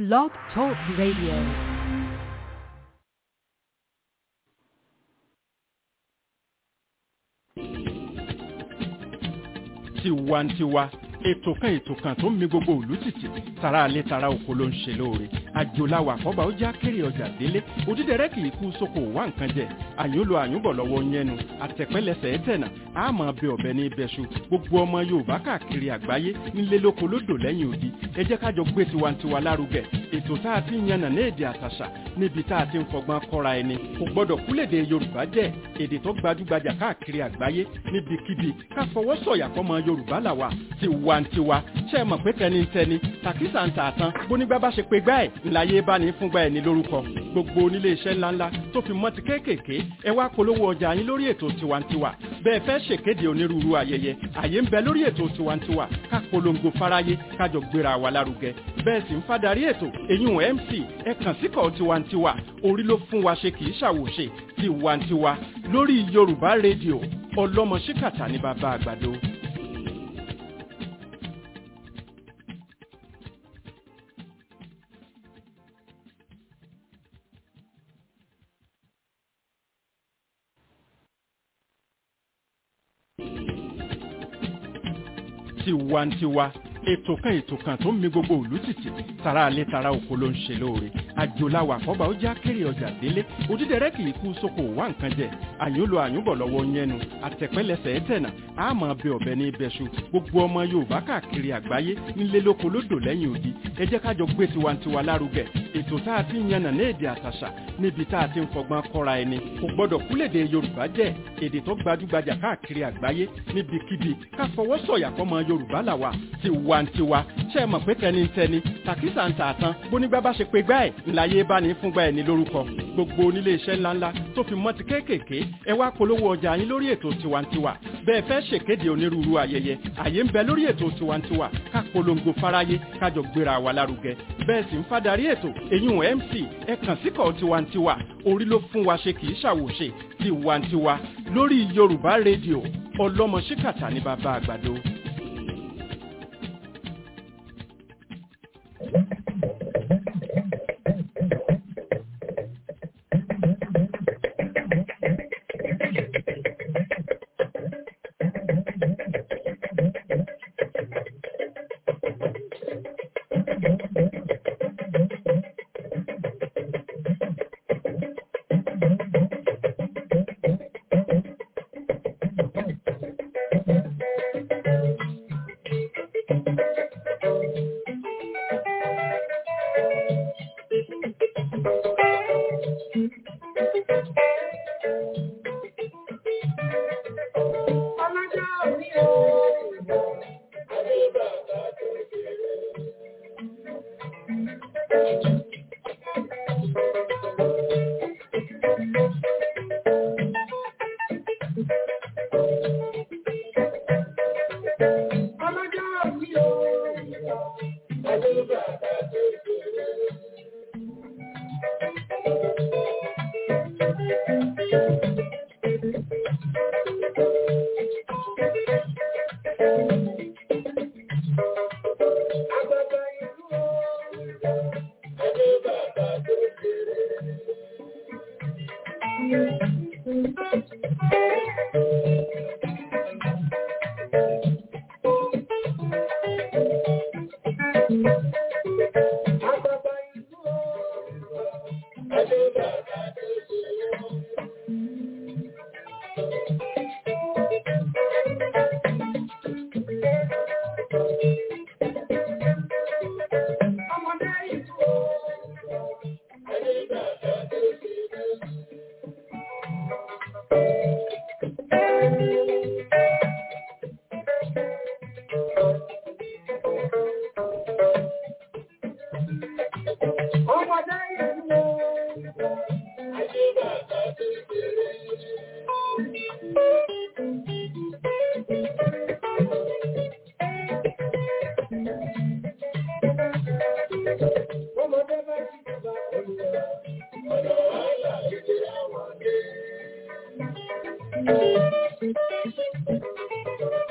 Blog Talk Radio. tiwantiwa ètò kan ètò kan tó ń mi gbogbo òlú tìtì tara alẹ́ tara oko ló ń ṣe lóore àjòláwà àkọ́bà ó já kéré ọjà délé òdídẹrẹ́ kì í kú sóko wá nǹkan jẹ àyúnlò àyúnbọ̀ lọ́wọ́ yẹnu àtẹ̀pẹ́lẹsẹ̀ ẹ̀tẹ̀nà àmọ́ bẹ ọ̀bẹ ní ibẹ̀ṣu gbogbo ọmọ yorùbá káàkiri àgbáyé nílé lóko lódò lẹ́yìn odi ẹ jẹ́ kájọ gbé tiwantiwa lárugẹ ètò tá a ti ń yànnà ní èdè àtàṣà níbi tá a ti ń fọgbọ́n kọ́ra ẹni kò gbọ́dọ̀ kúlèdè yorùbá jẹ́ èdè tó gbajúgbajà káàkiri àgbáyé níbikíbi ká fọwọ́ sọ̀yà fọmọ yorùbá làwà tiwantiwa ṣe é mọ̀ pé tẹnitẹni tàkísà ń tà tán bónígbà bá ṣe pé gbá ẹ̀ ńláyé bá ní fúngbà ẹ̀ ní lórúkọ gbogbo onílé iṣẹ́ ńláńlá tó fi mọ́ ti kéékèèké ẹ wá polówó ọjà yín lórí ètò tiwantiwa bẹ́ẹ̀ fẹ́ ṣèkéde onírúurú ayẹyẹ àyè ń bẹ lórí ètò tiwantiwa ká polongo fáráyé kájọ gbéra wa lárugẹ bẹ́ẹ̀ sì ń fadarí ètò èyún mc ẹ kàn síkọ̀ tiwantiwa orí ló fún wa ṣe kì í ṣàwòṣe tiwantiwa lórí yorùbá rédíò ọlọ́mọ ṣíkàtà ní bàbá àgbàdo. tiwantiwa ètò kan ètò kan tó ń mi gbogbo òlú tìtì tara alẹ́ tara oko ló ń ṣe lóore àjòláwà àkọ́bà ó já kéré ọjà délé òdídẹrẹ́ kì í kú sóko wá nǹkan jẹ àyúnlò àyúnbọ̀ lọ́wọ́ yẹnu àtẹ̀pẹ́lẹsẹ̀ ẹ̀tẹ̀nà àmọ́ bẹ ọ̀bẹ ní ibẹ̀ṣu gbogbo ọmọ yorùbá káàkiri àgbáyé nílé lóko lódò lẹ́yìn odi ẹ jẹ́ kájọ gbé tiwantiwa lárugẹ ètò tá a ti ń yànnà ní èdè àtàṣà níbi tá a ti ń fọgbọ́n kọ́ra ẹni kò gbọ́dọ̀ kúlèdè yorùbá jẹ́ èdè tó gbajúgbajà káàkiri àgbáyé níbikíbi ká fọwọ́ sọ̀yà fọmọ yorùbá làwà tiwantiwa ṣe é mọ̀ pé tẹnitẹni tàkísà ń tà tán bónígbà bá ṣe pé gbá ẹ̀ ńláyé bá ní fúngbà ẹ̀ ní lórúkọ gbogbo onílé iṣẹ́ ńláńlá tó fi mọ́ ti kéékèèké ẹ wá polówó ọjà yín lórí ètò tiwantiwa bẹ́ẹ̀ fẹ́ ṣèkéde onírúurú ayẹyẹ àyè ń bẹ lórí ètò tiwantiwa ká polongo fáráyé kájọ gbéra wa lárugẹ bẹ́ẹ̀ sì ń fadarí ètò èyún mc ẹ kàn síkọ̀ tiwantiwa orí ló fún wa ṣe kì í ṣàwòṣe tiwantiwa lórí yorùbá rédíò ọlọ́mọ ṣíkàtà ní bàbá àgbàdo.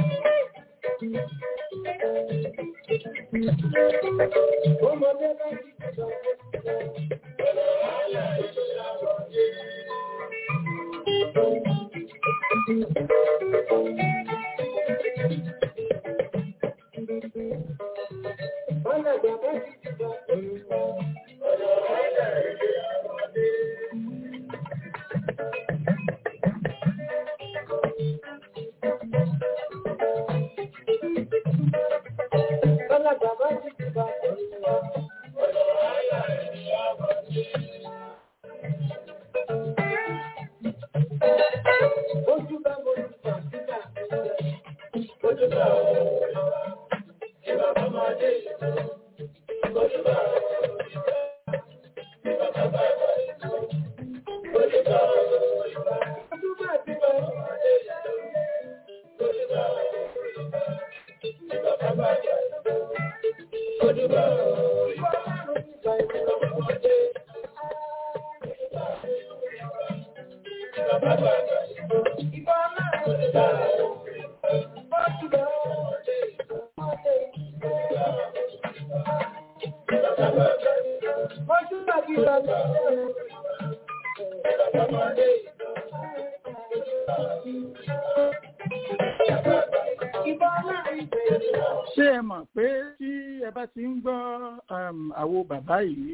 Ọmọdé bá ti ṣé ẹ mọ̀ pé tí ẹ bá ti ń gbọ́ àwo bàbá yìí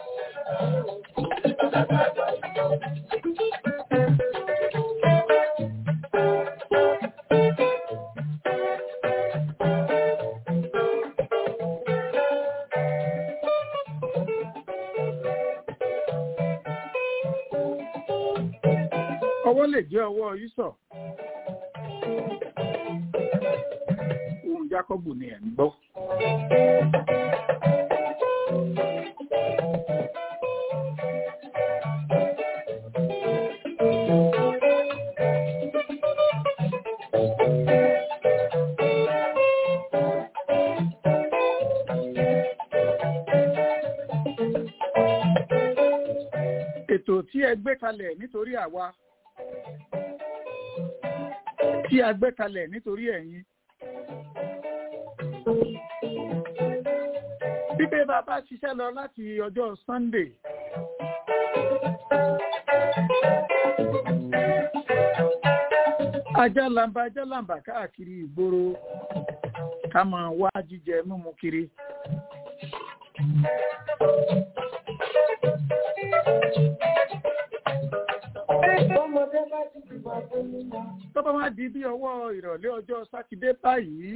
ọwọ́ lè jẹ́ ọwọ́ yísọ̀ ohun Jákọ́bù ni ẹ̀ ń gbọ́. ètò tí ẹ gbé kalẹ̀ nítorí àwa tí a gbé kalẹ̀ nítorí ẹ̀yin. Bíbé bàbá ṣiṣẹ́ lọ láti ọjọ́ Sunday. Ajá lamba ajá lamba káàkiri ìgboro ká máa wá jíjẹ mímu kiri. tó bá wá di bí ọwọ́ ìrọ̀lẹ́ ọjọ́ sátidé báyìí.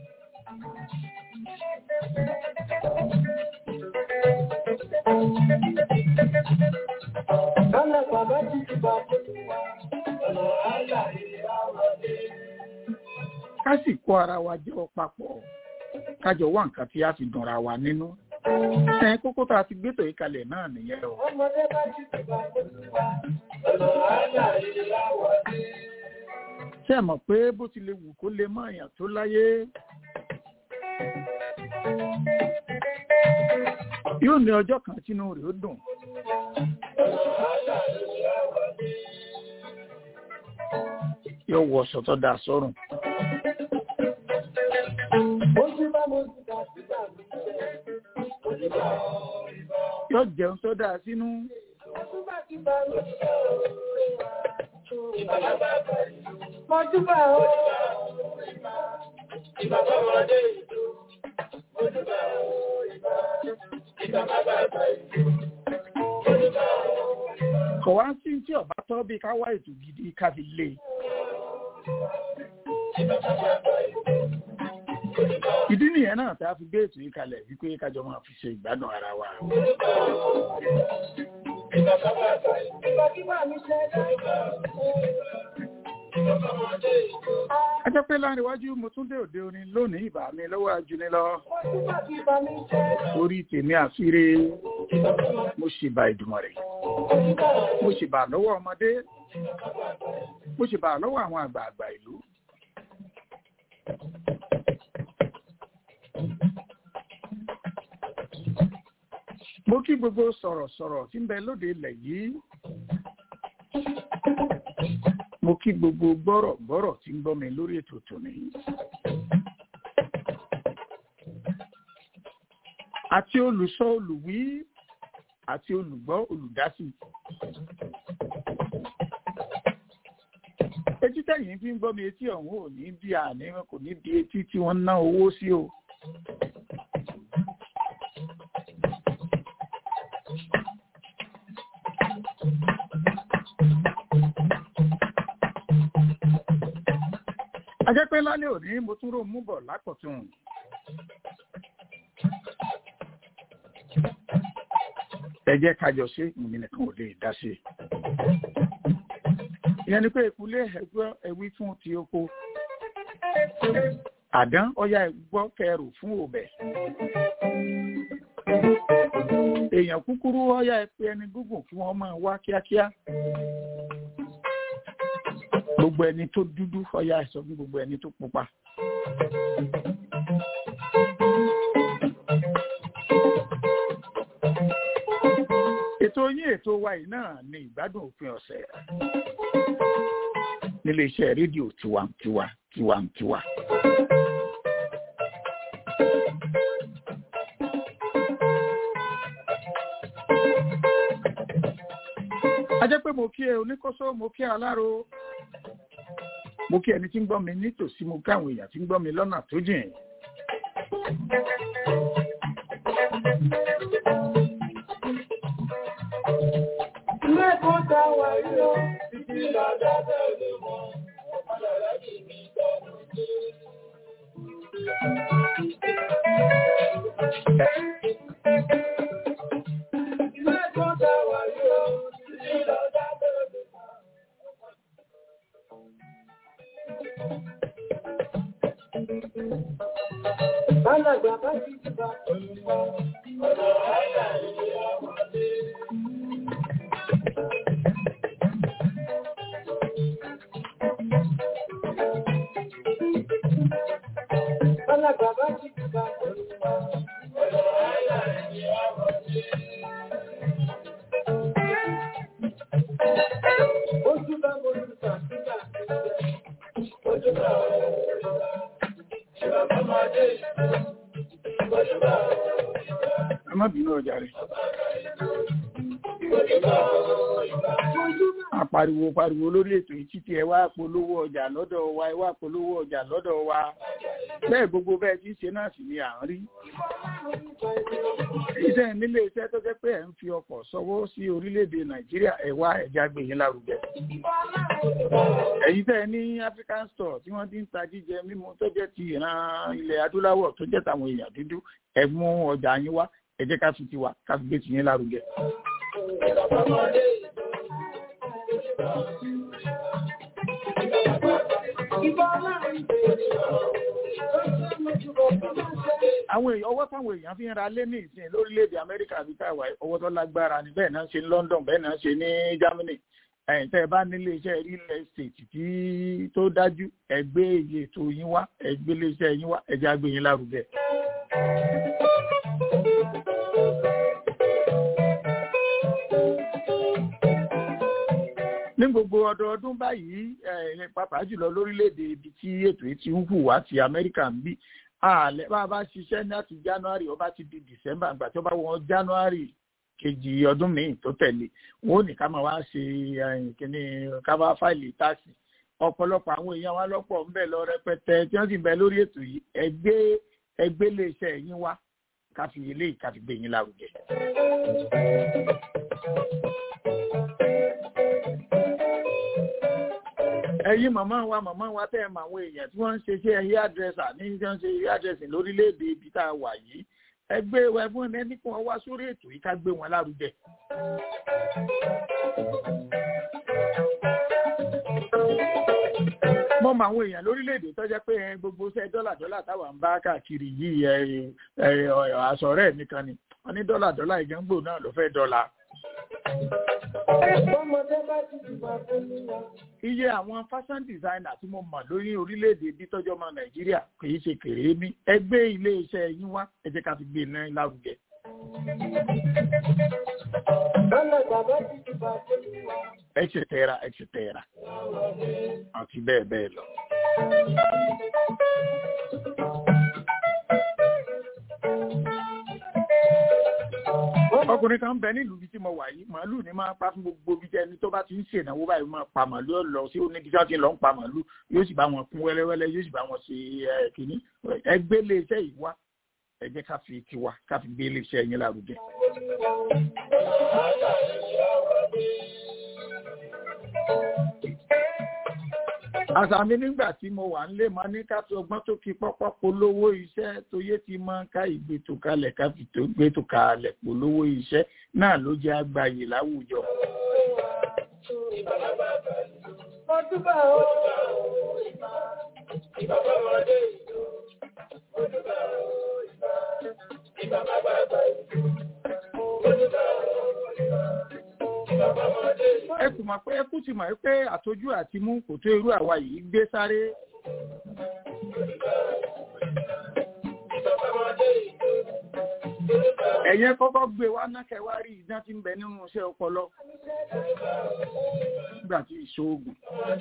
ká sì kó ara wa jọ papọ̀ kájọ wá nǹkan tí a fi dùnra wa nínú ẹ kókó tá a ti gbé tòyí kalẹ̀ náà nìyẹn o. ọmọdé bá ti ti bá ọ̀nà àádà ìyáwó dé. ṣé ẹ mọ̀ pé bó ti lè wù kó lè mọ èèyàn tó láyé. yóò ní ọjọ́ kan tínú rẹ̀ ó dùn. yóò wọ ọ̀ṣọ́ tó dáa sọ́rùn. yóò jẹun tó dáa sínú. Mọ́júbà ó. Ìbàbá ọmọdé ìlú. Mọ́júbà ó. Ìbàbá bàbá ìlú. Mọ́júbà ó. kò wá sí tí ọba tọ́ bí ká wá ètò gidi ká fi lé. ìdí nìyẹn náà tá a fi gbé ètò yìí kalẹ̀ wípé kájọ máa fi ṣe ìgbádùn ara wa. Ìbàbá bàbá ìlú. Ìbàbá mi ṣe dáadáa. Ìbàbá ọmọdé ìlú. a jẹ́ pé láàrin iwájú mo tún dé òde orin lónìí ìbà mi lọ́wọ́ ajuni lọ. Mọ́júbà kí bá mi ṣe. orí tèmi àfire mo sì bá ìdùmọ̀ rẹ̀. mo sì bà lọ́wọ́ ọmọdé mo sì bà lọ́wọ́ àwọn àgbààgbà ìlú. mo kí gbogbo sọ̀rọ̀sọ̀rọ̀ tí ń bẹ lóde ilẹ̀ yìí. mo kí gbogbo gbọ́rọ̀gbọ́rọ̀ tí ń gbọ́ mi lórí ètò tòní. àti olùsọ olùwí àti olùgbọ́ olùdásí. etí tẹ̀yìn fi ń gbọ́ mi etí ọ̀hún ò ní bí àní kò ní bí etí tí wọ́n ná owó sí o. ajẹ́pẹ́ lálẹ́ òní mo tún rò mú bọ̀ lákọ̀tún. ẹ jẹ́ kájọ ṣe ìmì nìkan ò lè dá sí. ìyẹn ni pé ìkúlé ẹgbẹ́ ẹwí fún ti oko. àdán ọya ẹgbọ́ kẹrù fún òbẹ̀. èèyàn kúkúrú ọya ẹpẹ ẹni gúngùn kí wọ́n máa wá kíákíá gbogbo ẹni tó dúdú ọya ẹsọ fún gbogbo ẹni tó pupa. ètò yín ètò wa yìí náà ni ìgbádùn òpin ọ̀sẹ̀ nílé iṣẹ́ rédíò tiwantiwa tiwantiwa. a jẹ́ pé mo kí ẹ oníkóso mo kí ẹ aláró mo kí ẹni tí ń gbọ́ mi nítòsí mo kí àwọn èèyàn tí ń gbọ́ mi lọ́nà tó jìn. Ilé ẹ̀kọ́ ta wà yíyọ, títí lọ́dọ̀ tẹ̀lé wọn, ọ̀pọ̀lọpọ̀ lẹ́yìn mi tọ́nu dé. Ilé ẹ̀kọ́ ta wà yíyọ, títí lọ́dọ̀ tẹ̀lé wọn. Alàgbà bá ti dìbà olùkọ́, ọ̀dọ̀ àìlà ìlú ọmọdé. Alàgbà bá ti dìbà olùkọ́, ọ̀dọ̀ àìlà ìlú ọmọdé. Ojú bá mo lù tàbíkà ojú bá olùkọ́, ìwà ọmọdé ojú bá ẹ má bínú ọjà rẹ. apariwo pariwo lórí ètò yìí títí ẹ wá polówó ọjà lọ́dọ̀ wa ẹ wá polówó ọjà lọ́dọ̀ wa bẹ́ẹ̀ gbogbo bẹ́ẹ̀ tí ń ṣe náà sì ni à ń rí. iṣẹ́ nílé iṣẹ́ tó jẹ́ pé ẹ̀ ń fi ọkọ̀ sọwọ́ sí orílẹ̀-èdè nàìjíríà ẹ̀ wá ẹ̀já gbé yín lárugẹ. ẹ̀yin tẹ́ ẹ ní african store tí wọ́n ti ń ta jíjẹ mímu tó jẹ́ ti ìran ilẹ̀ adúláwọ̀ tó jẹ́ tàwọn èèyàn dúdú ẹ mú ọjà yín wá ẹ jẹ́ ká fi tiwa ká fi gbé tiyín lárugẹ. àwọn èèyàn ọwọ́ táwọn èèyàn fi ń ra lé ní ìsìn lórílẹ̀‐èdè amẹ́ríkà àbí táwa ọwọ́ tó lágbára ni bẹ́ẹ̀ náà ṣe ní london bẹ́ẹ̀ náà ṣe ní germany ẹ̀yìn tẹ́ ẹ bá nílé iṣẹ́ real estate tí tó dájú ẹ gbé iye ètò yín wá ẹ gbé ilé iṣẹ́ yín wá ẹ jẹ́ àgbé yín lárugẹ. ní gbogbo ọdọọdún báyìí ẹ pàápàá jùlọ lórílẹ̀‐èdè ibi tí ètò yìí ti ń hù wá ti amẹ́ríkà ń bí àlẹ́ bá a bá ṣiṣẹ́ ní láti january ó bá ti di december àgbà tó bá wọn january kejì ọdún míì tó tẹ̀lé wọn ò ní ká máa wá ṣe kíní ká bá fáìlì táàsì ọ̀pọ̀lọpọ̀ àwọn èèyàn wa lọ́pọ̀ ń bẹ̀ lọ rẹpẹtẹ tí wọ́n sì bẹ lórí ètò yìí ẹgbẹ́ ẹgbẹ́ iléeṣẹ́ yín wá ká fi eléyìí ká fi gbé yín lárugẹ. ẹ̀yin màmá wa màmá wa tẹ́ ẹ mọ àwọn èèyàn tí wọ́n ń ṣe iṣẹ́ hairdresser ní tí wọ́n ń ṣe hairdressing lórílẹ̀‐èdè ibi tá a wà yìí ẹgbẹ́ wa ẹ̀fọn ẹni kí wọ́n wá sórí ètò yìí ká gbé wọn lárugẹ. mo mọ àwọn èèyàn lórílẹ̀‐èdè tó jẹ́ pé gbogbo iṣẹ́ dọ́là dọ́là táwa ń bá káàkiri yìí àsọ̀rẹ́ mi kan ni wọ́n ní dọ́là dọ́là ìgbẹ́ngbò náà ló fẹ́ dọ́là iye àwọn fashion designer tí mo mọ̀ lórí orílẹ̀-èdè bí tọ́jọ́ ọmọ nàìjíríà kì í ṣe kéré mi ẹgbẹ́ ilé iṣẹ́ yín wá ẹ jẹ́ ká fi gbé iná lárugẹ. etc etc àti bẹ́ẹ̀ bẹ́ẹ̀ lọ. ọkùnrin kan bẹ nílùú ibi tí mo wà yìí màálù ni máa pa fún gbogbo ibi ẹni tó bá ti ń ṣènáwó báyìí máa pa màálù ó lọ sí oníbi tí wọ́n ti lọ ń pa màálù yóò sì bá wọn kún wẹ́lẹ́wẹ́lẹ́ yóò sì bá wọn ṣe ẹ kìíní ẹgbẹ́ lé iṣẹ́ yìí wá ẹ jẹ́ ká fi tiwa ká fi gbé ilé iṣẹ́ yín lárugẹ. àṣà mi nígbà tí mo wà ń lé mọ ní ká tó ọgbọ́n tó fi pọ́pọ́ polówó iṣẹ́ tó yé ti mọ ká ìgbètò kalẹ̀ ká fi tó gbètò kalẹ̀ polówó iṣẹ́ náà ló jẹ́ àgbáyé láwùjọ. ẹ kò mọ̀ pé ẹ kú ti mọ̀ pé àtọ́jú àti mú kò tó irú àwa yìí gbé sáré. ẹ̀yẹn kọ́kọ́ gbé wá nákẹ́ wá rí iná tí ń bẹ nínú iṣẹ́ ọpọlọ nígbà tí ìṣòògùn.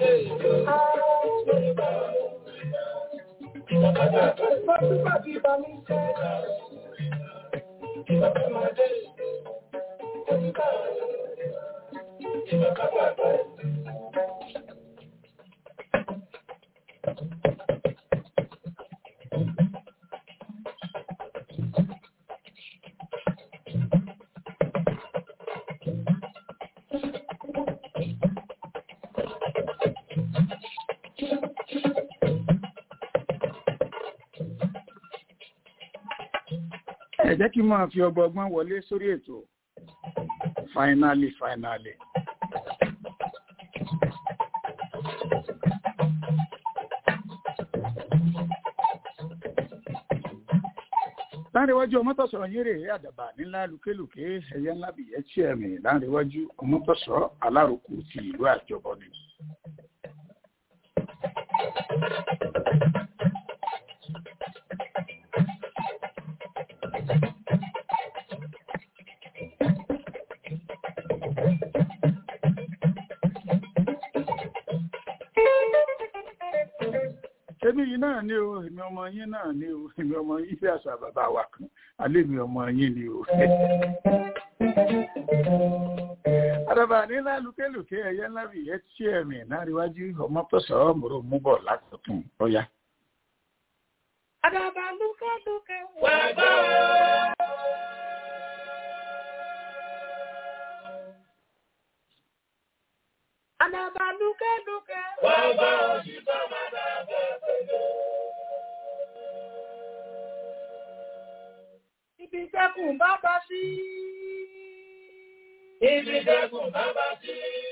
ẹ jẹ́ kí n máa fi ọgbọgbọ́n wọlé sórí ètò finally finally. láńrẹ̀wájú ọmọtọ̀sọ̀ yín rèé àdàbà nílá lùkélùké ẹ̀yẹ ńlá bìyẹ́ tí ẹ̀mí láńrẹ̀wájú ọmọtọ̀sọ̀ alárùkù ti ìlú àjọbọ ni. èmi yìí náà ni o èmi ọmọ yín náà ni o èmi ọmọ yín bí àṣà bàbá wa kan alẹ́ mi ọmọ yín ni o. àdàbà nílá lùkélùké ẹ̀yẹ ńlá bì yẹ tí ẹ̀mí láríwájú ọmọ pẹ̀sọ̀ mòrò mú bọ̀ látọ̀tún ọ̀yá. àdàbà lùkélùké wà bá Àdàbà lùkélùké wà bá òṣìṣẹ́ bàbá bẹ̀rẹ̀. Ibi tẹ́kùn bá bá sí. Ibi tẹ́kùn bá bá sí.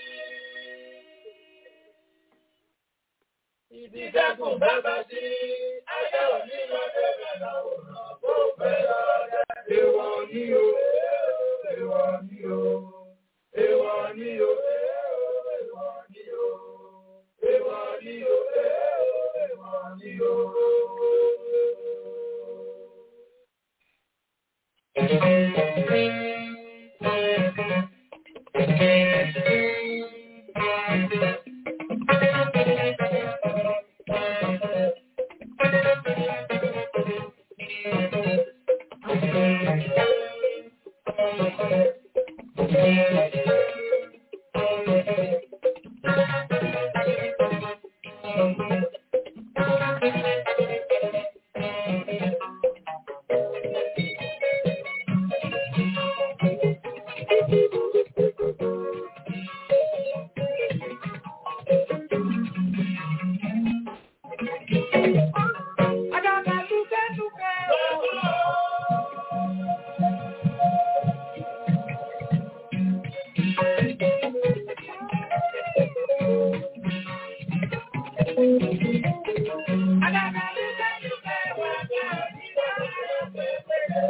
Ibi tẹ́kùn bá bá sí. Ayé òní lọ bẹ̀rẹ̀ lọ́wọ́ bó bẹ̀rẹ̀ ọ̀rẹ́. Èwọ̀ ni o, èwọ̀ ni o, èwọ̀ ni o, èwọ̀ ni o, èwọ̀ ni o, èwọ̀ ni o. Àdàbà lùkélùké. Àdàbà lùkélùké wà bá òṣìṣẹ́ bàbá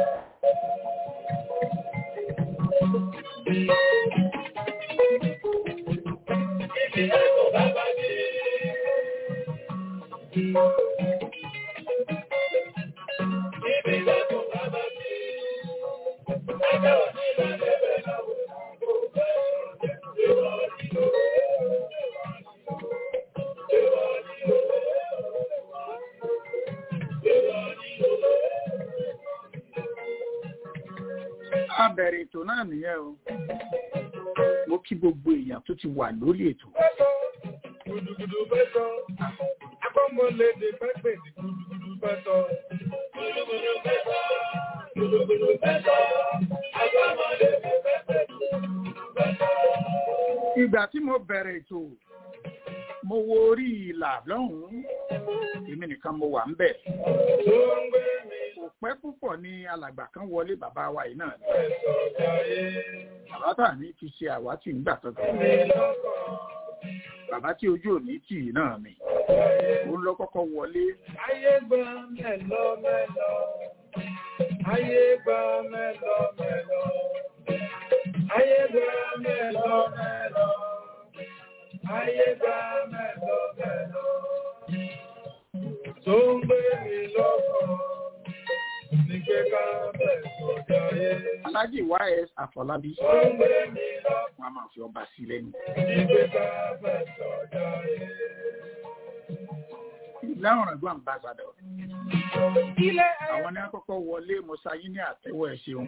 a bẹ̀rẹ̀ ètò náà nìyẹn o mo kí gbogbo èèyàn tó ti wà lórí ètò Gudugudu fẹ́ sọ, akọ́mọlédè fẹ́ pè ní gudugudu fẹ́ sọ. Gudugudu fẹ́ sọ, gudugudu fẹ́ sọ, akọ́mọlédè fẹ́ pè ní gudugudu fẹ́ sọ. ìgbà tí mo bẹ̀rẹ̀ ètò mo wo orí ìlà lọ́hùn-ún èmi nìkan mo wà ń bẹ̀ Tó ń gbé mi kò pẹ́ púpọ̀ ní alàgbà kan wọlé bàbá wa yìí náà ni. fẹ́ sọ jayé. bàbá tà ní fi ṣe àwátì ńgbà kankan Mi lọ́kàn bàbá tí ojú òní tì í náà ni òun lọ kọ́kọ́ wọlé ayé gba mẹ́lọ mẹ́lọ. Ayé gba mẹ́lọ mẹ́lọ. Ayé gba mẹ́lọ mẹ́lọ. Ayé gba mẹ́lọ mẹ́lọ. Tó ń gbé mi lọ́kàn. Ní pé ká bẹ̀ sọ̀dọ̀ ayé. alájì ys àfọlábí Tó ń gbé mi lọ́kàn. wọn a máa fi ọba sí lẹ́nu Ní pé ká bẹ̀ sọ̀dọ̀ ayé. láwọn ọ̀gbọ́n àmbàsàdọ̀ Ilé àwọn ní àkọ́kọ́ wọlé mọ́sáyí ní àtẹ́wọ́ ẹ̀ ṣeun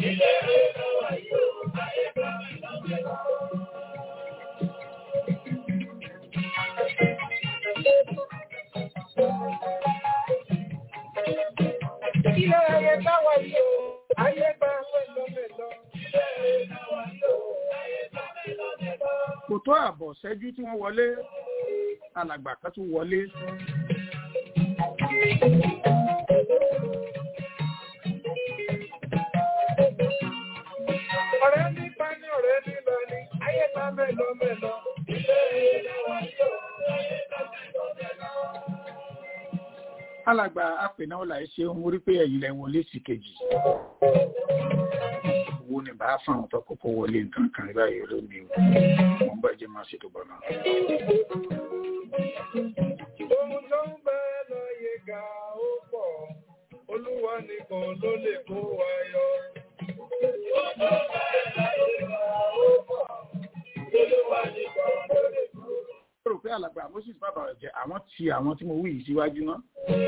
Ilé ayé táwa yìí o, ayé gba mẹ́lọ mẹ́lọ. Ilé ayé táwa yìí o, ayé gba mẹ́lọ mẹ́lọ. kò tó àbọ̀ ṣẹ́jú tí wọ́n wọlé alàgbà kan tún wọlé Ọ̀rẹ́ ní pa ní ọ̀rẹ́ ní lọ ní, ayé gba mẹ́lọ mẹ́lọ. Ilé ayé táwa yìí o, ayé gba mẹ́lọ mẹ́lọ. alàgbà apènà ọ̀là ẹ̀ ṣeun mo rí pé ẹ̀yìn lẹ̀ wọlé sí kejì owó ni bá fún àwọn tó kọ́kọ́ wọlé nǹkan kan báyìí lónìí o wọ́n bá jẹ́ máa ṣètò bọ̀ náà. Ohun tó ń bẹ láyé ga ó pọ̀, Olúwa nìkan ló lè kó wa yọ. Ohun tó ń bẹ láyé ga ó pọ̀, Olúwa nìkan ló lè kó wa yọ. mo rò pé alàgbà moses bàbá ọ̀jẹ̀ àwọn ti àwọn tí mo wí yìí síwájú náà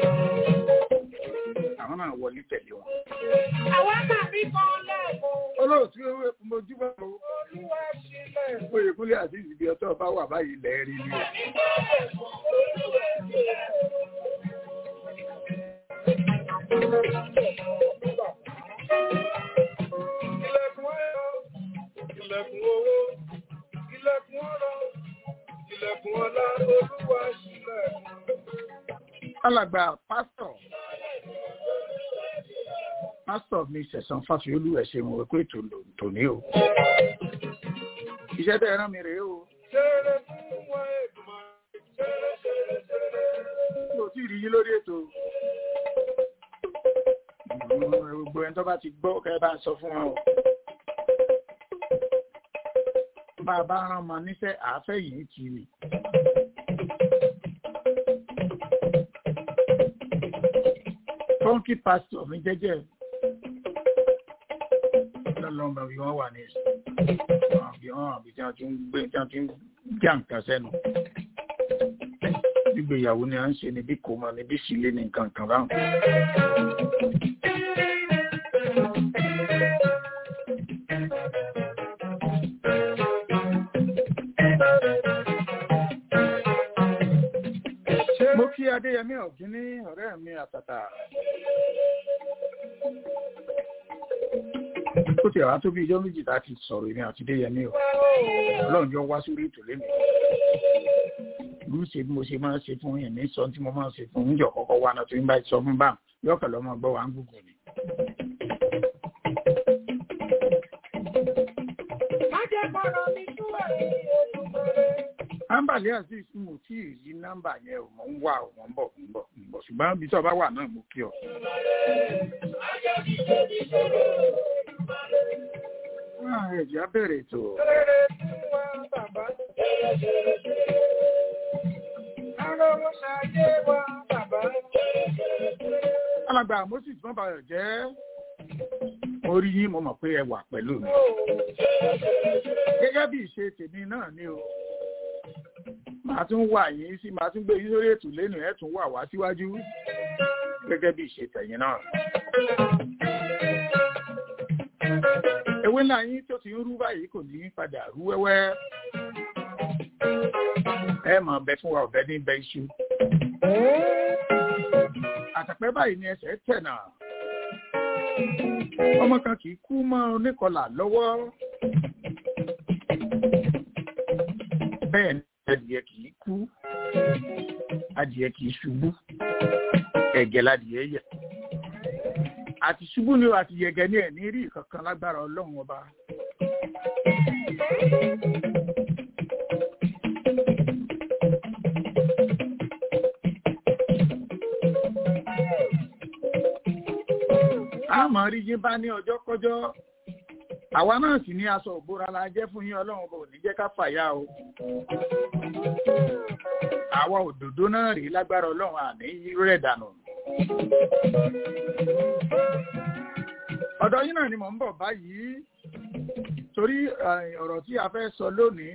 àwọn náà wọlé tẹ̀lé wọn. Àwa tàbí kan lẹ́ẹ̀kan, olóòtú mojúbà o Olúwa sílẹ̀. oyèkúnlé àti ìsìbí ọtọ́ bá wà báyìí lẹ́ẹ̀rí ni o. Ilẹ̀kùn ayọ̀, ilẹ̀kùn owó, ilẹ̀kùn ọrọ̀, ilẹ̀kùn ọlá, Olúwa sílẹ̀. alàgbà pásítọ̀ pásítọ̀ mi sẹ̀sán fásiolú ẹ̀ṣẹ̀ mo rò pé ètò tòní o. iṣẹ́ tẹ́ ẹ rán mi rèé o Ṣeré fún wọn ègbìmọ̀, ṣeré ṣeré ṣeré. mi ò tí ì rí yín lórí ètò. Mm, gbogbo ẹni tó bá ti gbọ́ kẹ́ ẹ bá ń sọ fún wọn o. bá a bá rán ọmọ níṣẹ́ àáfẹ́ yìí kì í. fọ́nkì pásítọ̀ mi jẹ́jẹ́ lọ́lọ́mọ bí wọ́n wà ní àbí wọ́n àbí tí wọ́n ti ń gbé tí wọ́n ti ń já nǹkan sẹ́nu. gbígbéyàwó ni à ń ṣe níbí kò mọ níbí sílé ní nǹkan kan báwọn. mo kí adéyẹmí ọ̀gín ní ọ̀rẹ́ mi àtàtà. ó ti àwọn tó bí ijọ́ méjì láti sọ̀rọ̀ èmi àti adéyẹmí o ọlọ́run jọ wá sórí ètò lẹ́nu. mo ń ṣe bí mo ṣe máa ń ṣe fún yẹn ní sọ tí mo máa ń ṣe fún oúnjẹ kọ́kọ́ wá náà tó ń bá sọ fún báwọn yọkàn lọ́mọ gbọ́ wà ń gùgù ni. Májẹ̀kọ̀rọ̀ mi tú ẹ̀rí Olúmọ̀rẹ́. ámbàlí azeez mo tí ì rí nọ́mbà yẹn o mo ń wá o mo ń bọ̀ mo ń bọ̀ mo ń bọ̀ ṣùgbọ́n ibi tí ọba wà náà mo kí ọ. Ah, ẹ̀jẹ̀ á bẹ̀rẹ̀ ètò. Ṣeré fún wa bàbá. Ṣeré ṣeré ṣeré. Arówó ṣayé wa bàbá. Ṣeré ṣeré ṣeré. alàgbà moses mọ́bàyọ̀ jẹ́ mo rí yín mo mọ̀ pé ẹ wà pẹ̀lú mi. gẹ́gẹ́ bí ìṣe tèmi náà ni o màá tún wà yín sí màá tún gbé yín sórí ètò lẹ́nu ẹ̀ tún wà wá síwájú gẹ́gẹ́ bí ìṣe tẹ̀yìn náà. ewé ńlá yín tó ti ń rú báyìí kò ní padà rú wẹ́wẹ́ ẹ mọ̀ bẹ fún wa ọ̀bẹ ní bẹ iṣu àtàpẹ́ báyìí ni ẹsẹ̀ tẹ̀ náà ọmọ kan kì í kú mọ́ oníkọlà lọ́wọ́ bẹ́ẹ̀ ni adìyẹ kì í kú adìyẹ kì í ṣubú ẹ̀gẹ́ ladìyẹ yẹ àti ṣubú ni o àti yẹ̀gẹ́ ní ẹ̀ ní rí kankan lágbára ọlọ́run ọba. a máa rí yín bá ní ọjọ́ kọjọ́ àwa náà sì ní aṣọ òbora la jẹ́ fún yín ọlọ́run bò ní jẹ́ ká fàyà o àwa òdòdó náà rí lágbára ọlọ́run àní rẹ̀ dànù. ọ̀dọ̀ yín náà ni mò ń bọ̀ báyìí torí ọ̀rọ̀ tí a fẹ́ sọ lónìí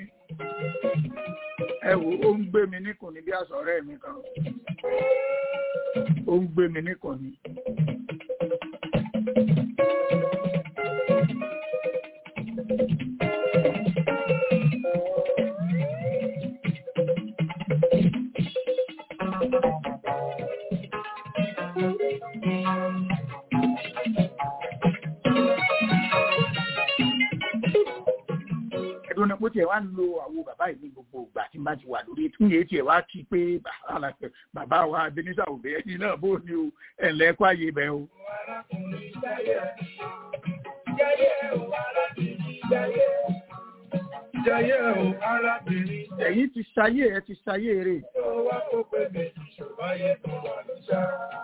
ẹ wò ó ń gbé mi níkùn ní bí aṣọ ọ̀rẹ́ mi kan ó ń gbé mi níkùn ní. ẹdun náà mo tiẹ̀ wá lo àwo bàbá yìí ní gbogbo ìgbà tí n bá ti wà lórí ètò ìyẹn tiẹ̀ wá kí pé bàbá wa Ebenezer òbẹ ẹni náà bó ni o ẹ̀ǹlẹ́ kó àyè bẹ́ẹ̀ o. Jayé o, arábìnrin. ẹ̀yin ti ṣayé ẹ ti ṣayé rè. Ó wá kó pé méjì ṣòbáyé tó wà ló ṣá.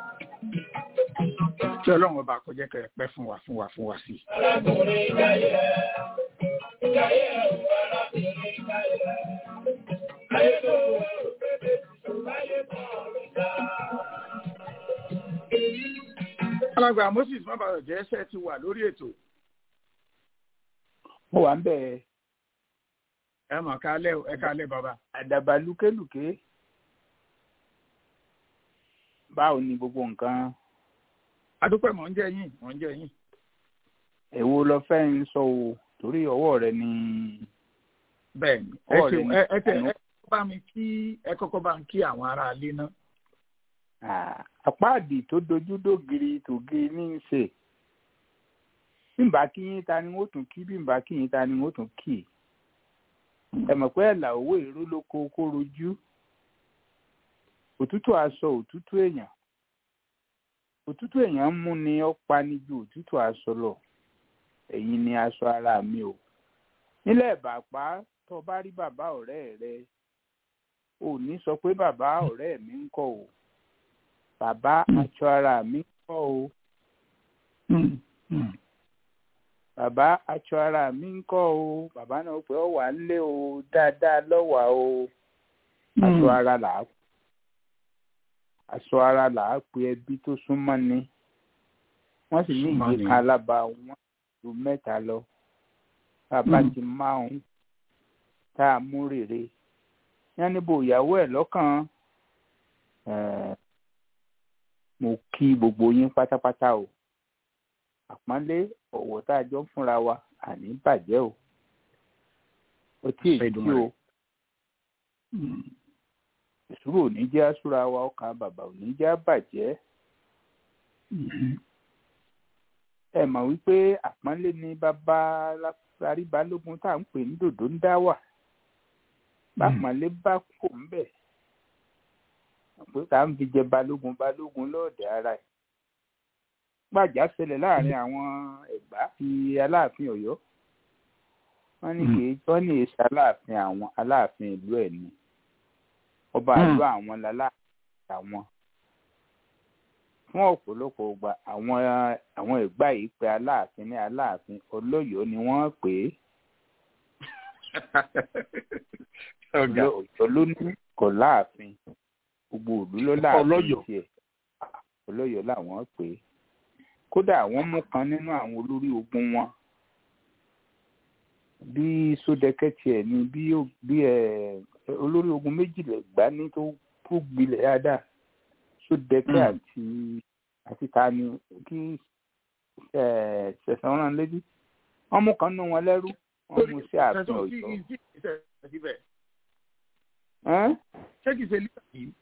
kí ọlọ́run ọba kó jẹ́ kẹ́ ẹ pẹ́ fún wa fún wa fún wa sí. Arákùnrin jayé. Jayé o, arábìnrin jayé. Ayé tó wá kó pé méjì ṣòbáyé tó wà ló ṣá. alàgbà Moses mọ́bàrọ̀ jẹ́ ẹsẹ̀ ti wà lórí ètò mo wà ń bẹ̀ ẹ mọ̀ kálẹ̀ ẹ kálẹ̀ bàbá. àdàbà lúkélùké báwo ni gbogbo nǹkan adúpẹ́ mọ̀ ń jẹ́ yín mọ̀ ń jẹ́ yín. èwo lọ fẹ́ ń sọ o torí ọwọ́ rẹ ni bẹ́ẹ̀ni ẹ Ọ̀rẹ́ ṣeun ni. ẹ ẹ tẹ ẹ bá mi kí ẹ kọ́kọ́ bá ń kí àwọn ará ilé náà. Ah, àpáàdì tó dojú dògiri tògiri ní í ṣe bí n bá kí yín ta ni wọ́n tún kí bí n bá kí yín ta ni wọ́n tún kì ẹ mọ̀ pé ẹ̀là owó èrò ló kó kó rojú òtútù aṣọ òtútù èèyàn òtútù èèyàn ń mú ni ó pani ju òtútù aṣọ lọ ẹ̀yin ni aṣọ ara mi o nílẹ̀ ìbàpá tó o bá rí bàbá ọ̀rẹ́ rẹ ò ní sọ pé bàbá ọ̀rẹ́ mi ń kọ́ o bàbá aṣọ ara mi ń kọ́ o bàbá aṣọ ara mi ń kọ́ o bàbá náà pé ọ wà nílé o dáadáa lọ́wà o aṣọ ara là á aṣọ ara là á pe ẹbí tó súnmọ́ ni wọ́n sì ní Súnmọ́ ìyè ni. kan alába wọn ju mẹ́ta lọ bàbá Mm. ti márùn tá a mú rèrè yẹn níbo ìyàwó ẹ̀ lọ́kàn eh, mo kí gbogbo yín pátápátá o àpọ́nlé ọ̀wọ̀ tá a jọ ń fúnra wa àní bàjẹ́ o ó tí èyí tí Ṣèdùmarè. o ìṣúrò ò ní jẹ́ àṣúra wa ọkàn bàbá ò ní jẹ́ àbàjẹ́ ẹ mọ̀ wípé àpọ́nlé ni bàbá lárí balógun tá à ń pè ní dòdò ń dá wà bápọ́nlé bá kò ń bẹ̀ pé tá à ń fi jẹ balógun balógun lọ́ọ̀dẹ̀ ara ẹ̀ gbàjà ṣẹlẹ̀ láàrin àwọn ẹ̀gbá fi aláàfin ọ̀yọ́ wọ́n ní Mm. kì í tọ́ ní èsì aláàfin àwọn aláàfin ìlú ẹ̀ ni ọba Mm. àlọ́ àwọn láláàfin àwọn fún ọ̀pọ̀lọpọ̀ ọgbà àwọn àwọn ẹ̀gbá yìí pé aláàfin ní aláàfin olóyò ni wọ́n pè é ọ̀gá ọ̀yọ́ ló ní kò láàfin gbogbo ìlú ló láàfin Ọlọ́yọ̀. tiẹ̀ olóyò làwọn pè é kódà àwọn mú kan nínú àwọn olórí ogun wọn bí sódẹkẹ tiẹ̀ ni bí ó- bí ẹ olórí ogun méjìlá gbá ní tó tó gbilẹ̀ dáadáa sódẹkẹ Mm. àti àti ta ni kí ẹ ṣẹ̀san rán létí wọ́n mú kan nú wọn lẹ́rú wọ́n mú sí ààfin Ẹ̀sùn ọ̀yọ́. tí kì í sí ìṣẹ̀lẹ̀ síbẹ̀. Ẹ́n? Ṣé kìí ṣe lílà yìí?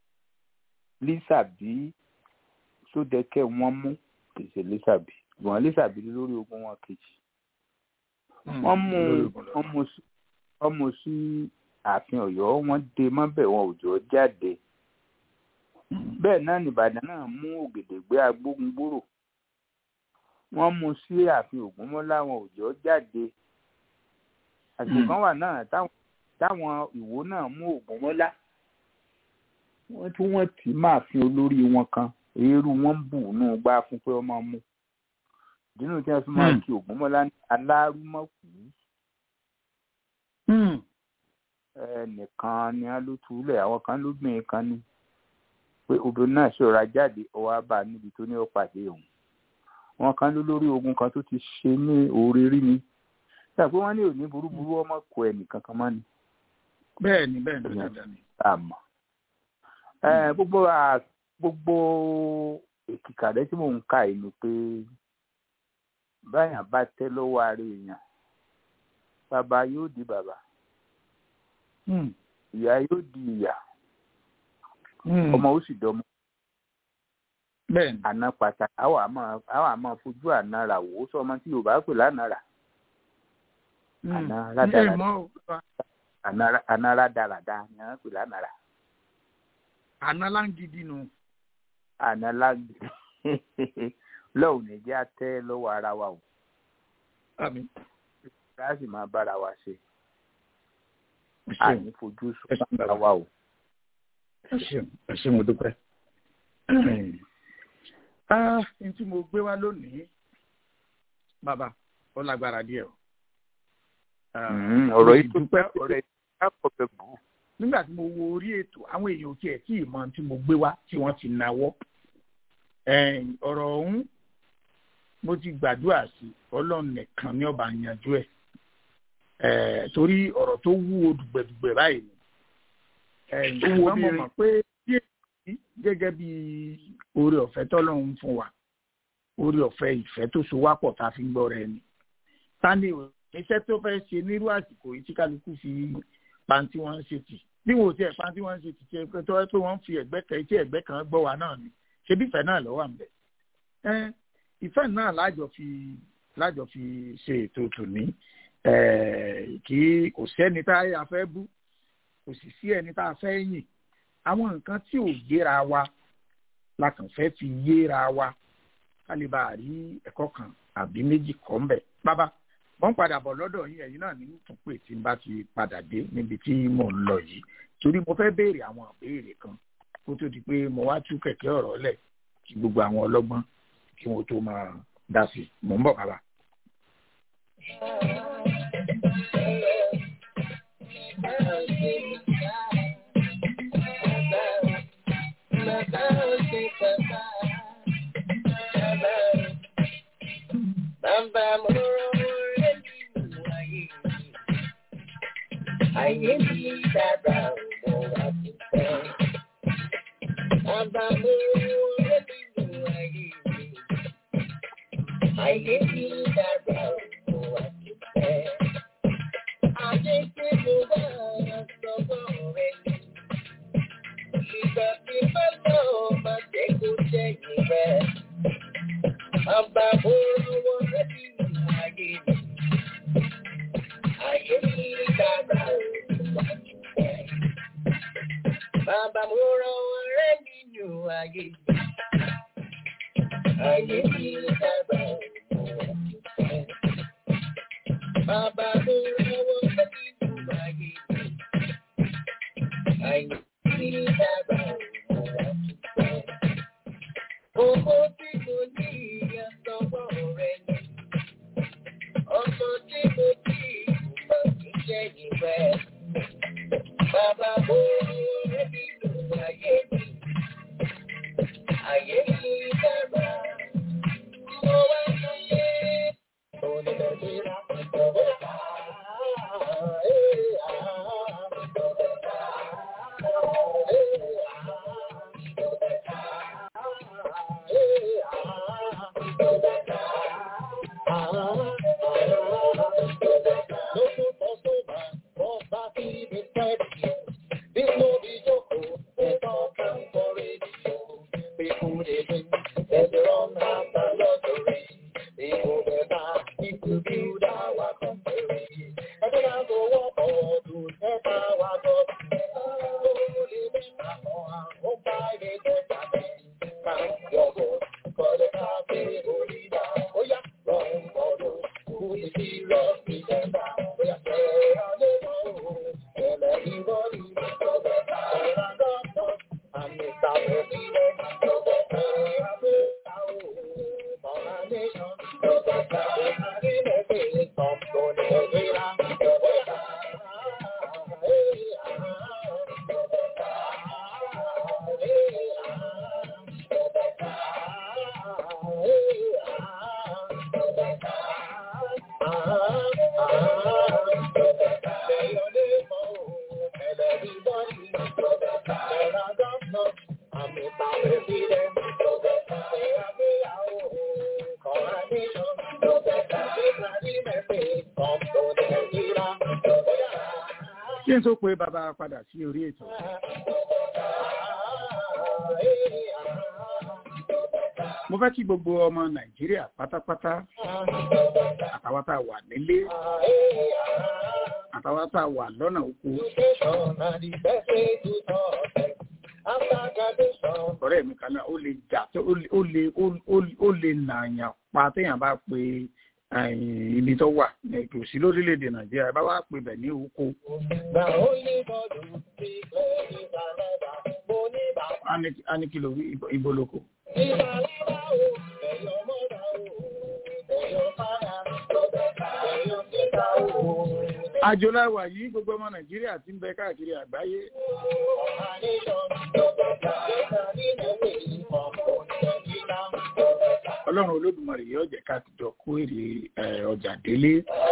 lísàbí sódẹkẹ wọ́n mú kì í ṣe lísàbí ṣùgbọ́n lísàbí lórí ogun wọn kejì wọ́n mú wọ́n mú sí wọ́n mú sí ààfin Ọ̀yọ́ wọ́n dé mọ́bẹ̀ wọn ò jọ jáde bẹ́ẹ̀ náà nìbàdàn náà mú ògèdègbé agbógungbòrò wọ́n mú sí ààfin Ògúnmọ́lá wọn ò jọ jáde àsìkò kan wà náà táwọn táwọn ìwó náà mú Ògúnmọ́lá wọ́n tún wọ́n tì í máa fi olórí wọn kan eérú wọn ń bù nù gbá fún pé ọmọ mú ìdínú tí wọ́n fi máa Hmm. kí Ògúnmọ́lá ní alárúmọ̀kù ẹnìkan ni wọ́n ló túlẹ̀ àwọn kan ló gbìn kan ní pé obìnrin náà ṣòra jáde ọwọ́ á bá a níbi tó ní ó pàdé òun wọn kan ló lórí ogun kan tó ti ṣe ní oore rí ni ṣàpé wọ́n ní òní burúburú ọmọ kọ ẹnìkan kan mọ́ ni Bẹ́ẹ̀ ni bẹ́ẹ̀ ni dandan ni. àmọ́ ẹ gbogbo à- gbogbo èkìkà rẹ tí mò ń kà yìí ni pé báyà bá tẹ́ lọ́wọ́ ara èèyàn bàbá yóò di bàbá Hmm. ìyá yóò di ìyá Hmm. ọmọ ó sì dọmọ Bẹ́ẹ̀ ni. àná pàtàkì àwọn àmọ́ àwọn àmọ́ fojú àná rà wò ó sọ ọmọ tí yorùbá pè lánàá rà Hmm. àná Ẹ rádaràdà mọ̀ o, àná àná rádaràdà ni wọ́n pè lánàá rà àná láǹgídì nù. àná lágbè lọ́wọ́ nìjẹ́ àtẹ́ lọ́wọ́ ara wa o Àmín. láti máa bára wa ṣe Ẹ ṣeun. àní fojú Ẹ ṣeun sùn bàbá. ara wa o. ẹ ṣeun ẹ ṣe mo dúpẹ́. ah n tí mo gbé wá lónìí bàbá ó lágbára díẹ̀ o. Ah, Mm, mo ọ̀rọ̀ sì yìí tó dúpẹ́ ọ̀rọ̀ yìí tó kọ̀ bẹ̀ bù. nígbà tí mo wo orí ètò àwọn èèyàn ò tiẹ̀ tí ì mọ tí mo gbé wá tí wọ́n ti nawọ́ Ẹ̀n, ọ̀rọ̀ ọ̀hún mo ti gbàdúrà sí ọlọ́run nìkan ní ọba yanjú ẹ̀ Ẹ̀, torí ọ̀rọ̀ tó wúwo dùgbẹ̀dùgbẹ̀ báyìí ni Ẹ̀n, Ó wúwo ṣùgbọ́n mo bí mọ̀ pé bí èyí gẹ́gẹ́ bí oore ọ̀fẹ́ tọ́lọ́run fún wa oore ọ̀fẹ́ ìfẹ́ tó so wá pọ̀ tá a fi ń gbọ́ rẹ ni tani ò iṣẹ́ tó fẹ́ ṣe nírú àsìkò yìí tí kálukú fi pàǹtí wọn ń ṣe tì bí wọn ò tiẹ̀ pàǹtí wọn ń ṣe tì tí ẹ tó ẹ pé wọ́n ń fi ẹ̀gbẹ́ kan tí ẹ̀gbẹ́ kan gbọ́ wa náà ni ṣebí ìfẹ́ náà lọ́wọ́ à ń bẹ̀. ẹ ìfẹ́ náà lájọ fi lájọ fi ṣe ètò tòní ẹ kí kò sẹ́ni tá a fẹ́ bú kò sì sí ẹni tá a fẹ́ yìn àwọn nǹkan tí ò yéra wa la kàn fẹ́ fi yéra wa ká lè bá a rí ẹ̀kọ́ kan àbí méjì kọ́ ń bẹ̀. bàbá wọ́n padà bọ̀ lọ́dọ̀ yín ẹ̀yin náà ní tún pé tí n bá ti padà dé níbi tí mò ń lọ yìí torí mo fẹ́ béèrè àwọn ìbéèrè kan kó tó di pé mo wá tú kẹ̀kẹ́ ọ̀rọ̀ lẹ̀ kí gbogbo àwọn ọlọ́gbọ́n kí wọ́n tó máa dá sí i mò ń bọ̀ bàbá. Ayé mi dára mo wá ti fẹ́. Bàbá mo rẹ́ nínú ayé mi. Ayé mi dára mo wá ti fẹ́. Ayé tí mo wá sọ́wọ́ rẹ̀ ni. Ìgbà tí bá lọ máa jẹ́ kó jẹ́ ìrẹ́. Bàbá mo rọ́wọ́ rẹ́ nínú ayé mi. Ayé mi dára mo wá ti fẹ́. Bàbá mo rọ́wọ́ rẹ́ nínú ayé mi. Ayé mi dára mo wá ti fẹ́. Bàbá mo rọ́wọ́ rẹ́ nínú ayé mi. Ayé mi dára mo wá ti fẹ́. Owó tí mo ní ìyàsọ́wọ́ rẹ̀ ni. Ọmọ tí mo ní ìgbà tí jẹ́ ìrẹ́. Bàbá mo rọ́wọ́ rẹ́ nínú ayé mi. Ayé mi dára. Mo wá lóye. Onídàájọ́ ìjọba. Ah kí n tó pe bàbá padà sí orí ètò. mo fẹ́ kí gbogbo ọmọ nàìjíríà pátápátá àtàwọn tá a wà nílé àtàwọn tá a wà lọ́nà oko. ọ̀rẹ́ mi kan náà ó lè jà ó lè ó lè nàyàn pa téèyàn bá pe ibi tó wà kò sí lórílẹ̀‐èdè nàìjíríà bá wà pè bẹ̀ ní oko. a ní kí ló wí ibo lóko. àjò láwà yìí gbogbo ọmọ nàìjíríà ti ń bẹ káàkiri àgbáyé. ọlọ́run olódùmarè yóò jẹ́ ká jọ kó èrè ọjà délé.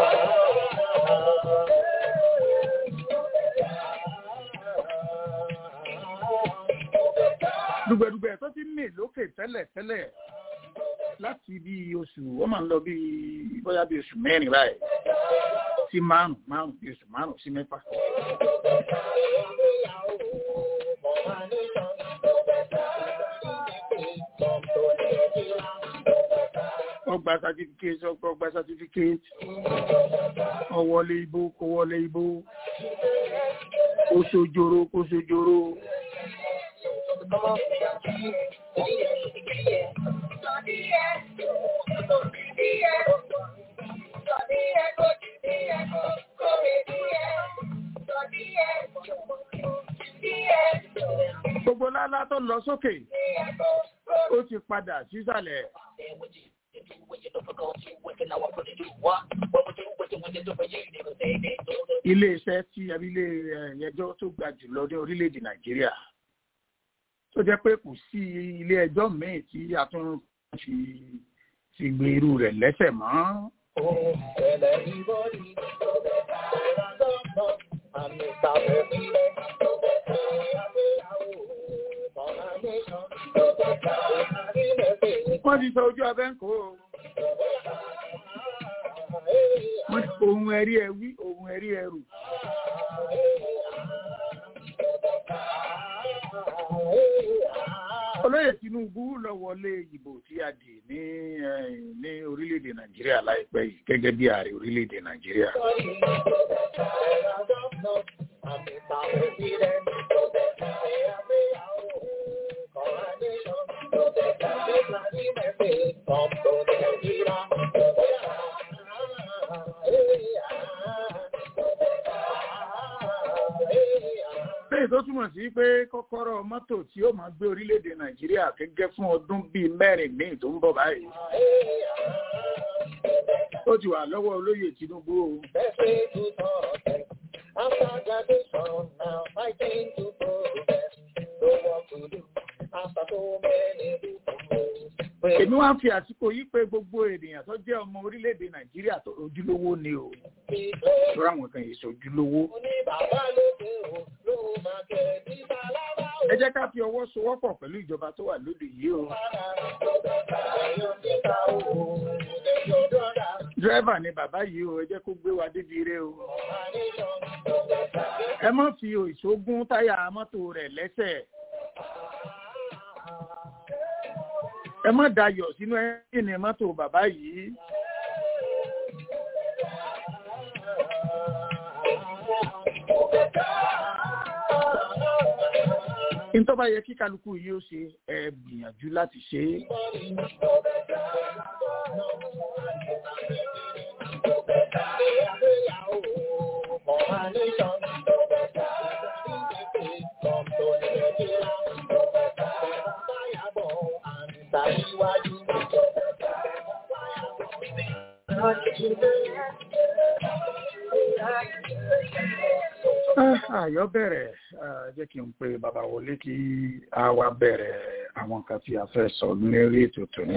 dùgbẹ̀dùgbẹ̀ tó ti mì lókè tẹ́lẹ̀ tẹ́lẹ̀ láti bí oṣù wọ́n máa ń lọ bí bóyá bí oṣù mẹ́rin báyìí sí márùn márùn bí oṣù márùn sí mẹ́fà. ọgbà certificate ọgbà certificate ọwọlé ibo kó wọlé ibo kó sojoro kó sojoro. Gbogbo lálá tó lọ sókè, ó ti padà sísàlẹ̀. Ilé iṣẹ́ tí abilé ẹjọ́ tó ga jùlọ ní orílẹ̀-èdè Nàìjíríà. Tó jẹ́ pé kò sí ilé ẹjọ́ míì tí a tún fi fi gbé irú rẹ̀ lẹ́sẹ̀ mọ́. Wọ́n ti sọ ojú abẹ́ ń kó o. Ohun ẹ̀rí ẹ wí, ohun ẹ̀rí ẹ rù. Olóyè Tinubu lọ wọlé ìbò tí a dì ní ní orílẹ̀-èdè Nàìjíríà láìpẹ́ yìí gẹ́gẹ́ bí ààrẹ orílẹ̀-èdè Nàìjíríà. Lẹ́yìn tó túmọ̀ sí pé kọ́kọ́rọ́ mọ́tò tí ó máa gbé orílẹ̀-èdè Nàìjíríà gẹ́gẹ́ fún ọdún bíi mẹ́rin míì tó ń bọ̀ báyìí. Ó ti wà lọ́wọ́ olóyè Tinubu o. After graduation, now I came to progress. So what to do after so many people? Èmi wá ń fi àsìkò yí pé gbogbo ènìyàn tó jẹ́ ọmọ orílẹ̀-èdè Nàìjíríà tó ojúlówó ni o. Lọ́rọ̀ àwọn kan yìí sojúlówó. Ẹ jẹ́ ká fi ọwọ́ sowọ́pọ̀ pẹ̀lú ìjọba tó wà lóde yìí o. Dírẹ́bà ni bàbá yìí o, ẹ jẹ́ kó gbé wa débi ire o. Ẹ má fi ìṣógún táyà mọ́tò rẹ̀ lẹ́sẹ̀. Ẹ má dayọ̀ sínú ẹ́ńjìnì mọ́tò bàbá yìí. Ntọ́ bá yẹ kí kálukú yìí ó ṣe ẹ gbìyànjú láti ṣe é. Àyọ̀ bẹ̀rẹ̀ jẹ́ kí n pe bàbá wọlé kí a wá bẹ̀rẹ̀ àwọn nǹkan tí a fẹ́ sọ lórí ètò tòní.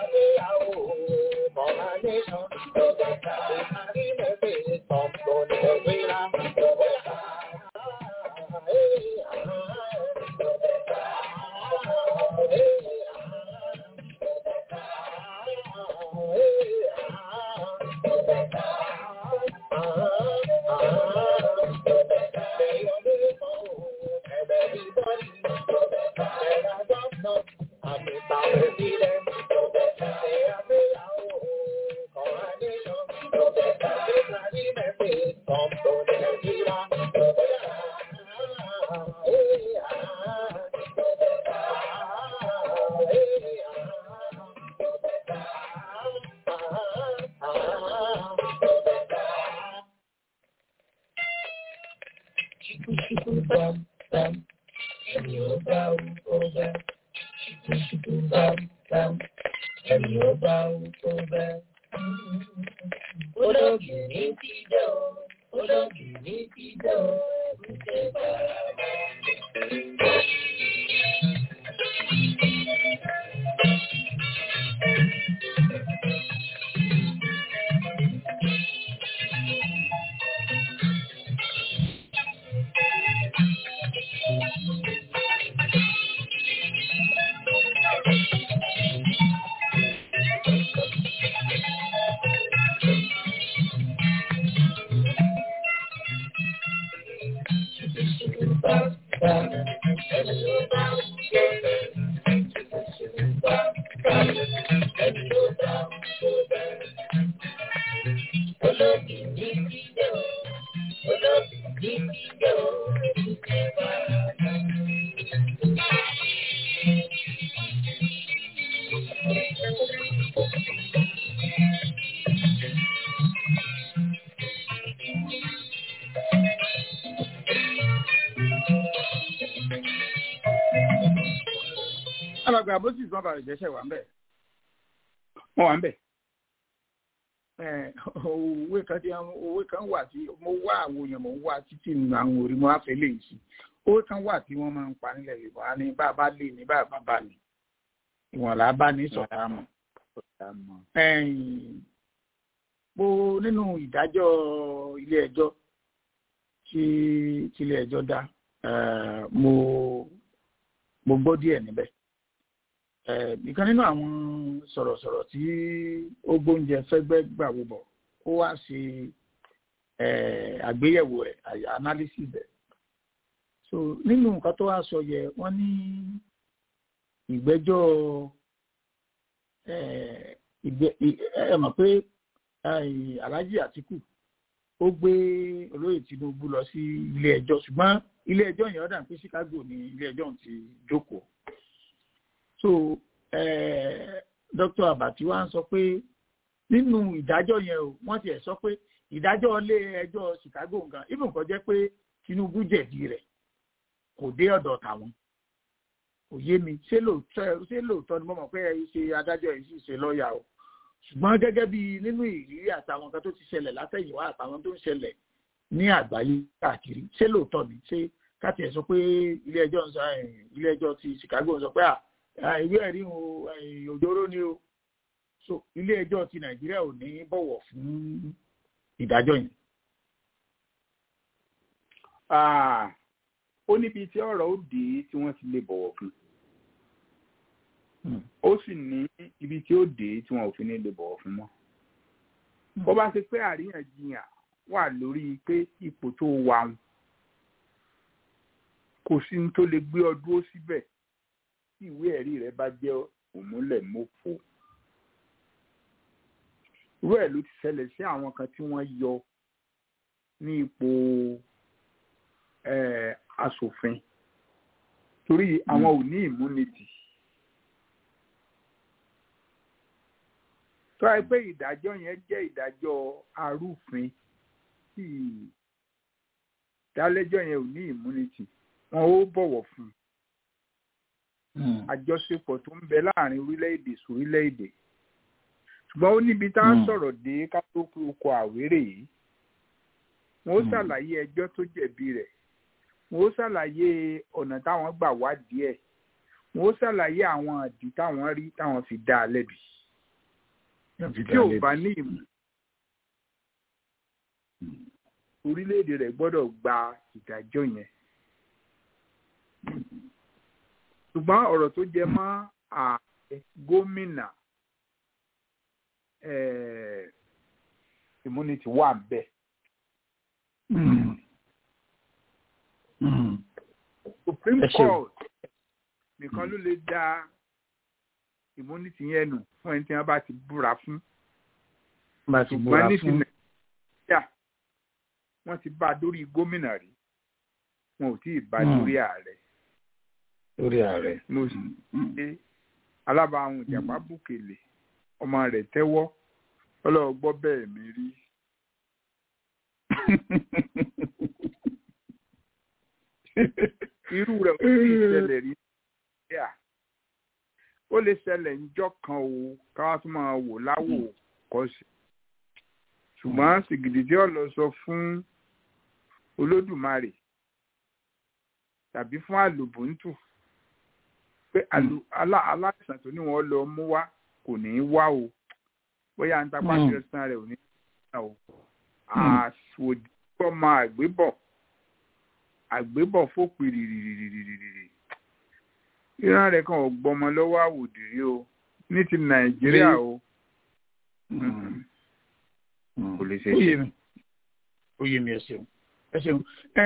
alàgbà bó sì sọ́n bàrẹ̀ jẹ́sẹ̀ wà ń bẹ̀. wọ́n wà ń bẹ̀. òwe kan tí òwe kan wà tí mo wá àwọn èèyàn mo wá títí nínú àwọn orí mo á fẹ́ lè sí òwe kan wà tí wọ́n máa ń pa nílẹ̀ yorùbá ní bá a bá lè ní bá a bá bá ní ìwọ̀n là á bá ní sọ̀tà mọ̀. mo nínú ìdájọ́ ilé ẹjọ́ tí ilé ẹjọ́ dá mo mo gbọ́ díẹ̀ níbẹ̀ ìkan nínú àwọn sọ̀rọ̀sọ̀rọ̀ tí ó gbóúnjẹ fẹ́gbẹ́ gbàwó bọ̀ ó wá ṣe àgbéyẹ̀wò ẹ̀ analysis ẹ̀ so nínú nǹkan tó wá sọ yẹ wọ́n ní ìgbẹ́jọ́ ẹ mọ̀ pé Alhaji Atiku ó gbé olóyè Tinubu lọ sí ilé ẹjọ́ ṣùgbọ́n ilé ẹjọ́ yẹn ó dà pé Chicago ni ilé ẹjọ́ ti jókòó so eh, Dr. Abati wa ń sọ pé nínú ìdájọ́ yẹn o wọ́n tiẹ̀ sọ pé ìdájọ́ ilé ẹjọ́ Chicago nǹkan even kò jẹ́ pé Tinubu jẹ̀bi rẹ̀ kò dé ọ̀dọ̀ tàwọn kò yé mi ṣé lóòótọ́ ṣé lóòótọ́ ni mo mọ̀ pé ẹ ṣe adájọ́ yìí sì ṣe lọ́ọ̀yà o ṣùgbọ́n gẹ́gẹ́ bí nínú ìrírí àtàwọn nǹkan tó ti ṣẹlẹ̀ látẹ̀yìnwá àtàwọn tó ń ṣẹlẹ̀ ní àgbáyé káàkiri ṣé lóòótọ́ ni ṣé káàtì ẹ̀ sọ pé ilé ẹjọ́ ń sọ ilé ẹjọ́ ti Chicago ń sọ pé à ìwé ẹ̀rí òjòrò ni o so ilé ẹjọ́ ti nàìjíríà ò ní bọ̀wọ̀ fún ìdájọ́ yẹn. ó níbi tí ọ̀rọ̀ ó dé tí wọ́n ti lè bọ̀wọ̀ fún ó sì ní ibi tí ó dé tí wọn ò fi ní lè bọ̀wọ̀ fún mọ́. bó bá ṣe pé àríyànjiyàn wà lórí pé ipò tó wà ń kò sí ní tó lè gbé ọ dúró síbẹ̀ tí ìwé ẹ̀rí rẹ bá jẹ́ òmúlẹ̀ mọ́fò. irú ẹ̀ ló ti ṣẹlẹ̀ sí àwọn kan tí wọ́n yọ ní ipò asòfin torí àwọn ò ní immunity. tó ẹ pé ìdájọ́ yẹn jẹ́ ìdájọ́ arúfin tí ìdálẹ́jọ́ yẹn ò ní immunity wọn ó bọ̀wọ̀ fún un àjọṣepọ̀ tó ń bẹ láàrin orílẹ̀-èdè sórílẹ̀-èdè ṣùgbọ́n ó níbi tá a sọ̀rọ̀ dé ká tó kú oko àwérè yìí wọn ó ṣàlàyé ẹjọ́ tó jẹ̀bi rẹ̀ wọn ó ṣàlàyé ọ̀nà táwọn gbà wádìí ẹ̀ wọn ó ṣàlàyé àwọn àdì táwọn rí táwọn fi dá a lẹ́bi tí ò bá ní ìmọ̀ orílẹ̀-èdè rẹ̀ gbọ́dọ̀ gba ìdájọ́ yẹn ṣùgbọ́n ọ̀rọ̀ tó jẹ mọ́ ààrẹ gómìnà immunity wà bẹ́ẹ̀. Supreme Court nìkan ló lè dá immunity yẹn nù fún ẹni tí wọ́n bá ti búra fún. ṣùgbọ́n ní ti nàìjíríà wọ́n ti bá a dórí gómìnà rí wọn ò tí ì bá a dórí ààrẹ. lórí ààrẹ. mo sì ṣe alábàáhùn ìjàpá bùkèlè ọmọ rẹ̀ tẹ́wọ́ ọlọ́wọ́ gbọ́ bẹ́ẹ̀ mi rí. irú rẹ̀ ó sì ṣẹlẹ̀ rí nàìjíríà ó lè ṣẹlẹ̀ níjọ́ kan o káwá tó máa wò láwò kọ́ sí ṣùgbọ́n sìgìdì tí ó lọ sọ fún olódùmarè tàbí fún àlùbùntù pé aláìsàn tó ní wọn lọ mú wá kò ní í wá o bóyá ń tapá sí ẹsán rẹ ò ní í wá o àsòdì ọmọ àgbébọ̀ àgbébọ̀ fòpin rìrìrìrìrìrì ìran rẹ̀ kan ò gbọmọ lọ́wọ́ àwòdìrí o ní ti nàìjíríà o kò lè ṣe ṣe. ó yé mi ẹ ṣeun ẹ ṣeun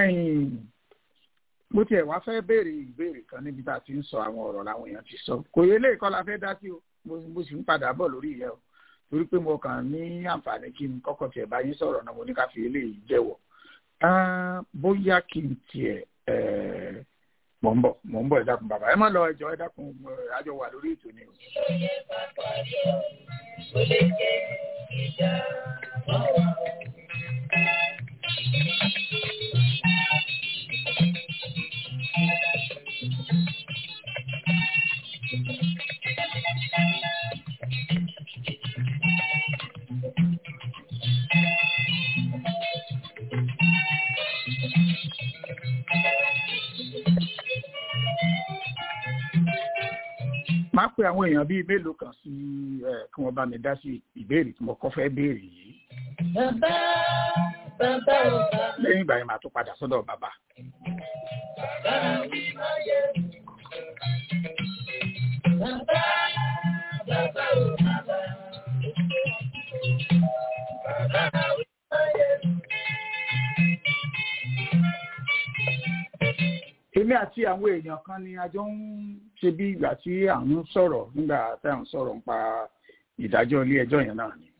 mo tiẹ̀ wá fẹ́ béèrè ìbéèrè kan níbi tá a ti ń sọ àwọn ọ̀rọ̀ làwọn èèyàn ti sọ kò yẹ léèkọ́ la fẹ́ dá sí o mo sì ń padà bọ̀ lórí ìyẹn o torí pé mo kàn ní àǹfààní kí n kọ́kọ́ tiẹ̀ bá yín sọ̀rọ̀ náà mo ní ká fi eléyìí jẹ́wọ́ bóyá kí n tiẹ̀ mọ̀ ń bọ̀ mọ̀ ń bọ̀ ẹ dákun bàbá ẹ má lọ ẹjọ́ ẹ dákun àjọ wà lórí ètò ni o. máa pe àwọn èèyàn bíi mélòó kan sí ẹ kí wọ́n bá mi dá sí ìbéèrè tí mo kọ́ fẹ́ béèrè yìí. Bàbá bàbá ò bàbá. lẹ́yìn ìgbà yẹn màá tún padà sọ́dọ̀ bàbá. Bàbá mi máa yẹ. Bàbá bàbá ò bàbá. Bàbá mi máa yẹ. èmi àti àwọn èèyàn kan ni a jọ ń ṣe bí ìgbà tí à ń sọ̀rọ̀ nígbà tí à ń sọ̀rọ̀ nípa ìdájọ́ ilé ẹjọ́ yẹn náà ni.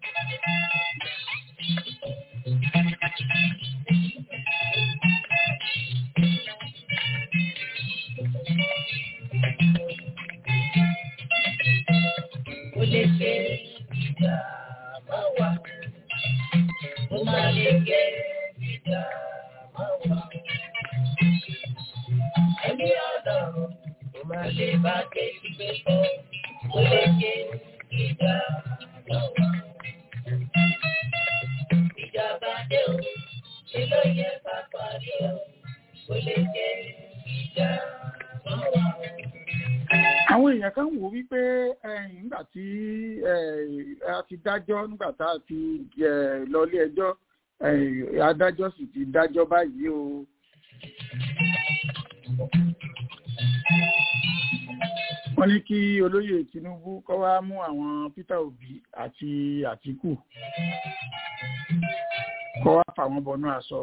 Mo lè ṣe ìjà máa wà. Mo máa lè ṣe ìjà máa wà. Ẹni ọ̀dọ̀ mo máa lè bá ké ìgbé sọ. Mo lè ṣe ìjà máa wà. Ìjàmbá dé o, ṣe ló yẹ ká parí o. Mo lè ṣe ìjà máa wà. àwọn èèyàn kan wò wípé ẹ̀yìn nígbà tí a ti dájọ́ nígbà tá a ti lọ ilé ẹjọ́ adájọ́ sì ti dájọ́ báyìí o. wọ́n ní kí olóyè Tinubu kọ́ wá mú àwọn Peter Obi àti Àtíkù kọ́ wá fà wọ́n bọnú aṣọ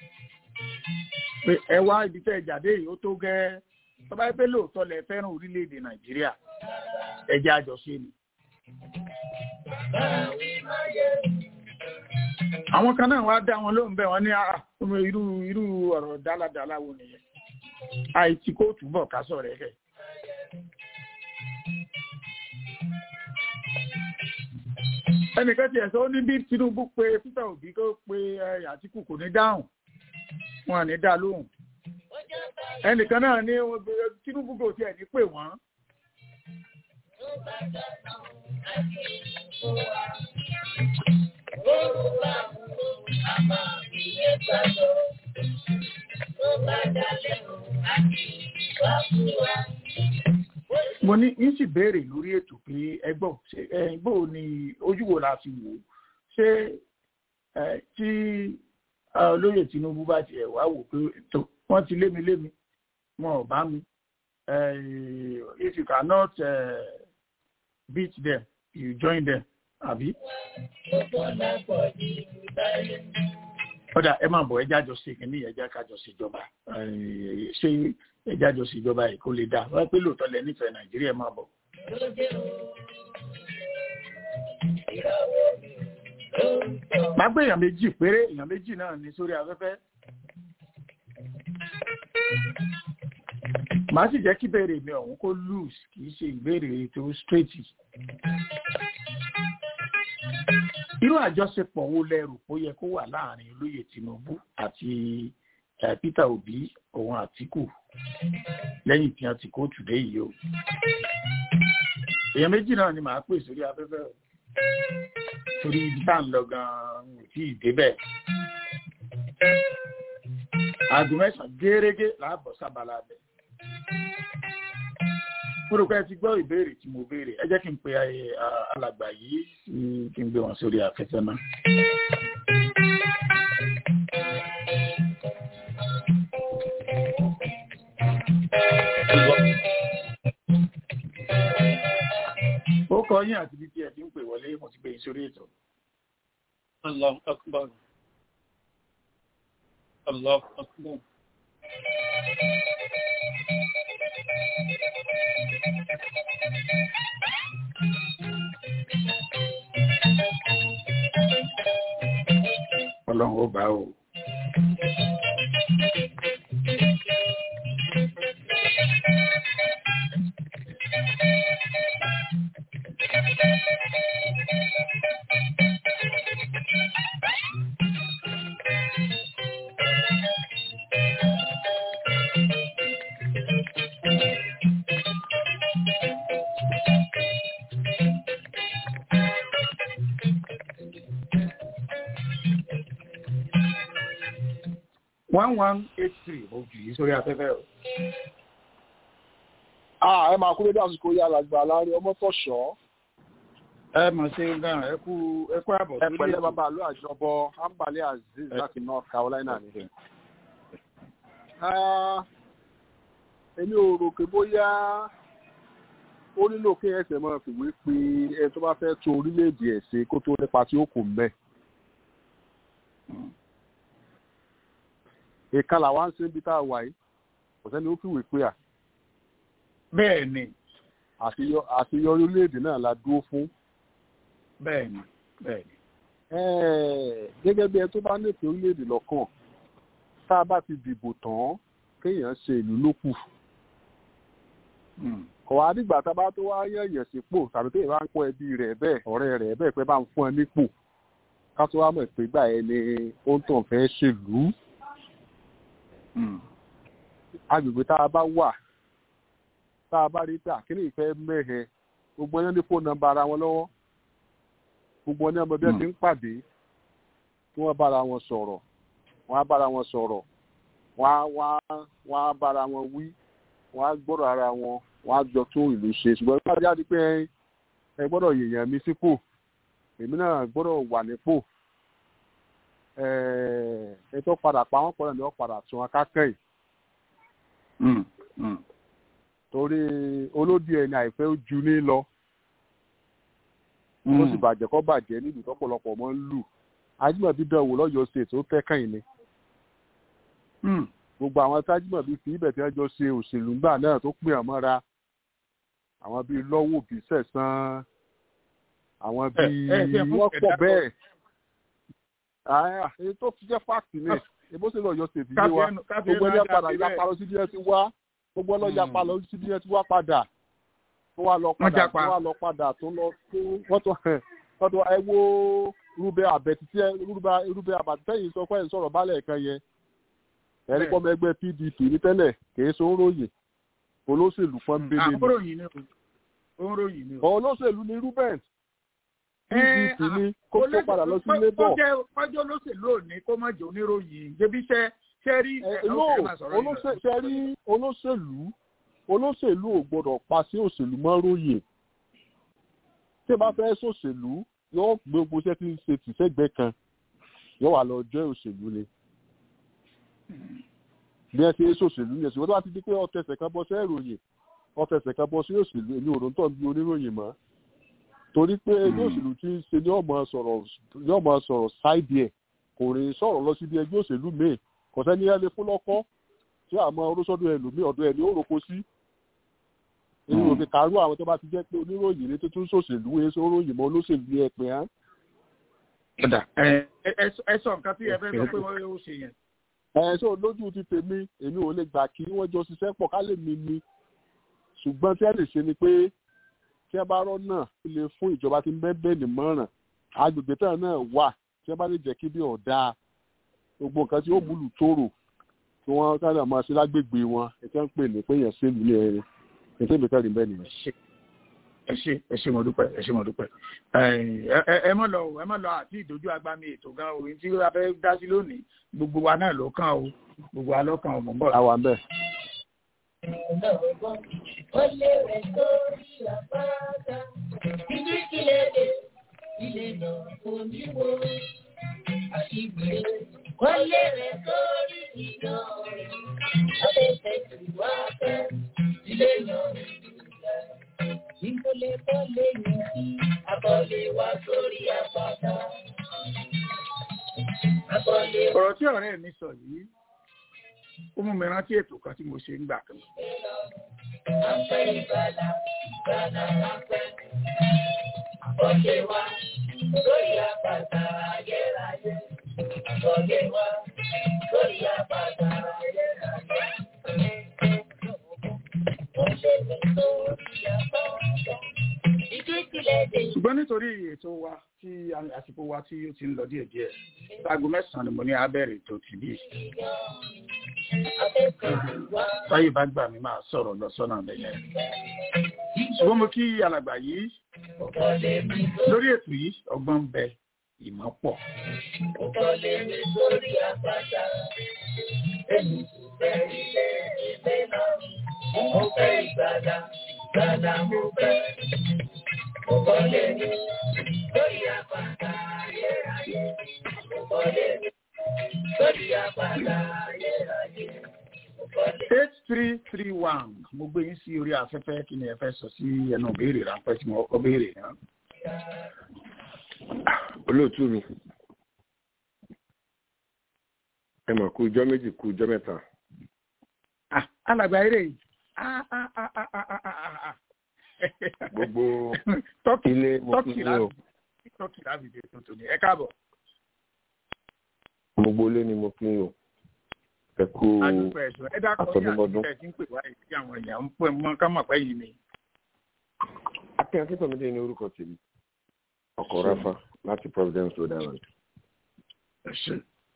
pé ẹ wá ibi tẹ́ ẹ jáde yìí ó tó gẹ́ẹ́ tó bá yẹ pé lóòótọ́ lẹ fẹ́ràn orílẹ̀-èdè nàìjíríà ẹjẹ́ àjọṣe ni. àwọn kan náà wá dá wọn lóhùn bẹ́ẹ̀ wọ́n ní irú irú ọ̀rọ̀ dáladála wo nìyẹn àìtí kóòtù bọ̀ ká sọ̀rọ̀ ẹ̀ ẹnìkan tiẹ̀ sọ ó ní bí Tinubu pé Peter Obi kó pe Àtíkù kò ní dáhùn wọn à ní dá lóhùn ẹnìkan náà ní Tinubu kò tiẹ̀ ní pè wọ́n. mo ní ń sì béèrè lórí ètò pé ẹgbọ́n ṣe ẹ bó ni ojú wo la fi wò ó ṣé ẹ tí olóyè Tinubu bá tiẹ̀ wá wò pé tó wọ́n ti lémi lémi wọn ò bá mi if you cannot uh, beat them you join them àbí. ọ̀dà ẹ máa bọ̀ ẹ jájọ sí kìíní ẹ já kájọ síjọba ṣé ẹ jájọ síjọba yìí kó lè dá wọ́n pé lóòótọ́ lẹ nífẹ̀ẹ́ nàìjíríà máa bọ̀. máa gbé èèyàn méjì péré èèyàn méjì náà ní sórí afẹ́fẹ́. màá sì jẹ́ kí béèrè mi ọ̀hún kó loose kì í ṣe ìbéèrè tó straight. irú àjọṣepọ̀ wo lẹ́rù ó yẹ kó wà láàrin olóyè Tinubu àti Peter Obi òun Àtíkù lẹ́yìn tí wọ́n ti kóòtù dé yìí o. èèyàn méjì náà ni màá pè sórí afẹ́fẹ́ o torí ibi tá à ń lọ gan-an ò tí ì débẹ̀. aago mẹ́sàn-án gẹ́rẹ́gẹ́ láàbọ̀ sábàlá bẹ̀. mo rò pé ẹ ti gbọ́ ìbéèrè tí mo béèrè ẹ jẹ́ kí n pe alàgbà yìí kí n gbé wọn sórí afẹ́fẹ́ náà. ó kọ yín àti ibi tí ẹ ti ń pè wọlé mo ti gbé yín sórí ètò. Allah akbar. Allah akbar. Ọlọ́run ó bá o. one one eight three ojú yìí sórí afẹ́fẹ́ o. Ah, ẹ máa kú lédè àsìkò yá làgbà láàrin ọmọ tọ̀ṣọ́. ẹ mọ̀ sí gan ẹ kú ẹ kú àbọ̀ Ẹ pẹ̀lẹ́ bàbá àlọ́ àjọbọ Ambali Azeez láti North Carolina ni. Ah, Èmi ò rò pé bóyá ó nílò kí ẹsẹ̀ máa fìwé pé ẹ tó bá fẹ́ tún orílẹ̀-èdè ẹ̀ ṣe kó tó nípa tí ó kù mẹ́. Ìkan làwa ń ṣe níbi tá a wà yìí, kò sẹ́ni ó fìwé pé à bẹ́ẹ̀ ni àṣeyọrí orílẹ̀-èdè náà la dúró fún. bẹ́ẹ̀ ni bẹ́ẹ̀ ni. gẹ́gẹ́ bí ẹ tó bá nífẹ̀ẹ́ orílẹ̀-èdè lọ́kàn tá a bá ti dìbò tán kéèyàn ṣe ìlú ló kù. kò wá dìgbà tá a bá tó wá yẹ̀yẹ̀ sípò tàbí téèyàn bá ń kọ́ ẹbí rẹ̀ bẹ́ẹ̀ ọ̀rẹ́ rẹ̀ bẹ́ẹ̀ pé bá ń fún ẹ nípò ká tó wá mọ̀ pé gbà ẹ ni ó ń tàn fẹ́ ṣèlú. agbègbè tá a bá wà tá a bá rí pé àkíní ìfẹ́ mẹ́hẹ gbogbo ẹni ní fóònù nọ́mbà ara wọn lọ́wọ́ gbogbo ẹni ọmọ bí ẹ ti ń pàdé kí wọ́n bára wọn sọ̀rọ̀ wọ́n á bára wọn sọ̀rọ̀ wọ́n á wọ́n á bára wọn wí wọ́n á gbọ́dọ̀ ara wọn wọ́n á jọ tún ìlú ṣe ṣùgbọ́n bí wọ́n jáde pé ẹ gbọ́dọ̀ yèèyàn mi sípò èmi náà gbọ́dọ̀ wà nípò ẹ tó padà pa wọ́n pọ̀ ní wọ́n padà tún akákẹ́ yìí torí olódì ẹni àìfẹ́ ó ju ní lọ ó sì bàjẹ́ kọ́ bàjẹ́ nílùú tọ́pọ̀lọpọ̀ mọ́ ń lù ajímọ̀bí dánwò lọ́yọ̀ state ó tẹ́kàn ní. gbogbo àwọn tájímọ̀bí fi ibẹ̀ tí wọ́n jọ ṣe òṣèlú ńgbà náà tó pè ọ́ mọ́ra àwọn bíi lọ́wọ́ bí sẹ̀sán àwọn bíi wọ́n pọ̀ bẹ́ẹ̀. èyí tó fi jẹ́ fáàkì ní ebó sì lọ́yọ̀ state yé wa gbogbo ẹni padà yapa lọ sí bí ẹ ti wá gbogbo ọlọ́jà pa lọ sí bí ẹ ti wá padà tó wá lọ padà tó wá lọ padà tó lọ tó wọ́n tó wọ́n tó ẹ wo rúbẹ àbẹ̀tí tí ẹ rúbẹ àbàtì yìí sọ pé ẹ̀ ń sọ̀rọ̀ bálẹ̀ kan yẹn ẹ̀rí pọ́mọ ẹgbẹ́ pdp ní tẹ́lẹ̀ kìí ṣe òǹròyìn olóṣèlú pọ́nbélé ni olóṣèlú ni ruben pdp ni kó tó padà lọ sí labour. kọjọ́ olóṣèlú òní kó má jẹ́ oníròyìn débi iṣẹ́ ṣe rí ṣe rí olóṣèlú olóṣèlú ò gbọdọ̀ pa sí òṣèlú mọ́ róye tí ẹ bá fẹ́ sòṣèlú yóò gbé gbogbo iṣẹ́ tí ń ṣe tìṣẹ́gbẹ́ kan yóò wà lọ jẹ́ òṣèlú ni bí ẹ ṣe é sòṣèlú ni ẹ̀sìn wọ́n tó bá ti di pé ọ̀tẹ̀sẹ̀ kan bọ́ sí ìròyìn ọ̀tẹ̀sẹ̀ kan bọ́ sí òṣèlú èmi ò tó ń bí oníròyìn mọ́ torí pé ẹgbẹ́ òṣèlú tí ń ṣe ní ọmọ sọ̀rọ̀ ní ọmọ sọ̀rọ̀ ṣáìdì ẹ̀ kò rí sọ̀rọ̀ lọ síbi ẹgbẹ́ òṣèlú míì kò sẹ́ni ẹ lè fún lọ́kọ́ tí àmọ́ orósọ́dọ̀ ẹlòmíì ọ̀dọ̀ ẹ̀ ní ó roko sí èyí ò fi kàrú àwọn tó bá ti jẹ́ pé oníròyìn ní tuntun ṣòṣèlú ẹ̀ sọ ròyìn mọ́ olóṣèlú ẹ̀ pé á. ẹ sọ nǹkan tí ẹ fẹ́ sọ pé wọ́n yóò ṣe yẹn. ẹ sọ lójú ti tèmi èmi ò lè gbà kí wọ́n jọ ṣiṣẹ́ pọ̀ ká lè mi ni ṣùgbọ́n tí ẹ lè ṣe ni pé tí ẹ bá rọ́ náà lè fún ìjọba tí ń bẹ́ẹ̀ bẹ́ẹ̀ nímọ̀ràn agbègbè tán náà wà tí ẹ bá lè jẹ́ kí bí ọ̀dà gbogbo nǹkan tí ó múlù tóró tí wọ́n káàdà máa ṣe lágbègbè wọn ẹ tẹ́ ń pè ní pé èèyàn ṣèlú ní ẹrin ẹ tẹ́ mi káàdì bẹ́ẹ̀ nìyẹn. ẹ ṣe ẹ ṣe mo dúpẹ́ ẹ ṣe mo dúpẹ́ ẹ mọ̀ lọ ẹ mọ̀ lọ àti ìdójú agbami ètò gan orin tí a fẹ́ dá sí lónìí gbogbo wa náà ló kàn o gbogbo wa ló kàn o mọ̀ ń bọ̀. àwa ń bẹ̀. Ó lé rẹ̀ sórí àpáta, ìdí kílẹ̀ dé, ilé náà kò ní wo àṣìgbè. Ó lé rẹ̀ sórí ìdá rẹ̀, afẹ́fẹ́ tí wá fẹ́, ilé náà ní ìlẹ̀. Ìkọlẹ̀ bọ́lé ní sí, àbọ̀lé wá sórí àpáta. Àbọ̀lé wá ọ̀rọ̀ tí ọ̀rẹ́ mi sọ yìí ó mú mi rántí ètò kan tí mo ṣe ń gbà kan. afẹ́ ìbàlá, ìbàlá afẹ́. Àbọ̀lé wá sórí àpáta ayérayé. Àbọ̀lé wá sórí àpáta ayérayé. Ó lé mi sórí àpáta. Ìdí ìpìlẹ̀ dé. ṣùgbọ́n nítorí ètò wa tí àsìkò wa tí ó ti ń lọ díẹ̀díẹ̀ aago mẹ́sàn-án ni mo ní abẹ́rẹ́ ètò tìbí táyé bá gbà mí máa sọ̀rọ̀ lọ sọ́nà bẹ̀yẹn. ṣùgbọ́n mo kí alàgbà yìí lórí ètò yìí ọgbọ́n ń bẹ ìmọ̀ pọ̀. Ìkọlé mi sórí àpáta. Èmi kò fẹ́ ilé ìgbé náà. Mo fẹ́ ìgbàlà, ìgbàlà mo fẹ́. Ìkọlé mi sórí àpáta ayérayé. Ìkọlé mi sórí àpáta ayérayé. Ìkọlé eight three three one mo gbé yín sí orí afẹ́fẹ́ kí ni ẹ fẹ́ sọ sí ẹnu béèrè ráńpẹ́ tí mo kọ́ béèrè náà. olóòtú mi ẹ mọ̀ kú ijọ́ méjì kú ijọ́ mẹ́ta Ah, alàgbà eré yìí Ah, ah, ah, ah, ah, ah, ah, ah. gbogbo tọ́kì ilé mo kí tọ́kì yín o láti tọ́kì láti dé tuntun ni ẹ káàbọ̀ gbogbo ilé ni mo kí yín o ẹ kú adúpẹ́ ẹ̀sùn ẹ dákọ̀ ní àtọ́dúnmọ́dún. àtúntẹ̀ tí ń pè wáyé sí àwọn èèyàn ń pè mọ́ ká mọ̀ pé yìí ni. akin akíntọ́mídé ní orúkọ tèmi ọkọ̀ ráfà láti providence rhode island ẹ ṣe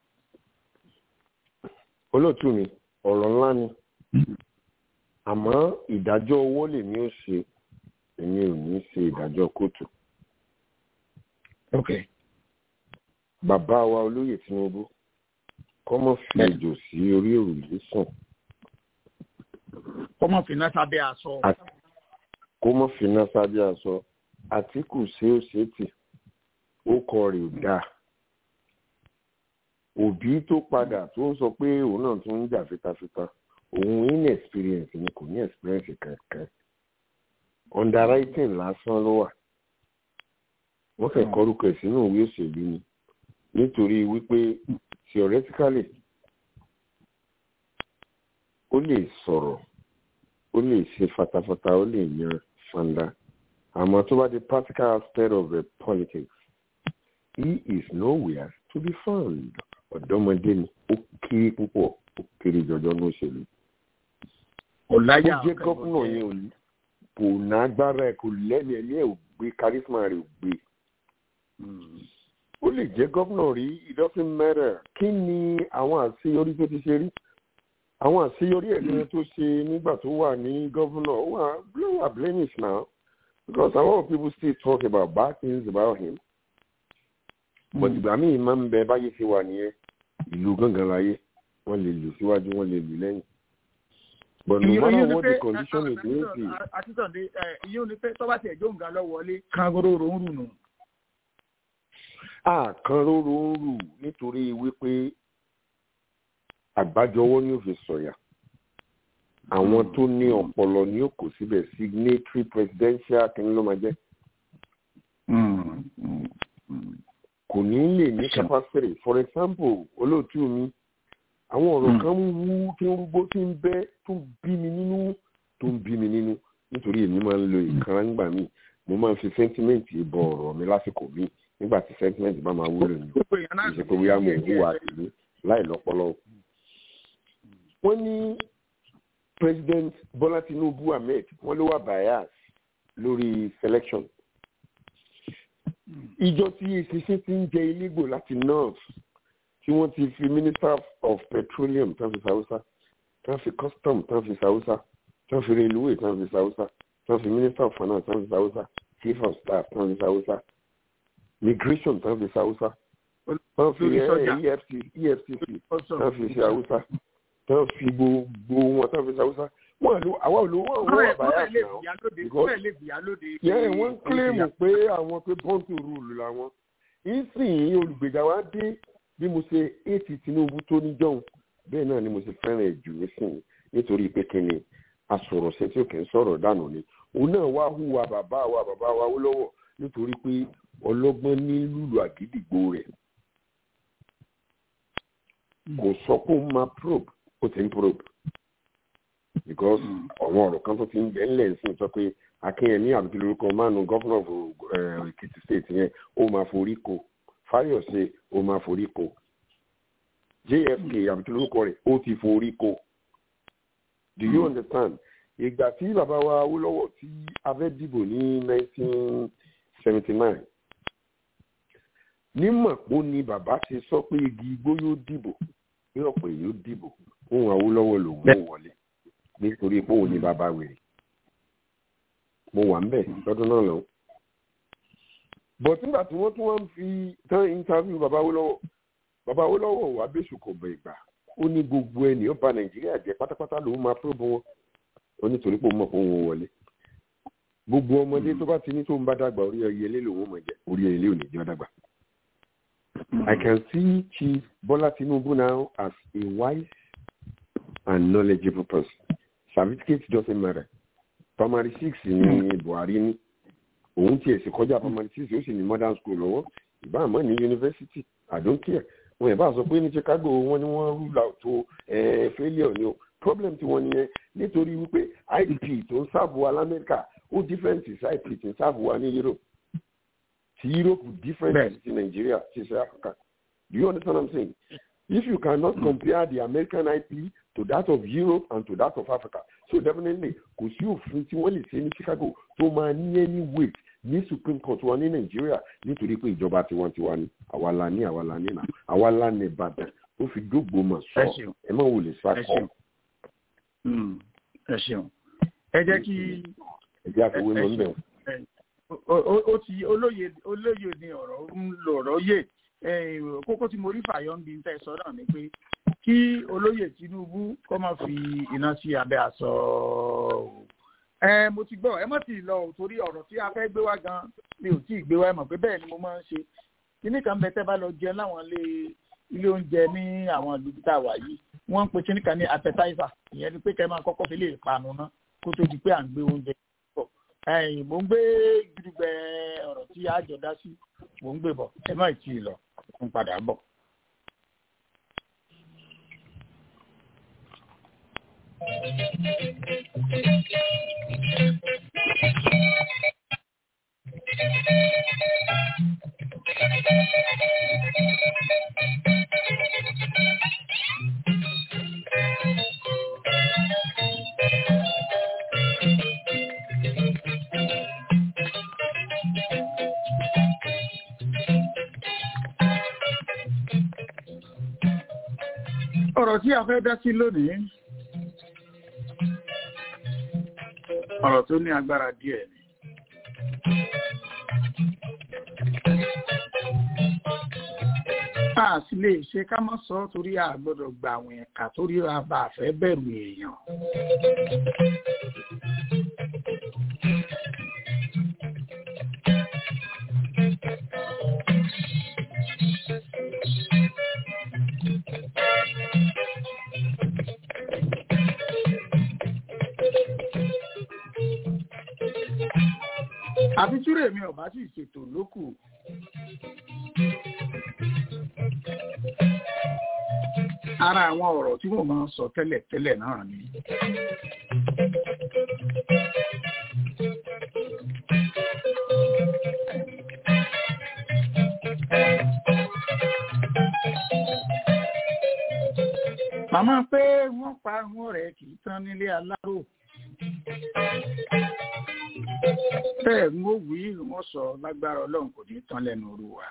olóòtú mi ọ̀rọ̀ ńlá ni àmọ́ ìdájọ́ owó lèmi ò ṣe èmi ò ní ṣe ìdájọ́ kóòtù ok bàbá wa olóyè tinubu kọ́mọ fi Bẹ́ẹ̀ni. èjò sí orí òrùlé sùn ọmọ fìnnà sábẹ́ aṣọ Àti- kó mọ̀ finá sábẹ́ aṣọ àtìkù ṣé ó ṣe tì ó kọ rè ó dáa òbí tó padà tó ń sọ pé òun náà tún ń jà fitafita òun inexperience ni kò ní experience kankan underwriting lásán ló wà wọ́n fẹ́ kọ́rúkọ ẹ̀ sínú ìwé òṣèlú ni nítorí wípé theoretically ó lè sọ̀rọ̀ ó lè ṣe fatafata ó lè yan fanda àmọ́ tó bá di practical aspect of the politics he is nowhere to be found ọ̀dọ́mọdé ni ó kéré púpọ̀ ó kéré jọjọ ní òṣèlú kò láyà ó jẹ́ gọ́fúnà yẹn ò ní kò nágbára ẹ̀ kò lẹ́nu ẹ̀mí ẹ̀ ò gbé charisma rẹ̀ ò gbé ó lè jẹ́ gọ́fúnà rí it doesn't matter kí ni àwọn àṣeyọrí tó ti ṣe rí àwọn àṣeyọrí ẹ̀gbẹ́ tó ṣe nígbà tó wà ní gọ́fúnà ó wà ló wà blemish now because a lot of people still talk about bad things about him but ìgbà míì máa ń bẹ báyé ṣe wà nìyẹn ìlú gángan láyé wọ́n lè lù síwájú wọ́n lè lù lẹ́yìn but no matter what the condition is ní èsì àtúntàndé ìyẹn ni pé tọ́ba tiẹ̀ jó nǹkan lọ wọlé kangororo ń rùnù. àkàn róró ń rù nítorí wípé àgbájọwọ́ ni ó fi sọ̀yà àwọn tó ní ọpọlọ ní òkò síbẹ̀ signatory presidential kí ló máa jẹ́ kò ní lè ní capacity for example olóòtú mi àwọn ọ̀rọ̀ kan ń wú tí ń rúgbó tí ń bẹ́ tó ń bí mi nínú tó ń bí mi nínú nítorí èmi máa ń lo ìkan nígbà míì mo máa ń fi sentiment bọ ọ̀rọ̀ mi lásìkò míì nígbà tí sentiment bá máa wúlò ní ìṣe pé bóyá mo ń hùwà tèmi láì lọ́pọlọ. wọ́n ní president bola tinubu ahmed wọ́n ló wà bias lórí selection. ìjọ tí èsìsẹ́ ti ń jẹ ilégbò láti north tí wọ́n ti fi minister of petroleum tán fi sàwùsà tán fi custom tán fi sàwùsà tán fi railway tán fi sàwùsà tán fi minister of finance tán fi sàwùsà chief of staff tán fi sàwùsà migration tán fi sàwùsà tán fi efcc tán fi sàwùsà tán fi gbogbo wọn tán fi sàwùsà wọn àlọ àwọn olówó àwọn wà báyà náà yẹ wọn kílèmù pé àwọn pé bọ́ǹtù rúùlù làwọn ìsìn olùgbèjà wa dé bí mo ṣe éètì tinubu tó níjọ́hun bẹ́ẹ̀ náà ni mo ṣe fẹ́ràn ẹ̀ jù nísìnyí nítorí pé kí ni asọ̀rọ̀ṣẹ́ tí ó kì í sọ̀rọ̀ dànù ni òun náà wá hùwà bàbá wa bàbá wa ó lọ́wọ́ nítorí pé ọlọ́gbọ́n ní lùlù àgídìgbò rẹ̀ kò sọ pé òun máa probe ó ti ń probe because àwọn ọ̀rọ̀ kan tó ti ń bẹ̀ ńlẹ̀ sí sọ pé akínyẹmí àbúkí lórúkọ mánu gọ́fúnà èkìtì state yẹn ó máa forí ko fáyọ̀sẹ̀ ó máa forí ko jfk àbúkí lórúkọ rẹ̀ ó ti forí ko do you understand ìgbà tí bàbá wa awólọ́wọ̀ tí a fẹ́ dìbò ní nineteen seventy nine nímọ̀pó ni bàbá ti sọ pé igi igbó yóò dìbò pé ọ̀pọ̀ èyí yóò dìbò fún awólọ́wọ̀ lòun ò wọlé nítorí pé òun ni bàbá wèrè mo wà ń bẹ̀ lọ́dún náà lọ́wọ́ but nígbà tí wọ́n tún wá ń fi tán interview bàbá awólọ́wọ̀ bàbá awólọ́wọ̀ wà bẹ́sù kò bẹ̀ ìgbà ó ní gbogbo ẹni ó ba nàìjíríà jẹ pátápátá lòun máa probe wọn ó nítorí pé òun mọ̀ pé òun wọlé gbogbo ọmọdé tó bá ti ní tó ń bá dàgbà orí ẹyẹlé lòun mọ̀ jẹ orí ẹyẹlé ò ní jẹ́ dàgbà. I can see Chief Bola Tinubu now as a wise and knowledgeable person. Certificate doesn't matter. Primary six ni Buhari ní. Òun tiẹ̀ sì kọjá primary six ó sì ní modern school lọ́wọ́. Ìbá àmọ́ ní university. I don't care wọn ẹ̀ bá sọ pé ní chicago wọn ni wọ́n rule out tó failure ni o problem tí wọ́n nìyẹn nítorí wípé idp tó ń sáàbù wa lamẹ́ríkà ó different sí idp tó ń sáàbù wa ní europe ti europe different sí nigeria sí south africa do you understand what i'm saying if you cannot compare the american ip to that of europe and to that of africa so definitely kò sí òfin tí wọ́n lè ṣe ní chicago tó máa ní any weight ní supreme court wa ní nàìjíríà nítorí pé ìjọba tiwantiwa ni àwa la ní àwa la ní nà àwa la ní ìbàdàn ó fi dógbò mà sọ ẹ má wò lè sá kọ. ẹ ṣeun ẹ jẹ́ kí. ẹ jẹ́ àfiwé lọ níbẹ̀. ó ti olóye olóye ni ọ̀rọ̀ ń lo ọ̀rọ̀ yé kókó tí mo rí fàyọ̀ ń bi tẹ́ sọ náà ni pé kí olóyè tinubu kọ́ máa fi iná sí abẹ́ aṣọ ẹ mo ti gbọ́ ẹ mọ̀ tí ì lọ torí ọ̀rọ̀ tí a fẹ́ gbé wá gan mi ò tí ì gbé wá ẹ mọ̀ pé bẹ́ẹ̀ ni mo máa ń ṣe kíní kan bẹ tẹ́ bá lọ jẹun láwọn ilé ilé oúnjẹ ní àwọn ìlú tá a wà yìí wọ́n ń pe kíní kan ní appetizer ìyẹn ni pé kẹ́ máa kọ́kọ́ fi lè panu ná kó tó di pé à ń gbé oúnjẹ bọ̀ ẹ̀yìn mo ń gbé gidigbẹ ọ̀rọ̀ tí a jọ dá sí mo ń gbé bọ̀ ẹ má tí ì lọ ń padà bọ̀. ọ̀rọ̀ tí a fẹ́ dá sí lónìí ọ̀rọ̀ tó ní agbára díẹ̀ ni. a sì lè ṣe ká mọ́ sọ torí a gbọ́dọ̀ gba àwọn ẹ̀ka torí a bá fẹ́ bẹ̀rù èèyàn. àfi túrè mi ò bá sì ṣètò lókù. ara àwọn ọ̀rọ̀ tí mo máa ń sọ tẹ́lẹ̀ tẹ́lẹ̀ náà ni. màmá pé wọ́n pa àwọn rẹ̀ kì í tán nílé aláró bẹ́ẹ̀ ń ó wí wọ́n sọ lágbára ọlọ́run kò ní tán lẹ́nu oru wa.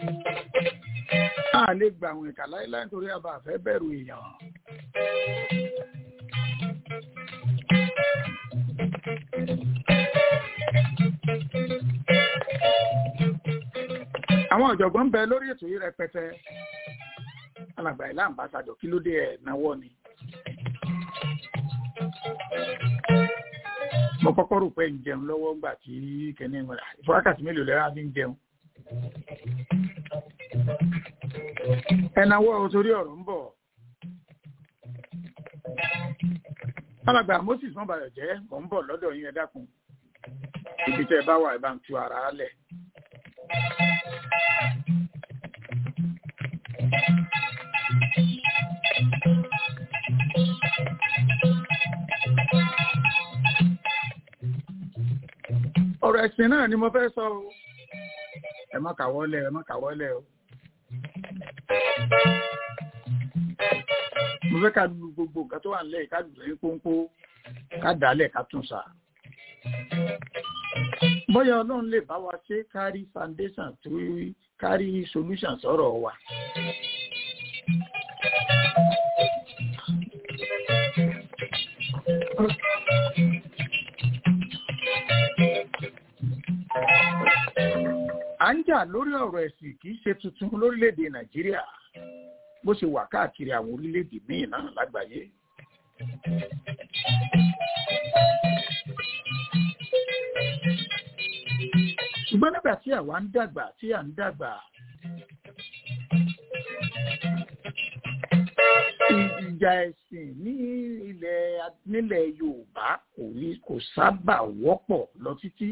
a lè gba àwọn ìkà láéláé nítorí a bá fẹ́ bẹ̀rù èèyàn. àwọn ọ̀jọ̀gbọ́n ń bẹ lórí ètò yìí rẹpẹtẹ alàgbà ìlà àmbásádọ̀ kí ló dé ẹ̀ náwó ni. mo kọ́kọ́ rò pé ń jẹun lọ́wọ́ ńgbà tí kẹ́ni ìfọ́rákàtí mélòó lẹ́ra fi ń jẹun. ẹnáwó torí ọ̀rọ̀ ń bọ̀. alàgbà moses wọn bàyọ̀ jẹ́ mò ń bọ̀ lọ́dọ̀ yín ẹ dákun ibi tẹ́ ẹ bá wà ẹ bá ń tu ara lẹ̀. ọ̀rọ̀ ẹ̀sìn náà ni mo fẹ́ sọ o ẹ má kàwọ́lẹ̀ ẹ má kàwọ́lẹ̀ o. mo fẹ́ ká lu gbogbo nǹkan tó wà nílẹ̀ ká lù ní pọ́npọ́ ká dálẹ̀ ká tún sà. bóyá ọlọ́run lè bá wa ṣe kárí foundation tó kárí solution sọ̀rọ̀ wa. à ń jà lórí ọ̀rọ̀ ẹ̀sìn kì í ṣe tuntun lórílẹ̀‐èdè nàìjíríà bó ṣe wà káàkiri àwọn orílẹ̀‐èdè míì náà lágbàáyé. ṣùgbọ́n nígbà tí àwa ń dàgbà tí à ń dàgbà ìjà ẹ̀sìn ní ilẹ̀ nílẹ̀ yorùbá kò ní kò sábà wọ́pọ̀ lọ títí.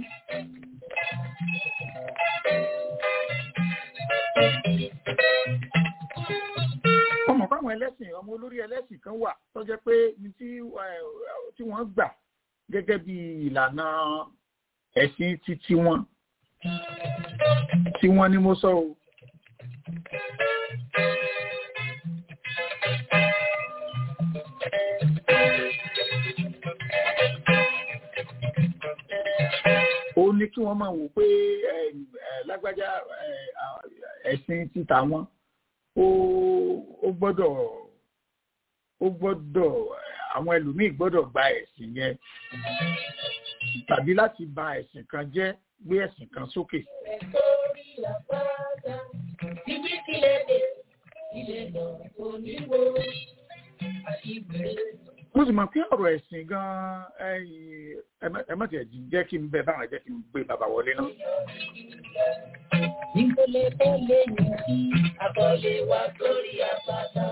ọmọ fáwọn ẹlẹ́sìn ọmọ olórí ẹlẹ́sìn kan wà tó jẹ́ pé ní tí tí wọ́n gbà gẹ́gẹ́ bí ìlànà ẹ̀sìn títí wọn tí wọ́n ní mo sọ o. ó ní kí wọ́n máa wò pé lágbájá ẹ̀sìn títà wọn ó gbọ́dọ̀ ó gbọ́dọ̀ àwọn ẹlòmíì gbọ́dọ̀ gba ẹ̀sìn yẹn tàbí láti ba ẹ̀sìn kan jẹ́ gbé ẹ̀sìn kan sókè. mo sì mọ̀ pé ọ̀rọ̀ ẹ̀sìn gan-an ẹ má tiẹ̀ jẹ́ kí n bẹ báwọn jẹ́ kí n gbé bàbá wọlé náà. Ìkọlẹ̀ tó lè ní kí àkọlé wa sórí àpáta.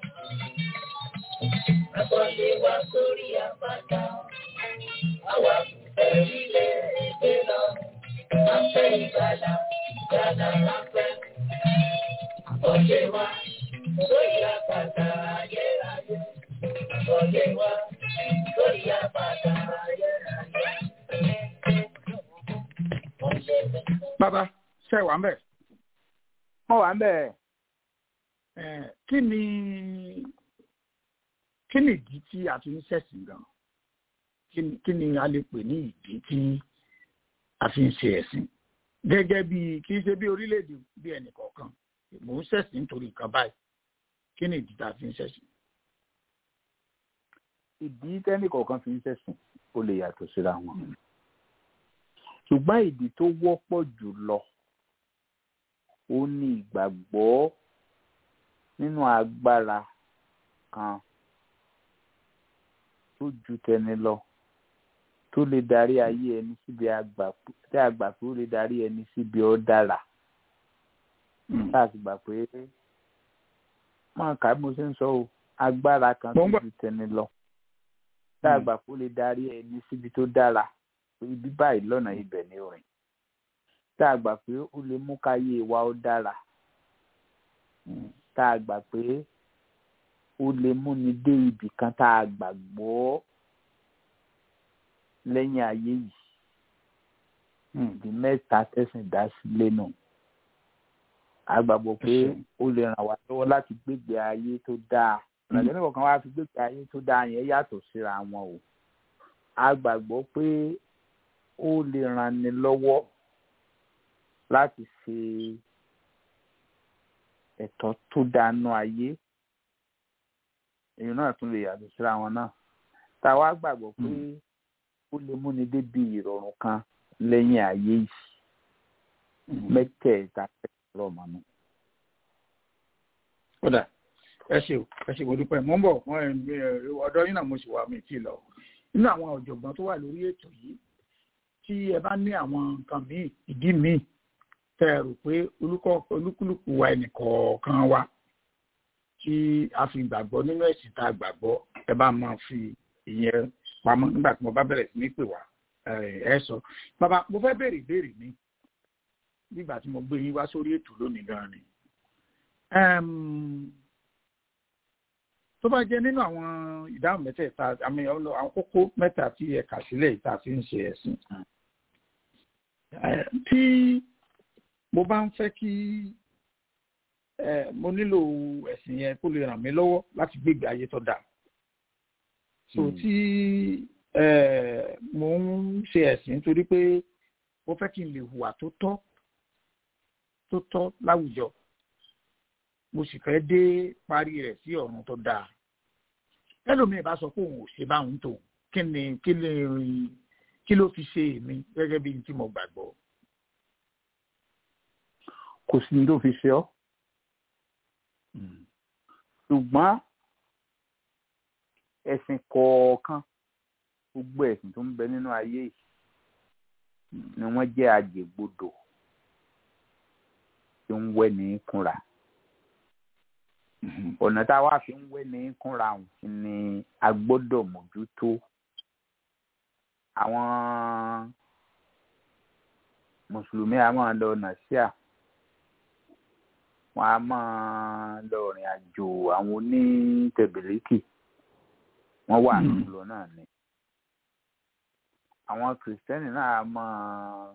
Àkọlé wa sórí àpáta. Àwa fẹ́ ilé ìgbé lọ. A fẹ́ ìgbàlà, ìgbàlà la fẹ́. Àkọlé wa sórí àpáta ayérayé. Àkọlé wa sórí àpáta ayérayé. Bàbá ṣe wà ń bẹ̀. Mo wà ń bẹ̀. Kí ni kí ni ìdí tí a fi ń ṣẹ̀sìn gan? Kí ni a lè pè ní ìdí tí a fi ń ṣe ẹ̀sìn? Gẹ́gẹ́ bí kì í ṣe bí orílẹ̀-èdè bí ẹnì kọ̀ọ̀kan. Mò ń ṣẹ̀sìn nítorí nǹkan báyìí. Kí ni ìdí tá a fi ń ṣẹ̀sìn? Ìdí tẹ́nì kọ̀ọ̀kan fi ń ṣẹ̀sìn ó lè yàtọ̀ síra wọn. Ṣùgbọ́n ìdí tó wọ́pọ̀ jù lọ ó ní ìgbàgbọ́ nínú agbára kan tó ju tẹni lọ tó lè darí ayé ẹni síbi àgbà tí a gbà pé ó lè darí ẹni síbi ó dára tá a sì gbà pé máa kà á bí mo ṣe ń sọ o agbára kan tó ju tẹni lọ tá a gbà pé ó lè darí ẹni síbi tó dára ibi báyìí lọ́nà ibẹ̀ ni orin tá a gbà pé ó lè mú káyé wa ó dára tá a gbà pé ó lè múni dé ibì kan tá a gbàgbọ́ lẹ́yìn ayé yìí ìdí mẹ́ta tẹ̀sìn dá sílé nù a gbàgbọ́ pé ó lè ràn wá lọ́wọ́ láti gbégbé ayé tó dáa ìrìnàjò nígbà kan wá fi gbégbé ayé tó dáa yẹn yàtọ̀ síra wọn o a gbàgbọ́ pé ó lè ràn ni lọ́wọ́ láti ṣe ẹ̀tọ́ tó dánú ayé èyí náà tún lè yàtọ̀ síra wọn náà tá a wá gbàgbọ́ pé ó lè múni débi ìrọ̀rùn kan lẹ́yìn ayé yìí mẹ́tẹ̀ẹ̀ta rọ̀ mọ́nú. kódà ẹ ṣe ẹ ṣe mo dúpẹ́ mo ń bọ̀ ọ̀dọ́ yín náà mo sì wà mí tì lọ nínú àwọn ọ̀jọ̀gbọ́n tó wà lórí ètò yìí tí ẹ bá ní àwọn nǹkan míì ìdí míì tẹ ẹ rò pé olúkúlùkù wa ẹnìkọ̀ọ̀kan wa tí a fi gbàgbọ́ nínú ẹ̀sìn tá a gbàgbọ́ ẹ bá máa fi ìyẹn pamọ́ nígbà tí mo bá bẹ̀rẹ̀ sí ní pè wá ẹ sọ bàbá mo fẹ́ béèrè ìbéèrè mi nígbà tí mo gbé yín wá sórí ètò lónìí gan ni tó bá jẹ́ nínú àwọn ìdáhùn mẹ́tẹ̀ẹ̀ta àmì àwọn kókó mẹ́ta tí ẹ kà sílẹ̀ ìta fi ń ṣe ẹ̀sìn tí mo bá ń fẹ́ kí mo nílò ẹ̀sìn yẹn kó lè ràn mí lọ́wọ́ láti gbégbé ayé tó dáa so tí mo ń ṣe ẹ̀sìn nítorí pé mo fẹ́ kí n lè hùwà tó tọ́ tó tọ́ láwùjọ mo sì fẹ́ dé parí rẹ̀ sí ọ̀run tó dáa ẹlòmíì bá sọ pé òun ò ṣe báwọn tó kí ni kí ni kí ló fi ṣe èmi gẹ́gẹ́ bí tí mo gbàgbọ́. kò sí ní tó fi ṣe ọ́ ṣùgbọ́n ẹ̀sìn kọ̀ọ̀kan gbogbo ẹ̀sìn tó ń bẹ nínú ayé yìí ni wọ́n jẹ́ àjẹgbodò tí ń wẹ́ ní kúnra ọ̀nà tá a wá fi ń wẹ́ ní kúnra ni a gbọ́dọ̀ mójútó àwọn mùsùlùmí a máa lọ nàṣíà wọn a máa lọ rìn àjò àwọn onítẹ̀bìlìkì wọ́n wà nílò náà ni àwọn kìrìsìtẹ́nì náà a máa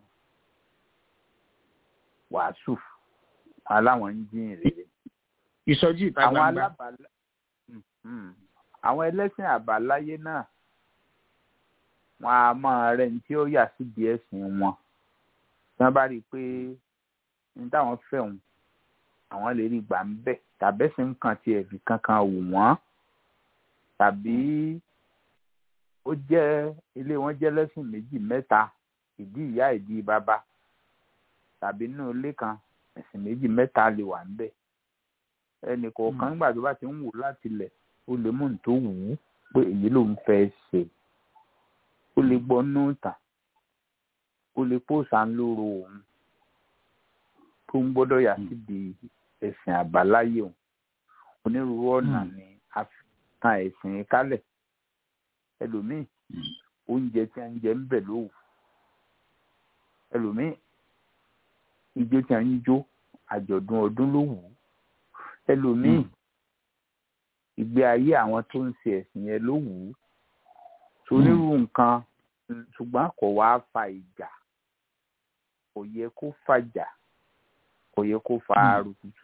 wàásù aláwọn ń jíìn rere ìsọjí ìta àwọn gbangba alábàálá àwọn ẹlẹ́sìn àbáláyé náà wọn a máa rẹ ní tí ó yà síbi ẹ̀sìn wọn tí wọ́n bá rí i pé ní táwọn fẹ́ òun àwọn lè rí gbà ń bẹ̀ tàbẹ́sìn nǹkan tiẹ̀ fi kankan wù wọ́n tàbí ó jẹ́ ilé wọn jẹ́ lẹ́sìn méjì mẹ́ta ìdí ìyá ìdí bàbá tàbí nínú ilé kan ẹ̀sìn méjì mẹ́ta lè wà ń bẹ̀ ẹnì kọ̀ọ̀kan nígbà tó bá ti ń wò láti lẹ̀ ó lè mú tó wù ú pé èyí ló ń fẹ́ ṣe ó lè gbọ́ nù tàn ó lè pòsà ń lóró òun tó ń gbọ́dọ̀ yà síbi ẹ̀sìn àbáláyé òun onírúurú ọ̀nà ni a fi tan ẹ̀sìn kálẹ̀ ẹlòmíì oúnjẹ tí a ń jẹ ń bẹ̀ ló wù ẹlòmíì ijó tí a ń jó àjọ̀dún ọdún ló wù ú ẹlòmíì ìgbé ayé àwọn tó ń ṣe ẹ̀sìn yẹn ló wù ú onírúurú nǹkan ṣùgbọ́n kò wá fa ìjà kò yẹ kó fàjà kò yẹ kó fa aró tútù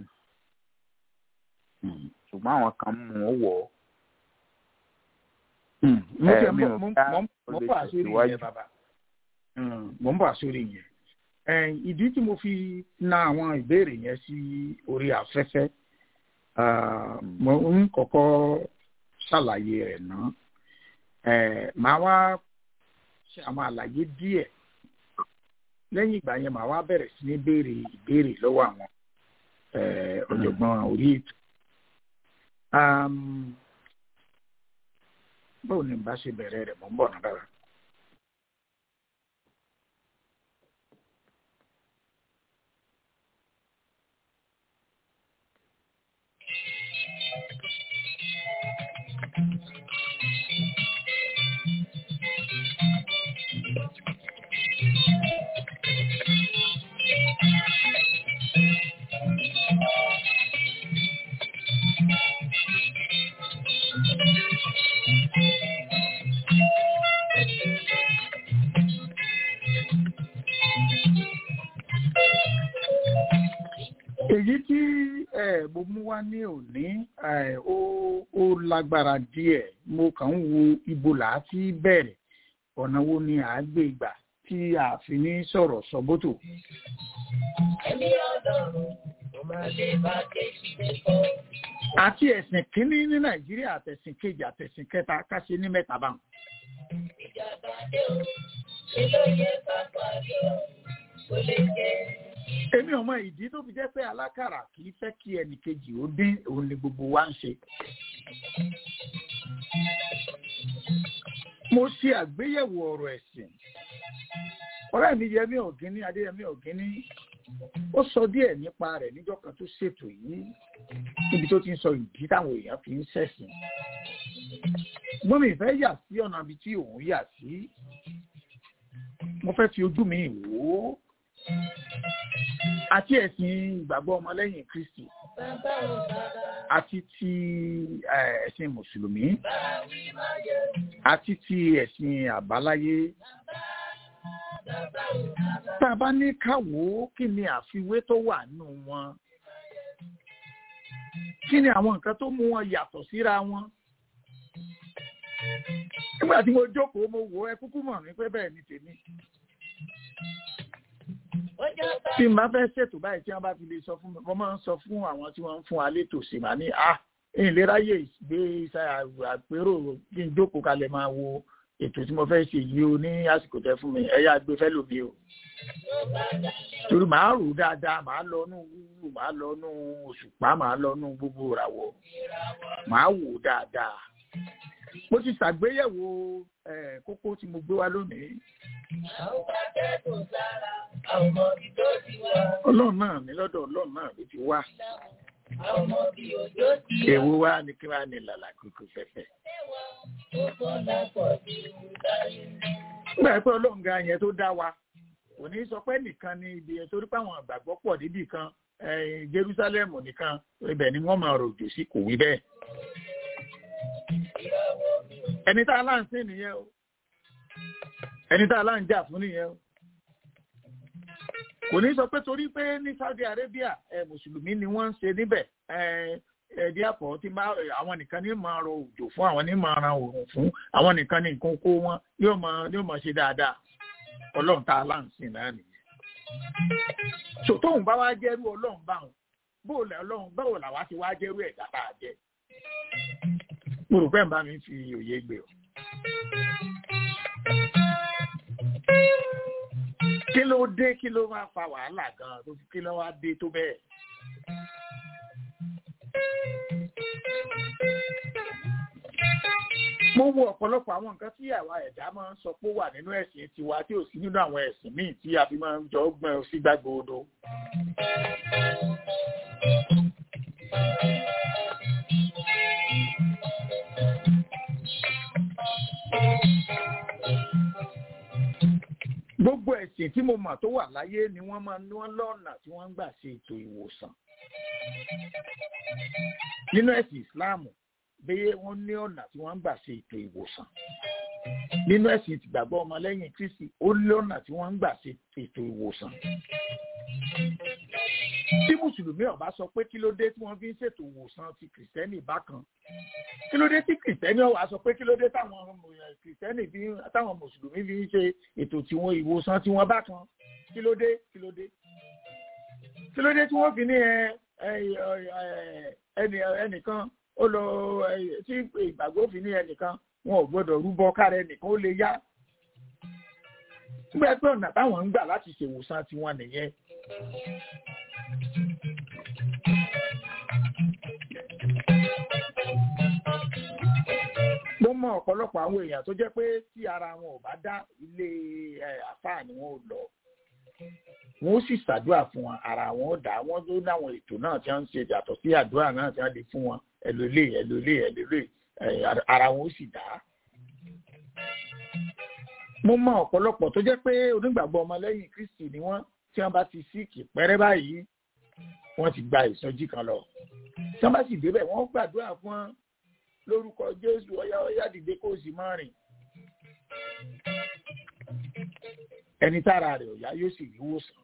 ṣùgbọ́n àwọn kan mú un wọ̀ ọ́ mo ẹ, fẹ́ mi ò mo ká mo mo bọ̀ àsórí olùtẹ̀síwájú. yẹn bàbá mo ń bọ̀ àsórí yẹn Eh, ìdí tí mo fi na àwọn ìbéèrè yẹn sí orí afẹ́fẹ́ ah, mo ń kọ́kọ́ ṣàlàyé rẹ̀ náà Eh, màá wá ṣe àwọn àlàyé díẹ̀ lẹ́yìn ìgbà yẹn màá wá bẹ̀rẹ̀ sí ní béèrè ìbéèrè lọ́wọ́ àwọn eh, ọ̀jọ̀gbọ́n orí ètò báwo ni n bá ṣe bẹ̀rẹ̀ rẹ̀ mọ́ ń bọ̀ náà dára. èyí tí mo mú wá ní òní ó lágbára díẹ̀ mo kàn ń wo ibo là á ti bẹ̀rẹ̀ ọ̀nà wo ni à á gbé gbà tí a fi ní sọ̀rọ̀ sọ́bótò. Ẹ̀mí ọlọ́run ló máa lè bá kéjì lẹ́kọ̀ọ́. àti ẹ̀sìn kínní ní nàìjíríà àtẹ̀sìn kejì àtẹ̀sìn kẹta ká ṣe ní mẹ́ta báwọn. Ìjàmbá dé o, ṣe ló yẹ ká parí o, kò lè jẹ́. èmi ò mọ ìdí tó fi jẹ́ pé alákàrà kì í fẹ́ kí ẹnìkejì ó dín òun ni gbogbo wa ń ṣe. mo ṣe àgbéyẹ̀wò ọ̀rọ̀ ẹ̀sìn ọ̀rẹ́ mi yẹmí ọ̀gíní adéyẹmí ọ̀gíní ó sọ díẹ̀ nípa rẹ̀ níjọ́ kan tó ṣètò yìí níbi tó ti ń sọ ìdí táwọn èèyàn fi ń ṣẹ̀sìn ṣùgbọ́n mi fẹ́ yà sí ọ̀nà ibi tí òun yà sí mo fẹ́ fi ojú mi wò ó àti ẹ̀sìn ìgbàgbọ́ ọmọlẹ́yìn kristi Bàbá ò bàbá, àti ti eh, ẹ̀sìn mùsùlùmí bàbá wí máa yẹ. àti ti ẹ̀sìn àbáláyé Bàbá ò bàbá, tá a bá ní ká wò ó kí ni àfiwé tó wà nù wọn kí ni àwọn nǹkan tó mú wọn yàtọ̀ síra wọn nígbà tí mo jókòó mo wò ó ẹ kúkú mọ̀ mí pé bẹ́ẹ̀ ni tèmi ó jọ bá tí n bá fẹ́ ṣètò báyìí tí wọ́n bá fi lè sọ fún mi wọ́n máa ń sọ fún àwọn tí wọ́n ń fún wa létò sí màá ní à ìléráyè gbé iṣẹ́ àpérò kí n jókòó kalẹ̀ máa wo ètò tí mo fẹ́ ṣe yìí o ní àsìkò tẹ fún mi ẹ̀yà gbé fẹ́ lómi o torí màá rò ó dáadáa màá lọ nú wúwú màá lọ nú òṣùpá màá lọ nú gbogbo ìràwọ̀ màá wò ó dáadáa mo ti ṣàgbéyẹ̀wò eh, kókó tí mo gbé wá lónìí àwọn bá kẹ́kọ̀ọ́ sára, àwọn ọmọ bí tó ti wá. ọlọ́run náà ní lọ́dọ̀ ọlọ́run náà ló ti wá Àwọn ọmọ bí òjò ti wá. èwo wá ní kí wá ní làlà kúkú fẹ́fẹ́. Ó bọ́lá pọ̀ sí ìdáyé. nígbà pé ọlọ́run ga yẹn tó dá wa kò ní sọ pé nìkan ni ibi yẹn torí pé àwọn àgbàgbọ́ pọ̀ níbì kan eh, Jerusalem nìkan ibẹ̀ ni wọ́n máa rojò sí kò wí bẹ́ẹ̀. ẹni tá a lá ń sìn nìyẹn o ẹni tá a lá ń jà fún nìyẹn o kò ní sọ pé torí pé ní Saudi Arabia ẹ mùsùlùmí ni wọ́n ń ṣe níbẹ̀ ẹ ẹ díàpọ̀ tí máa àwọn nìkan ní máa rọ òjò fún àwọn ní máa ran òòrùn fún àwọn nìkan ní nǹkan kó wọn yóò máa yóò máa ṣe dáadáa ọlọ́run tá a lá ń sìn náà nìyẹn sòtóhùn bá wá jẹ́rú ọlọ́run báwọn bóò lẹ ọlọ́run báwo làwa ti wá jẹ́rú ẹ̀dá tá a jẹ́ mo rò pé ń bá mi fi òye gbé o. kí ló dé kí ló máa fa wàhálà gan-an tó kí ló wá dé tó bẹ́ẹ̀. mo wo ọ̀pọ̀lọpọ̀ àwọn nǹkan tí àwa ẹ̀dá máa ń sọ pé ó wà nínú ẹ̀sìn tiwa tí ò sí nínú àwọn ẹ̀sìn míì tí a fi máa ń jọ gbọ́n sí gbàgbọ́dọ̀. gbogbo ẹ̀sìn tí mo mọ̀ tó wà láyé ni wọ́n máa ń wọ́n lọ́nà tí wọ́n ń gbà ṣe ètò ìwòsàn. nínú ẹ̀sìn ìsìláàmù bẹ́ẹ̀ wọ́n ní ọ̀nà tí wọ́n ń gbà ṣe ètò ìwòsàn. nínú ẹ̀sìn ìtìgbàgbọ́ ọmọlẹ́yìn kristi ó ní ọ̀nà tí wọ́n ń gbà ṣe ètò ìwòsàn. tí mùsùlùmí ọba sọ pé kí ló dé tí wọ́n fi ń ṣètò ìwòsàn ti kìrìsìtẹ́nì bákan kí ló dé tí kìrìsìtẹ́nì ọ̀wá sọ pé kí ló dé táwọn kìrìsìtẹ́nì fi táwọn mùsùlùmí fi ń ṣe ètò tiwọn ìwòsàn tiwọn bákan kí ló dé kí ló dé kí ló dé tí wọ́n fi ní ẹnì ẹnìkan ó lọ tí ìgbàgbọ́ fi ní ẹnìkan wọn ò gbọ́dọ̀ rúbọ kára ẹnìkan ó lè yá nígbà pé ọ̀nà táwọn ń gbà láti ṣèwòsàn tiwọn nìyẹn. ọ̀pọ̀lọpọ̀ àwọn èèyàn tó jẹ́ pé tí ara wọn ò bá dá ilé àfáà ni wọn ò lọ wọn ó sì ṣàdúrà fún wọn ara wọn ó dá wọn tó láwọn ètò náà tí wọn ń ṣe yàtọ̀ sí àdúrà náà tí wọn lè fún wọn ẹlòlé ẹlòlé ẹlòlé ara wọn ó sì dá. mo mọ ọ̀pọ̀lọpọ̀ tó jẹ́ pé onígbàgbọ́ ọmọlẹ́yìn kristi ni wọ́n tí wọ́n bá ti síkì pẹ́rẹ́ báyìí wọ́n ti gba ìsọjí kan lọ tí wọ́n bá sì débẹ̀ wọ́n gbàdúrà fún wọn lórúkọ jésù ọyá ọyá dìde kó o sì máa rìn ẹni tára rẹ̀ ọ̀yá yóò sì rí wòsàn.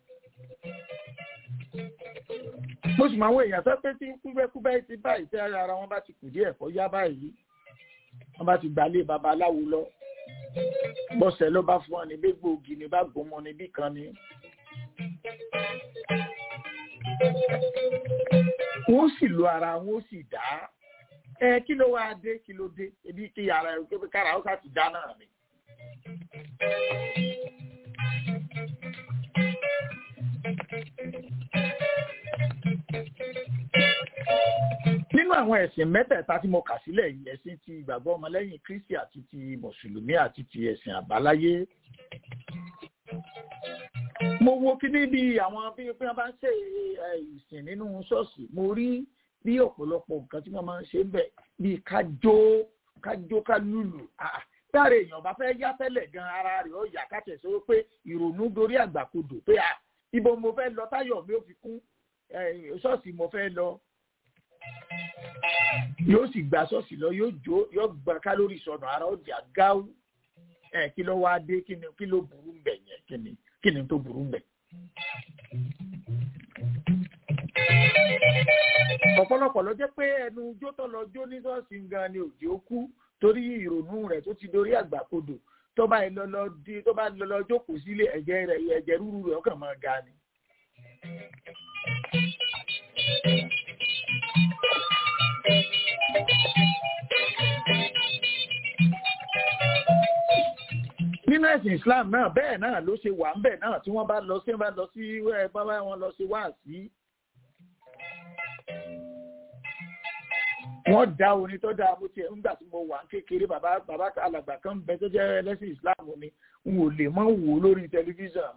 mo sì máa ń wo èèyàn tó pé tí kúbẹ́kúbẹ́ ti báyìí tí ara wọn bá ti kù díẹ̀ kọ́ yá báyìí wọ́n bá ti gbalé babaláwo lọ bọ́sẹ̀ ló bá fún ọ ní bí gbòógì ní bá gbòmọ níbí kan ni. wọ́n sì lo ara wọn ó sì dá ẹ kí ló wáá dé kí ló dé ebi kí ara ẹ kí kára ó sá ti dá náà ni. nínú àwọn ẹ̀sìn mẹ́tẹ̀ẹ̀ta tí mo kà sílẹ̀ yìí ẹ̀sìn ti ìgbàgbọ́ ọmọlẹ́yìn kristi àti ti mùsùlùmí àti ti ẹ̀sìn àbáláyé mo wo kíní bí àwọn bí wọ́n bá ń ṣe ìsìn nínú ṣọ́ọ̀ṣì mo rí bí ọ̀pọ̀lọpọ̀ nǹkan tí wọ́n máa ń ṣe ń bẹ̀ bíi kájó kájó kálùlù dáre èèyàn bá fẹ́ yá tẹ́lẹ̀ gan ara rẹ̀ ó yà káṣẹ̀ sọ pé ìrònú dorí àgbàkodò pé ibo mo fẹ́ lọ táyọ̀ mi ò fi kún ṣọ́ọ̀ṣì mo fẹ́ lọ yóò sì gba ṣọ́ọ̀ṣì lọ yóò jó yóò gba kálórì sọnù ara ó jà gáú ẹ kí ló wáá dé kí ni kí ló burú ń bẹ̀ yẹn kí ni kí ni tó burú ń bẹ̀. ọ̀pọ̀lọpọ̀ ló jẹ́ pé ẹnu jó tó lọ jó ní ṣọ́ọ̀ṣì gan ni òjì ó kú torí ìrònú rẹ̀ tó ti dorí àgbàkodò tó bá lọ lọ di tó bá lọ lọ jókòó sílé ẹ̀jẹ̀ rẹ̀ ẹ̀jẹ̀ rúru rẹ̀ ọkàn máa ga ni. nínú ẹ̀sìn islam náà bẹ́ẹ̀ náà ló ṣe wà ń bẹ̀ náà tí wọ́n bá lọ sí bá lọ sí bábá wọn lọ sí wáàsí. wọ́n dá orin tó dáa bó tiẹ̀ nígbà tí mo wà ń kékeré bàbá bàbá alàgbà kan bẹ tó jẹ́ ẹlẹ́sìn islam ni n ò lè mọ́ wò ó lórí tẹlifíṣàn.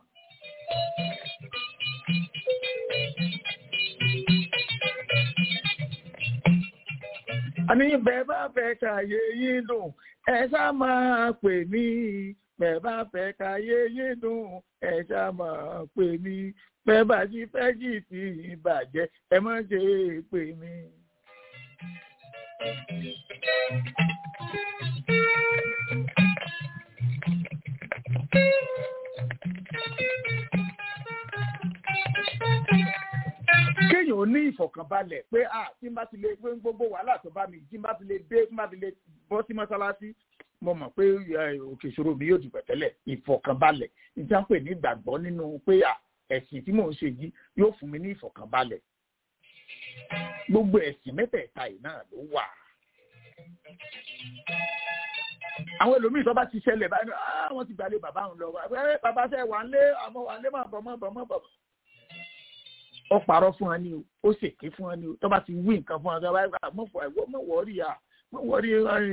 àní bẹ́ẹ̀ bá fẹ́ kàyé yín dùn ẹ ṣá máa pè mí bẹ́ẹ̀ bá fẹ́ káyé yé dùn ẹ ṣá máa pè mí bẹ́ẹ̀ bá ti fẹ́ jì tí ìbàjẹ́ ẹ má ṣe pè mí. kéèyàn ní ìfọ̀kànbalẹ̀ pé à tí n bá ti lè pé gbogbo wàhálà tó bá mi tí n bá ti lè dé tí n bá ti lè bọ́ sí mọ́sálásí mo mọ̀ pé òkè ìṣòro mi yóò dìbò tẹ́lẹ̀ ìfọ̀kànbalẹ̀ níta pè ní ìgbàgbọ́ nínú pé ẹ̀sìn tí mò ń ṣe yìí yóò fún mi ní ìfọ̀kànbalẹ̀ gbogbo ẹ̀sìn mẹ́tẹ̀ẹ̀ta yìí náà ló wà. àwọn ẹlòmíì tó bá ti ṣẹlẹ̀ báyìí wọ́n ti gbàlẹ̀ bàbá òun lọ bàbá ṣe wà ń lé àmọ́ wà ń lé máa bọ̀ máa bọ̀ máa bọ̀ ó parọ́ fún wa ní o ó ṣèké fún wa ní o tó bá ti wí nǹkan fún wa tó bá yẹ mọ̀ fọ ẹ̀wọ́ mọ̀ wọ́ọ́rì à mọ̀ wọ́ọ́rì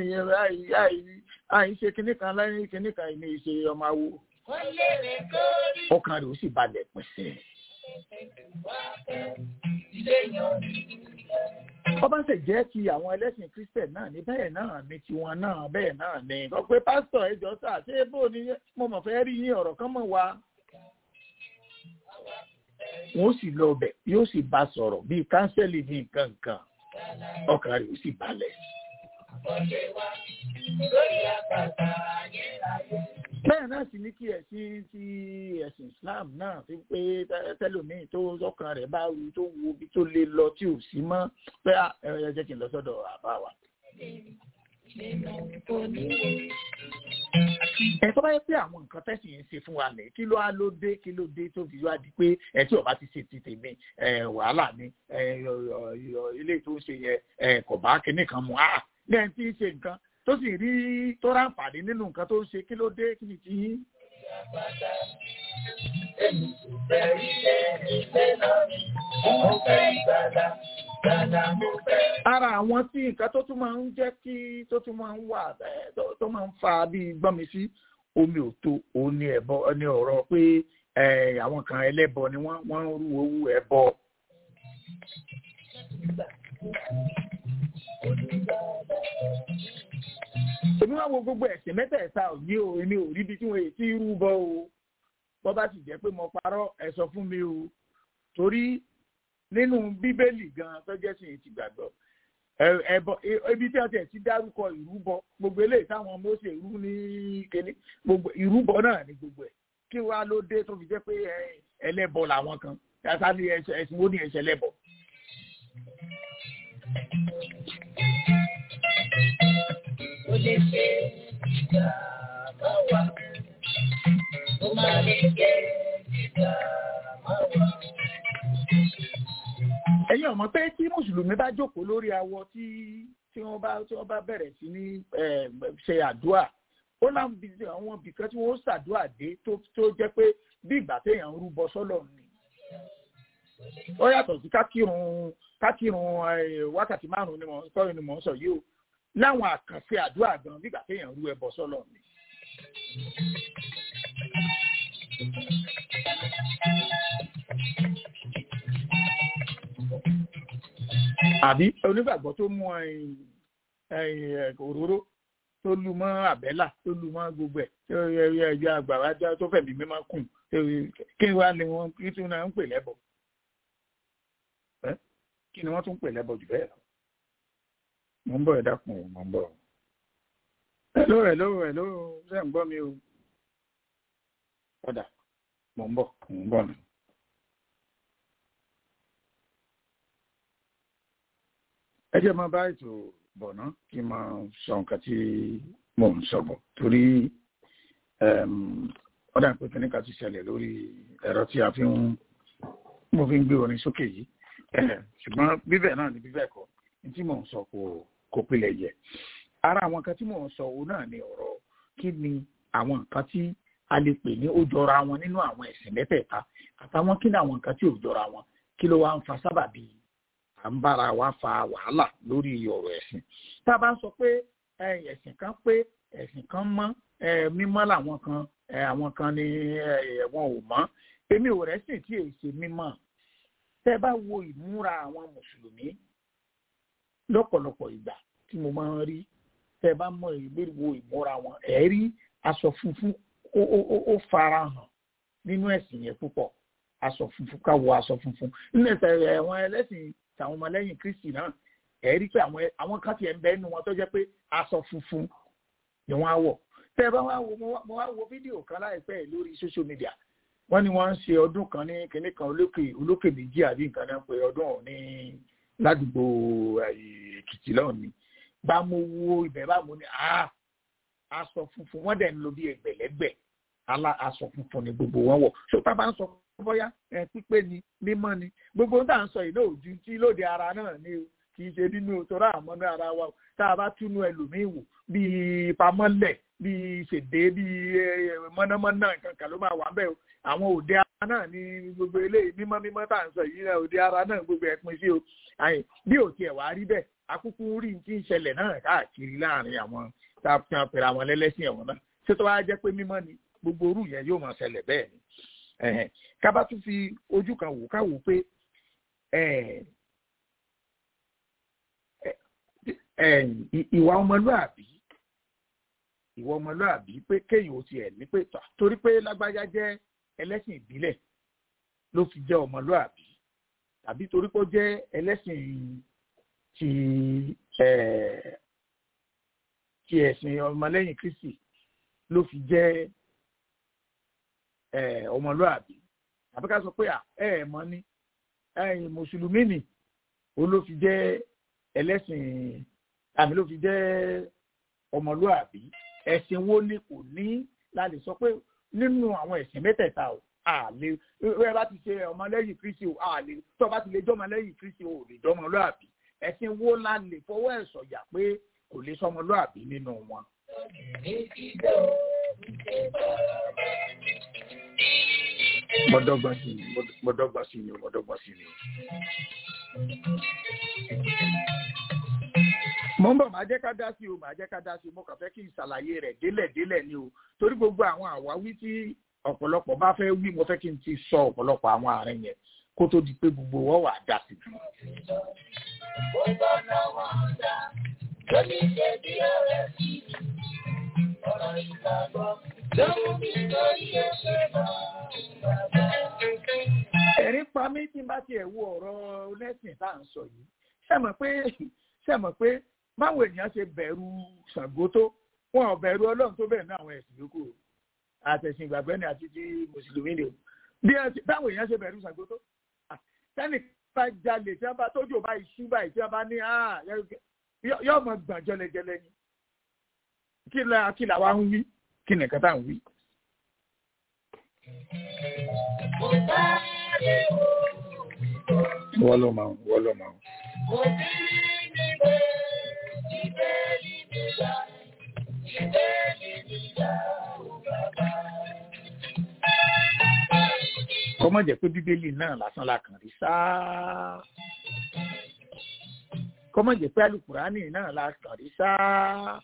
àìṣe kinní kan láyé kinní kan ìní ìṣe ọmọ awo. ọkàn rẹ̀ ó sì balẹ̀ pẹ̀sẹ̀. ọba ṣe jẹ́ ti àwọn ẹlẹ́sìn christian náà ní bẹ́ẹ̀ náà ní tiwọn náà bẹ́ẹ̀ náà ní. sọ pé pásítọ̀ ẹjọ́ sà ṣé bó ni mo mọ̀ fẹ́ rí yín ọ̀rọ̀ kan mọ̀ wá wọn ó sì lọ ọbẹ yóò sì bá sọ̀rọ̀ bíi kánsẹ́lì ní nǹkan nǹkan ọkàn rẹ̀ ó sì balẹ̀. bẹ́ẹ̀ náà sì ní kí ẹ̀sìn ti ẹ̀sìn islam náà fi pé tẹ́lómìn tó ọkàn rẹ̀ bá ru tó wo ibi tó lè lọ tí ò sí mọ́ pé ẹ jẹ́ kí n lọ sọ́dọ̀ àbá wa ẹ tó bá yẹ pé àwọn nǹkan tẹ́sí yẹn ṣe fún wa lẹ̀ kí ló á ló dé kí ló dé tó fi wá di pé ẹ tí ọba ti ṣe ti tèmi wàhálà ni ilé tó ń ṣe yẹ kò bá kinní kan mu ah lẹ́yìn tí ń ṣe nǹkan tó sì rí tó ráǹfààní nínú nǹkan tó ń ṣe kí ló dé kí ni ti yín. ara àwọn tí nǹkan tó tún máa ń jẹ́ kí tó tún máa ń wà tó máa ń fa bí gbọ́nmi sí omi ò tó òun ni ẹ̀bọ ní ọ̀rọ̀ pé àwọn kan ẹlẹ́bọ ni wọ́n wọ́n ń rú owó ẹ̀bọ. èmi wá wo gbogbo ẹ̀sìn mẹ́tẹ̀ẹ̀ta ò ní o èmi ò rí ibi tí wọ́n ti rú bọ́ o bọ́ bá sì jẹ́ pé mo parọ́ ẹ sọ fún mi o torí nínú bíbélì gan tó jẹ́ sí ti gbàgbọ́ ẹbọ ibi tí a tẹ̀ ti dárúkọ ìrúbọ gbogbo eléyìí táwọn Mósè rú ní kéde gbogbo ìrúbọ náà ní gbogbo ẹ̀ kí wàá ló dé tó fi jẹ́ pé ẹlẹ́bọ làwọn kan yàtá ní ẹ̀sìn wo ní ẹ̀sẹ̀ lẹ́bọ. Ó lè ṣe ìgbà máa wà, ó máa lè ṣe ìgbà máa wà ẹ̀yin ọmọ pé tí mùsùlùmí bá jókòó lórí awọ tí tí wọ́n bá tí wọ́n bá bẹ̀rẹ̀ sí ní ṣe àdúrà ó láwọn bí àwọn ibìkan tí wọ́n ṣàdúrà dé tó tó jẹ́ pé bí ìgbà téèyàn ń rúbọ sọ́lọ̀ ni ó yàtọ̀ sí kákírun kákírun wákàtí márùn-ún ni mò ń sọ ni mò ń sọ yìí o láwọn àkànṣe àdúrà gan bí ìgbà téèyàn ń rú ẹbọ sọ́lọ̀ ni. àbí onígbàgbọ́ tó mú òróró tó lu mọ́ àbẹ́là tó lu mọ́ gbogbo ẹ̀ tó yẹ ẹ̀yọ àgbàrá tó fẹ̀mí mímọ́ kùn kí wá ni wọ́n kí tún náà ń pè lẹ́bọ̀ kí ni wọ́n tún ń pè lẹ́bọ̀ jù bẹ́ẹ̀ lọ. mo ń bọ̀ ẹ dákun mo ń bọ̀. hello hello hello ṣé ń gbọ́ mi o. ọ̀dà mo ń bọ̀ mo ń bọ̀ nù. ẹ jẹ́ máa bá ètò bọ̀ ná kí n máa sọ nǹkan tí mò ń sọ bọ̀ torí ọ̀dà pé kíní ká ti ṣẹlẹ̀ lórí ẹ̀rọ tí a fi ń mo fi ń gbé orin sókè yìí ṣùgbọ́n bíbẹ̀ náà ni bíbẹ̀ kọ́ ní tí mò ń sọ kò kò pilẹ̀ yẹ ara àwọn nǹkan tí mò ń sọ òun náà ni ọ̀rọ̀ kí ni àwọn nǹkan tí a lè pè ní ó jọra wọn nínú àwọn ẹ̀sìn mẹ́tẹ̀ẹ̀ta àtàwọn kí ni àwọn nǹkan tí ò jọra wọn kí ló wá ń fa sábàbí à ń bára wa fa wàhálà lórí ọ̀rọ̀ ẹ̀sìn tá a bá ń sọ pé ẹ̀sìn kan pé ẹ̀sìn kan mọ́ mímọ́ làwọn kan àwọn kan ni wọn ò mọ́ èmi ò rẹ́sìn tí èyí ṣe mímọ́ tẹ́ bá wo ìmúra àwọn mùsùlùmí lọ́pọ̀lọpọ̀ ìgbà tí mo máa ń rí tẹ́ bá mọ ìgbéríwo ìmúra wọn ẹ̀ rí aṣọ funfun ó fara hàn nínú ẹ̀sìn yẹn púpọ̀ aṣọ funfun ká wọ aṣọ funfun nínú ẹ̀sẹ̀ ẹ̀wọ̀n ẹlẹ́sìn tàwọn ọmọlẹ́yìn kristi náà ẹ̀ rí pé àwọn kan tiẹ̀ ń bẹ nínú wọn tó jẹ́ pé aṣọ funfun ni wọ́n á wọ̀ tẹ́ ẹ bá wá wo mo wá wo fídíò kan láìpẹ́ lórí social media wọ́n ní wọ́n ń ṣe ọdún kan ní kinní kan olókè olókè méjì àbí nǹkan náà pé ọdún ọ̀hún ní ládùúgbò èkìtì lọ́hùn ni bá mo wo ibẹ̀ bá mo ní aṣọ funfun wọ́n dẹ̀ ń lo bí ẹgbẹ̀lẹ́gbẹ̀ aṣọ funfun ni gbogbo wọn wọ̀ so tá a bá ń sọ bóyá pípé ni mímọ́ ni gbogbo ohun tá à ń sọ yìí náà ojú tí lóde ara náà ni o kì í ṣe nínú torí àmọ́ ní ara wa tá a bá túnú ẹlòmíín wò bíi pamọ́lẹ̀ bíi ṣèdè bíi mọ́nàmọ́ná kankan ló máa wà bẹ́ẹ̀ o àwọn òde ara náà ni gbogbo eléyìí mímọ́ mímọ́ tá à ń sọ yìí náà òde ara náà gbogbo ẹ̀ pin sí o bí ò tiẹ̀ wá rí bẹ́ẹ̀ akúkú rí ti ń ṣẹlẹ̀ náà káàkiri láàrin àwọn tá a fi hàn pèrè àwọn ẹlẹ́sìn ẹ̀wọ̀n náà ṣé tó wá jẹ́ pé mímọ́ ni gbogbo orú yẹn yóò máa ṣẹlẹ̀ bẹ́ẹ̀ ni kábà tún fi ojú kan wò ká wò pé ìwà ọmọlúàbí ìwà ọmọlúàbí pé kéèyàn ó tiẹ̀ ní pé torí pé lágbájá jẹ́ ẹlẹ́sìn ìbílẹ̀ ló fi jẹ́ ọmọlúàbí tàbí torí pé ó jẹ́ ẹlẹ́sìn ti ti ẹ̀sìn ọmọlẹ́yìn kristi ló fi jẹ́ ọmọlúàbí àbí ká sọ pé ẹ ẹ mọ̀ ni ẹ̀yin mùsùlùmí ni ó ló fi jẹ́ ẹlẹ́sìn àmì ló fi jẹ́ ọmọlúàbí ẹ̀sìn wo ni kò ní la lè sọ pé nínú àwọn ẹ̀sìn mẹ́tẹ̀ẹ̀ta o àlè ẹ bá ti ṣe ọmọlẹ́yìn kristi o àlè tó bá ti lè jọ́ ọmọlẹ́yìn kristi o lè jọ́ ọmọlúàbí ẹ̀sìn wo la lè fọwọ́ ẹ̀ sọ̀yà pé kò lè sọ ọmọlúàbí nínú wọn. mọdọgba sí ni mọdọgba sí ni mọdọgba sí ni mo ń bọ̀ máa jẹ́ ká dá sí o máa jẹ́ ká dá sí o mo kàn fẹ́ kí n ṣàlàyé rẹ̀ délẹ̀ délẹ̀ ni o torí gbogbo àwọn àwáwí tí ọ̀pọ̀lọpọ̀ bá fẹ́ wí mo fẹ́ kí n ti sọ ọ̀pọ̀lọpọ̀ àwọn àárín yẹn kó tó di pé gbogbo wọn wà dá sí. ẹ̀rín pa mí tí n bá tiẹ̀ wo ọ̀rọ̀ onẹ́sìn tá à ń sọ yìí ṣe mọ̀ pé ṣe mọ̀ pé báwo èèyàn ṣe bẹ̀rù Ṣàngó tó wọn ò bẹ̀rù Ọlọ́run tó bẹ̀rù ní àwọn ẹ̀sìn yòókù àtẹ̀sìn ìgbàgbọ́ ni àti ti mùsùlùmí ni o bí báwo èèyàn ṣe bẹ̀rù Ṣàngó tó sẹ́ni bá jalè tí wọ́n bá tójú bá iṣu báyìí tí wọ́n bá ní yóò mọ gbọ̀n jọlẹjẹlẹ ni kí la kí la wá ń wí kí nìkan tá à ń wí. wọ́n ló máa wọ́n ló máa. kọ́mọ̀ jẹ́ pé bíbélì náà lásán la kàn rí sáá kọ́mọ̀ jẹ́ pé alukurani náà la kàn rí sáá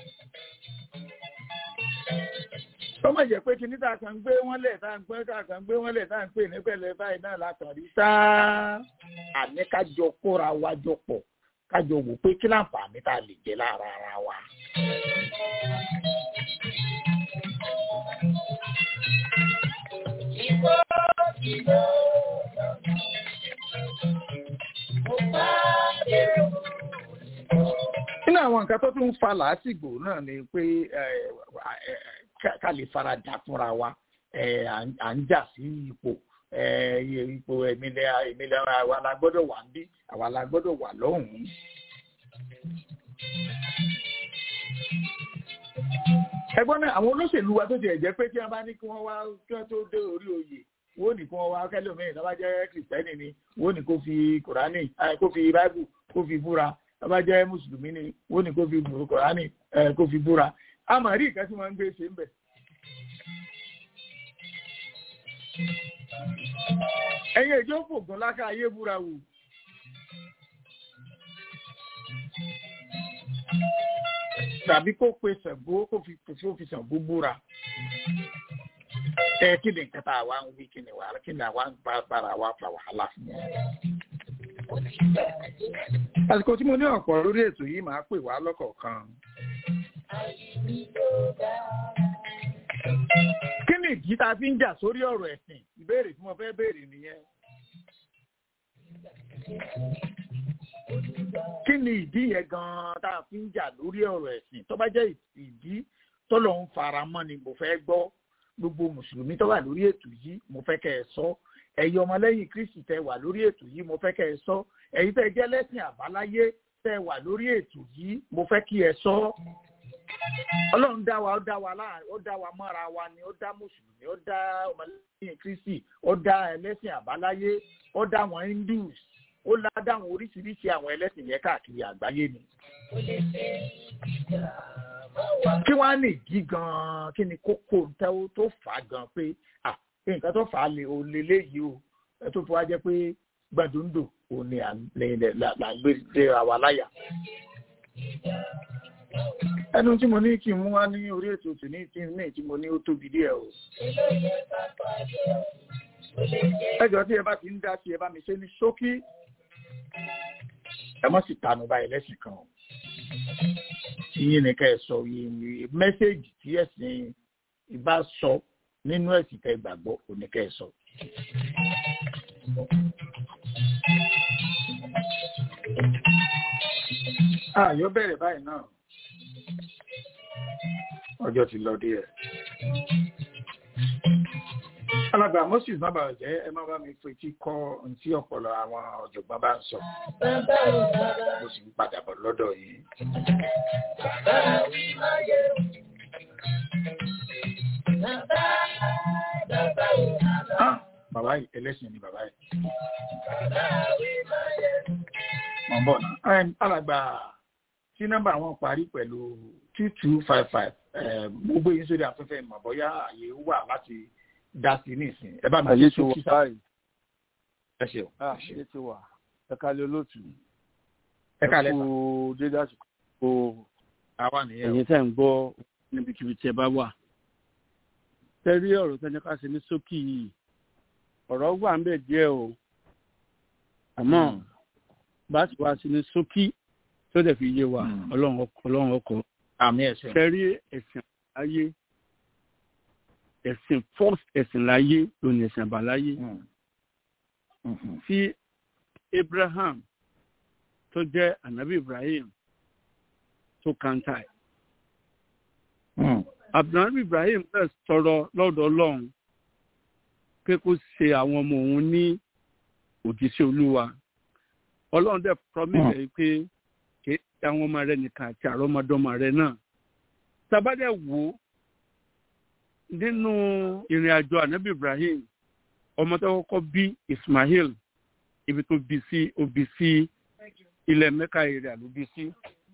kọ́mọ̀ jẹ́ pé kíní tá a kàn gbé wọ́n lẹ̀ tá a gbé tá a kàn gbé wọ́n lẹ̀ tá a ń pè ní pẹ̀lẹ́ báyìí náà la kàn rí sáá àní kájọ kóra wa jọ pọ̀ kájọ wò pé kí láǹfààní tá a lè jẹ lára ara wa. nínú àwọn nǹkan tó tún ń fa làásìgbò náà ni pé ká lè fara dà fúnra wa à ń jà sí ipò ipò ìmìlẹ̀ ìmìlẹ̀ àwa la gbọ́dọ̀ wà ń bí àwa la gbọ́dọ̀ wà lọ́hùn-ún. ẹgbọ́n náà àwọn olóṣèlú wa tó ti ẹ̀jẹ̀ pé kí wọ́n bá ní kí wọ́n wá kí wọ́n tó dé orí oyè wọ́n ní kí wọ́n wá kẹ́lòmíì tó bá jẹ́ kìrìsìtẹ́nì ni wọ́n ní kó fi kùránì kó fi báíbù kó fi búra tó bá jẹ́ mùsùlùmí ni wọ́n ní kó fi kùránì kó fi búra a mà rí ìkan tí wọ́n ń gbé ṣe ń bẹ̀. ẹ̀yin èjò fògùn láká ayé búra wò. tàbí kó pe Ṣàngó kó fi kó fi Ṣàngó búra ẹ kí ni nǹkan tá a wá ń wí kí ni wàhálà kí ni àwa ń bá bára wa fa wàhálà fún wọn. àsìkò tí mo ní ọ̀pọ̀ lórí ètò yìí máa pè wá lọ́kọ̀ọ̀kan. kí ni ìdí tá a fi ń jà sórí ọ̀rọ̀ ẹ̀sìn ìbéèrè tí mo fẹ́ béèrè nìyẹn. kí ni ìdí yẹn gan-an tá a fi ń jà lórí ọ̀rọ̀ ẹ̀sìn tó bá jẹ́ ìdí tọ́lọ̀ ń fara mọ́ ni mo fẹ́ gbọ́ gbogbo mùsùlùmí tó wà lórí ètò yìí mo fẹ́ kẹ́ ẹ sọ ẹ̀yin ọmọlẹ́yìn kristi tẹ́ wà lórí ètò yìí mo fẹ́ kẹ́ ẹ sọ ẹ̀yin tẹ́ jẹ́ lẹ́sìn àbáláyé tẹ́ wà lórí ètò yìí mo fẹ́ kí ẹ sọ. ọlọ́run dá wa ó dá wa láàrin ó dá wa mọ́ra wa ni ó dá mùsùlùmí ó dá ọmọlẹ́yìn kristi ó dá ẹlẹ́sìn àbáláyé ó dá àwọn hindus ó ládá àwọn oríṣiríṣi àwọn ẹlẹ́sìn yẹn káàkiri àgbáyé ni kí wọ́n á lè jí gan-an kí ni kókó tẹ́wọ́ tó fà á gan pé à nǹkan tó fà á lè o lè léyìí o ẹ tó fi wá jẹ́ pé gbàdúndò ò ní à ń gbé léra wa láyà. ẹnu tí mo ní kí n mú wá ní orí ètò tòní tí ní tí mo ní ó tóbi díẹ̀ o. ẹjọ́ tí ẹ bá ti ń dá sí ẹ bá mi ṣe ní ṣókí ẹ mọ̀ sí tanu báyìí lẹ́sìn kan o yín ni ká ẹ sọ yìí mẹ́sẹ̀gì tí ẹ̀sìn ìbá sọ nínú ẹ̀sìn tẹ́ gbàgbọ́ òní ká ẹ sọ. àyọ̀ bẹ̀rẹ̀ báyìí náà ọjọ́ ti lọ díẹ̀. alàgbà moses má bàa jẹ́ ẹ má bá mi fetí kọ́ ohun tí ọ̀pọ̀lọ àwọn ọ̀jọ̀gbọ́n bá ń sọ mo sì ń padà bọ̀ lọ́dọ̀ yìí. bàbá yìí ẹlẹ́sìn ni bàbá yìí. mọ̀ ń bọ̀ náà alàgbà tí nọ́mbà wọn parí pẹ̀lú two two five five gbogbo yìí sórí afẹ́fẹ́ mọ̀ bóyá àyè wà láti dá sí nísìn ẹ bá mi ayé ṣe ti wà sókí sá báyìí ẹ ṣeun ẹ ayé ṣeun ti wà ẹ kálẹ̀ olóòtú ẹ kálẹ̀ sà. kú dédé àsìkò kó àwa nìyẹn o. ẹ̀yin tẹ́ ń gbọ́ níbikíbi tí ẹ bá wà. tẹ́rí ọ̀rọ̀ tẹ́ni ká ṣe ní ṣókí yìí ọ̀rọ̀ wà ń bẹ̀ díẹ̀ o àmọ́ bá ti wá sí ní ṣókí tó dẹ̀ fi yé wa Mm. ọlọ́run ọkọ̀ ọlọ́run ọkọ̀ àmì ẹ̀sìn. tẹ́rí ẹ̀sìn láyé ẹ̀sìn first ẹ̀sìn láyé ló ní ẹ̀sìn àbáláyé tí abraham tó jẹ́ anabi ibrahim tó kanta ẹ̀. abdulhamid ibrahim náà sọ̀rọ̀ lọ́dọ̀ ọlọ́run pé kó ṣe àwọn ọmọ òun ní òjíṣẹ́ olúwa ọlọ́run dẹ̀ promise ẹ̀ pé kì í ṣe àwọn ọmọ rẹ nìkan àti àrọ́mọdọ́mọ rẹ náà tabadẹ wò ó nínú ìrìn àjò anabi ibrahim ọmọ tó kọ́kọ́ bí ismail ibi tó bí sí ó bí sí ilẹ̀ mẹ́ka èrè àló bí sí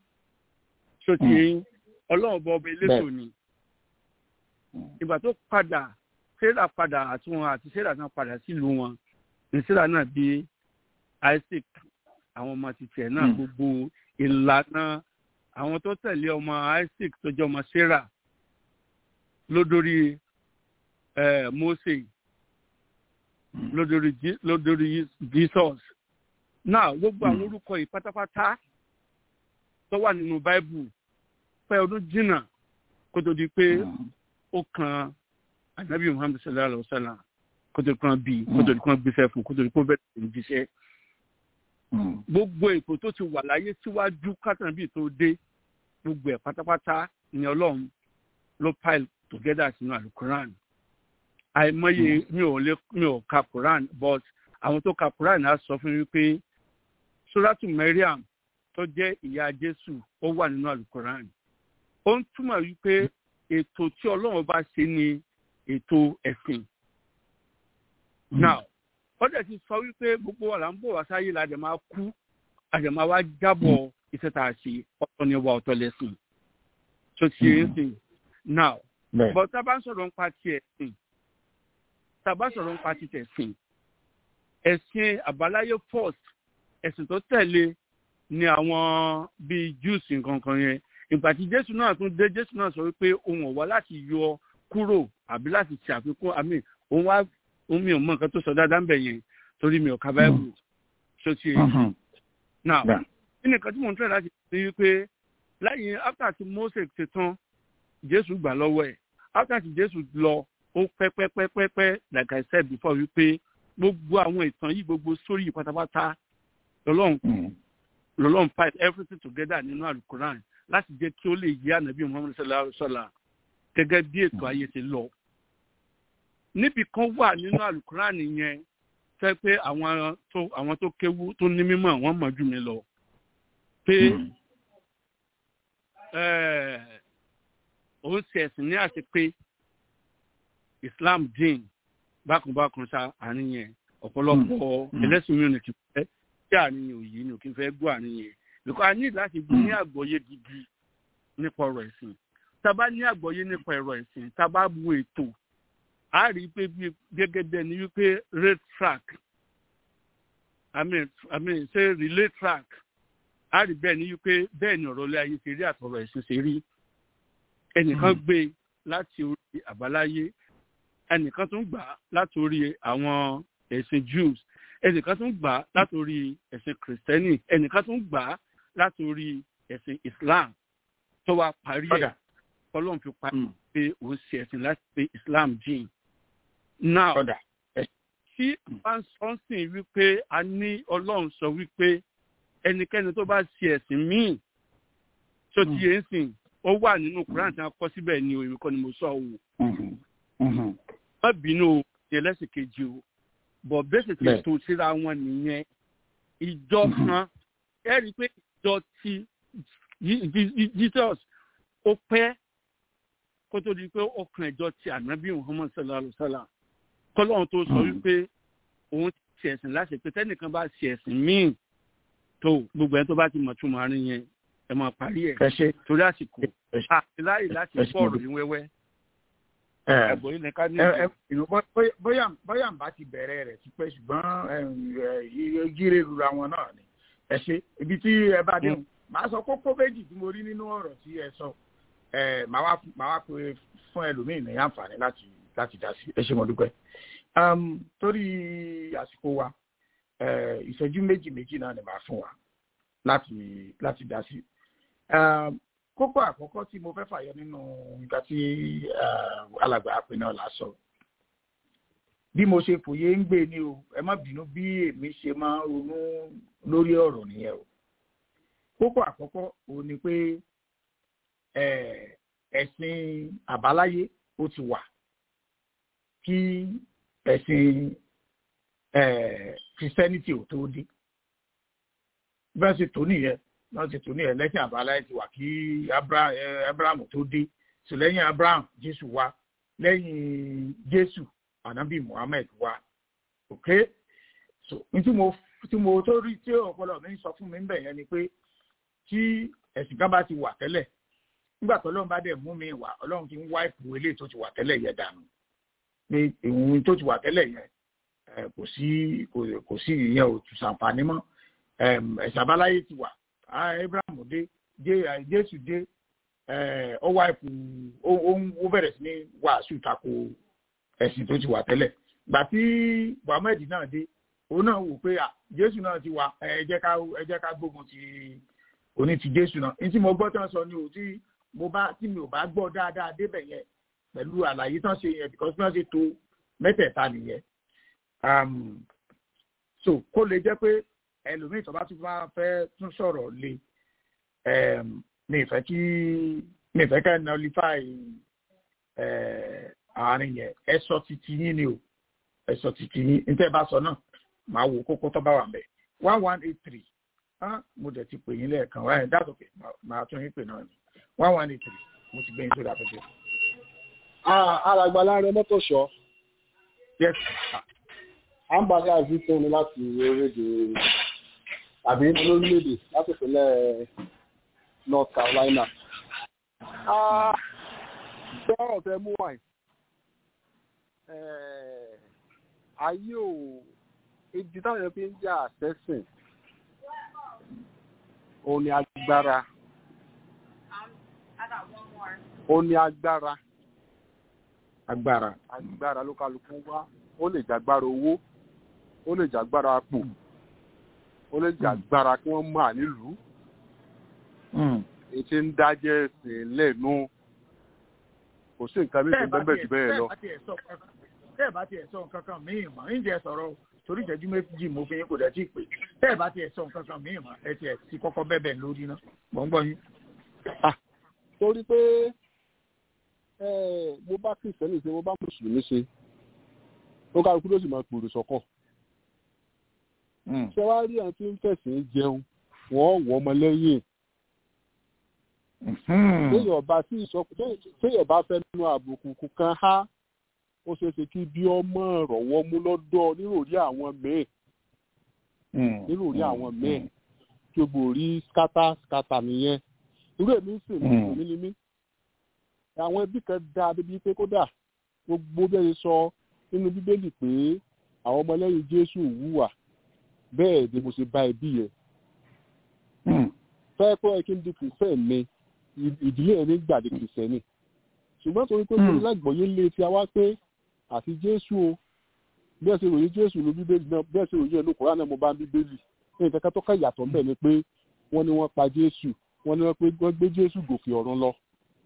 sotí ọlọ́run bọ ọba elétò ni ìgbà tó padà sarah padà àti wọn àti sarah náà padà sílùú wọn ní sarah náà bí isaac àwọn ọmọ títí ẹ̀ náà gbogbo ìlànà àwọn tó tẹ̀lé ọmọ isaac tó jẹ́ ọmọ sarah lódórí eh, mose lódórí Je- lódórí jesus náà gbogbo àwọn orúkọ yìí pátápátá tó wà nínú báíbù pẹ́ ọdún jìnnà kó tó di pé ó kan anabi muhammed sallallahu alaihi wa sallam kó tó di kan bí kó tó di kan gbéṣẹ́ fún kó tó di kan bẹ̀rẹ̀ sí ní jíṣẹ́ gbogbo ètò tó ti wà láyé síwájú kátàbí tó dé gbogbo ẹ̀ pátápátá ni ọlọ́run ló pile together sínú alukuran àìmọye mi ò lè mi ò ka quran but àwọn tó ka quran á sọ fún mi pé suratu mariam tó jẹ́ ìyá jésù ó wà nínú alukuran ó ń túmọ̀ wípé ètò tí ọlọ́run bá ṣe ni ètò ẹ̀sìn now ó dẹ̀ ti sọ wípé gbogbo wa là ń bọ̀ wá sáyé la dẹ̀ máa kú a dẹ̀ máa wá jábọ̀ iṣẹ́ tá a ṣe ọ̀tọ̀ ni wa ọ̀tọ̀ lẹ́sìn tó ti ṣe é sìn now but tá a bá ń sọ̀rọ̀ nípa ti ẹ̀sìn tá a bá sọ̀rọ̀ nípa ti tẹ̀sìn ẹ̀sìn àbáláyé first ẹ̀sìn tó tẹ̀lé ni àwọn bíi jews nǹkankan yẹn ìgbà tí jésù náà tún dé jésù náà sọ wípé òun ò wá láti yọ kúrò àbí láti ṣe àfikún àmì òun wá òun mi ò mọ nǹkan tó sọ dáadáa ń bẹ̀ yẹn torí mi ò ka báyìí tó ti yẹ now kí ni nǹkan tí mò ń tẹ̀ láti ṣe wípé lẹ́yìn after tí mose ti tán jésù gbà lọ́wọ́ ẹ̀ after tí jésù lọ ó pẹ́pẹ́pẹ́pẹ́ like i said before wípé gbogbo àwọn ìtàn yìí gbogbo sórí yìí pátápátá lọ́lọ́run lọ́lọ́run pipe everything together nínú alukoran láti jẹ́ kí ó lè yí ànábì muhammed sallallahu alayhi wa sallam gẹ́gẹ́ bí ètò ayé ti lọ. níbi kan wà nínú alukoran yẹn fẹ́ pé àwọn tó àwọn tó kéwú tó ní mímọ̀ wọ́n mọ̀ jù mí lọ. pé òun ṣe ẹ̀sìn ní àti pé islam dín bákanbákan sa àárín yẹn ọ̀pọ̀lọpọ̀ ẹlẹ́sìn mi ò ní kí fẹ́ kí àárín yẹn òye ní òkè fẹ́ gbọ́ àárín yẹn because a ní láti ní àgbọ́yé gidi nípa ọ̀rọ̀ ẹ̀sìn tá a bá ní àgbọ́yé nípa ọ̀rọ̀ ẹ̀sìn tá a bá bu ètò a rí i pé gẹ́gẹ́ bẹ́ẹ̀ ni wípé rate track i mean i mean ṣe relay track a rí bẹ́ẹ̀ ni wípé bẹ́ẹ̀ ni ọ̀rọ̀ ilé ayé ṣe rí àtọ̀rọ̀ ẹ̀sìn ṣe rí ẹnìkan gbé láti orí àbáláyé ẹnìkan tún gbà láti orí àwọn ẹ̀sìn jews ẹnìkan tún gbà láti orí ẹ̀sìn kìrìsìtẹ́nì ẹnìkan tún gbà láti orí ẹ̀sìn islam tó wá parí ẹ̀ ọlọ́run fi parí pé òun ṣe ẹ̀sìn láti pé islam jìn. now tí wọ́n sọ sí wípé a ní ọlọ́run sọ wípé ẹnikẹ́ni tó bá ṣe ẹ̀sìn míì tó ti yé ń sìn ó wà nínú quran tí wọ́n kọ́ síbẹ̀ ni òye kọ́ ni mo sọ o. má bínú o ní ẹlẹ́sìn kejì o bọ̀ bẹ́sẹ̀ tí tó síra wọn nìyẹn ìjọ kan ẹ rí i pé ìjọ ti jesus ó pẹ́ kó tó di pé ọkàn ìjọ ti ànábì muhammad sallallahu alayhi wa sallam kọ́lọ́run tó sọ wípé òun ti ṣe ẹ̀sìn láṣẹ pé tẹ́nìkan bá ṣe ẹ̀sìn míì tó gbogbo ẹni tó bá ti mọ̀ túmọ̀ àárín yẹn ẹ máa parí ẹ̀ torí àsìkò àti láyè láti fọ́ ọ̀rọ̀ yín wẹ́wẹ́ ẹ̀bùn yìí ni ká ní ìdí. bóyá bóyá n bá ti bẹ̀rẹ̀ rẹ̀ ti pẹ́ ṣùgbọ́n gírè lura wọn náà ni ẹ ṣe ibi tí ẹ bá dé màá sọ kókó méjì tí mo rí nínú ọ̀rọ̀ tí ẹ sọ màá wá pé fún ẹlòmíì ní àǹfààní láti láti dá sí ẹ ṣe mo dúpẹ́ torí àsìkò wa ìṣẹ́jú méjì méjì náà ni màá fún wa láti láti dá sí kókó àkọ́kọ́ tí mo fẹ́ fàyọ nínú nǹkan tí alàgbà àpè náà là sọ bí mo ṣe fòye ń gbé ni o ẹ má bínú bí èmi ṣe máa ń ronú lórí ọ̀rọ̀ nìyẹn o kókó àkọ́kọ́ o ni pé ẹ̀sìn àbáláyé ó ti wà kí ẹ̀sìn christianity ò tó dé bí wọ́n ṣe tó nìyẹn wọ́n ti tún ní ẹlẹ́sìn àbáláyé ti wà kí abraham tó dé so lẹ́yìn abraham jésù wá lẹ́yìn jésù anabi muhammed wá ok so n tí mo tí mo tó rí tí ọpọlọ mi sọ fún mi ń bẹ̀ yẹn ni pé tí ẹ̀sìn kan bá ti wà tẹ́lẹ̀ nígbà tó ọlọ́run bá dẹ̀ mú mi wá ọlọ́run ti ń wá ìpò eléyìí tó ti wà tẹ́lẹ̀ yẹn dànù ní ìwọ̀n tó ti wà tẹ́lẹ̀ yẹn kò sí kò sí ìyẹn ò tún ṣàǹfààní mọ́ ẹ̀sìn àbáláyé ti wà abraham dé jésù dé ọwọ́ àìkú ó bẹ̀rẹ̀ sí ní wàásù tako ẹ̀sìn tó ti wà tẹ́lẹ̀ gbà tí muhammed náà dé òun náà wò pé jésù náà ti wà ẹ jẹ́ ká ẹ jẹ́ ká gbógun ti òní ti jésù náà ní tí mo gbọ́ tán sọ ni ò tí mo bá tí mi ò bá gbọ́ dáadáa débẹ̀ yẹn pẹ̀lú àlàyé tán ṣe yẹn because bí wọ́n ṣe to mẹ́tẹ̀ẹ̀ta nìyẹn so kó lè jẹ́ pé ẹlòmíì tó bá tún bá fẹ́ tún sọ̀rọ̀ lé mi ìfẹ́ kí mi ìfẹ́ kẹ́ nullify àárín yẹn ẹ sọ titi yín ni o ẹ sọ titi yín níta ẹ bá sọ náà màá wo kókó tó bá wà mẹ́ one one eight three mo dẹ̀ ti pè yín lẹ́ẹ̀kan wáyé that's okay màá tún yín pè náà ni one one eight three mo ti gbé yín sórí afẹ́fẹ́. alàgbà láàrin mọ́tò ṣọ́. yes. à ń balẹ̀ àìsí tóni láti orílẹ̀-èdè àbí lórílẹ̀-èdè láti ìpínlẹ̀ north carolina. bọ́ọ̀ fẹ́ mú wáyé ayé ò ìdí táwọn èèyàn fi ń jà àtẹ́sìn òun ni agbára ó ní agbára agbára agbára ló kálukú wá ó lè jàgbára owó ó lè jàgbára pò ó lè jàgbára kí wọ́n máa nílùú ètí ń dájẹ́ ẹ̀sìn lẹ́nu kò sí nǹkan méjì bẹ́ẹ̀ jù bẹ́ẹ̀ lọ. tẹ́ẹ̀ bá tiẹ̀ sọ nǹkan kan míì mọ́ ń jẹ́ sọ̀rọ̀ torí ìjẹ́jú méjì mo fi yín kò dẹ̀ tí ì pè tẹ́ẹ̀ bá tiẹ̀ sọ nǹkan kan míì mọ́ ẹ tiẹ̀ ti kọ́kọ́ bẹ́ẹ̀ lórí ná mọ̀ ń gbọ́ yín. torí pé mo bá kìrìsìtẹ́nì ṣe mo bá mùsùlùmí ṣe ó kálukú ló sì máa pòrò sọ́kọ̀. ṣé wàá rí àwọn tí ń fẹ̀sìn jẹun wọ́n wọ́ ọmọ lẹ́yìn téèyàn bá sí ìsọkùn téèyàn bá fẹ́ nínú àbùkù kan há ó ṣeé ṣe kí bí ọmọ rọ̀wọ́ mú lọ́dọ̀ níròrí àwọn míì níròrí àwọn míì kí o gbòòrí skata skata nìyẹn irú èmi ń sìn mí ní mí àwọn ẹbí kan dáa débi pé kódà gbogbo bí ẹ ṣe sọ nínú bíbélì pé àwọn ọmọlẹ́yìn jésù wúwà bẹ́ẹ̀ ni mo ṣe bá ẹbí yẹn fẹ́ẹ́ pé ẹ kí n di kìrìsẹ́ẹ̀ mi ìdílé ẹni gbàdé kìrìsẹ́nì ṣùgbọ́n torí pé mo lágbọ̀ọ́yé lé ti wá pé àti jésù o bí ẹ ṣe ròyìn jésù ló bíbélì náà bí ẹ ṣe ròyìn ẹnu kòrán náà mo bá ń bíbélì ní nǹkan kan tó kàn yàtọ̀ ńbẹ̀ ni pé wọ́n ní wọ́n pa jésù wọ́n ní wọ́n gbé jésù gòkè ọ̀run lọ.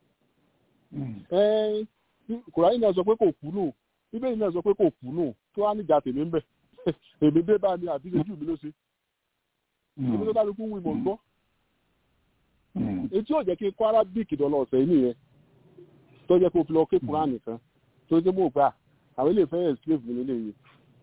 kòrán náà sọ pé kò kú nù bíbélì náà sọ pé kò kú nù kí wọ́n á níjà tèmi ń bẹ̀ èmi dé bá mi àbí ojú mi ló ṣe èmi ló kálukú wí mọ̀ ń gbọ́ etí ò jẹ́ kí kó arabic dọ́là ọ̀sẹ̀ yìí nìyẹn tó jẹ́ kó fi lọ ké kúrán nìkan tó jẹ́ mọ̀ gbà àwọn ilé ìfẹ́ escape mi nílé yìí.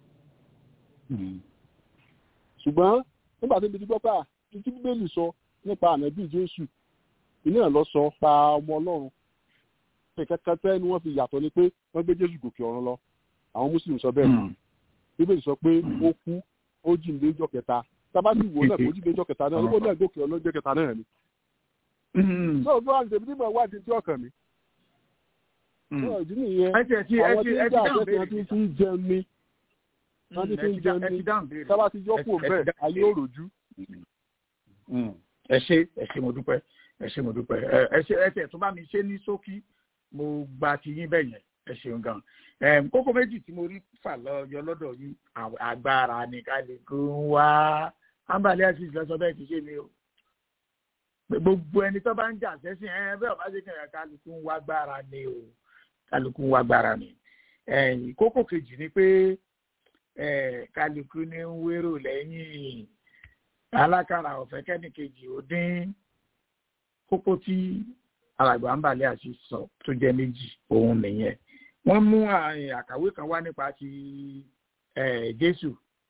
ṣùgbọ́n nígbà tó ń bi gbọ́ pé títí bíbélì sọ nípa ànábì jésù ilé ẹ̀ lọ sọ pa ọmọ ọlọ́run kẹ̀kẹ́ tẹ́ ni wọ́n fi yàtọ̀ ni pé wọ́n gbé jésù gòkè ọ̀run lọ àwọn mùsùlùmí sọ bẹ́ẹ̀ bíbélì sọ pé ó kú ó jíǹde jọ́ kẹta tábàtì wò náà kó jíǹde jọ́ kẹta náà ó náà gòkè ọ̀run jọ́ kẹta náà ni so bí wọn tẹbi nígbà wádìí tí ọkàn mi Náà ìdí nìyẹn ẹ ti ẹ ti ẹ àwọn ti tí ẹ ń ti jà dáhùn àfẹ́sẹ̀ béèrè tí fi ń jẹun ni wọ́n ti fi ń jẹun ẹ ni ti dáhùn béèrè sábà ti yọ kúrò ẹ ti bẹ́ẹ̀ dáhùn ayé béèrè. òròjú. Mm. ẹ ṣe ẹ ṣe mo dúpẹ́ ẹ ṣe mo dúpẹ́ ẹ ẹ ṣe ẹ tẹ tó bá mi ṣe ní ṣókí mo gba ti yín bẹ́ẹ̀ yẹn ẹ ṣeun gan ẹm kókó méjì tí mo rí fà lọ́yọ lọ́dọ̀ yín àw- agbára ní kálukú ń wá ambale asis lọ́sọ bẹ́ẹ̀ ti ṣe mi o Pé gbogbo ẹni tó bá ń jà sẹ́sìn ẹ bẹ́ẹ̀ ọba ṣe kẹ̀kẹ́ kálukú ń wá gbára ni o kálukú ń wá gbára ni ẹ̀yìn kókó kejì ni pé ẹ kálukú ní ń wérò lẹ́yìn alákàrà ọ̀fẹ́ kẹ́nìkejì ó dín kókó tí alàgbà ń balẹ̀ àti sọ tó jẹ́ méjì òun nìyẹn wọ́n mú àyìn àkàwé kan wá nípa ti eh, jésù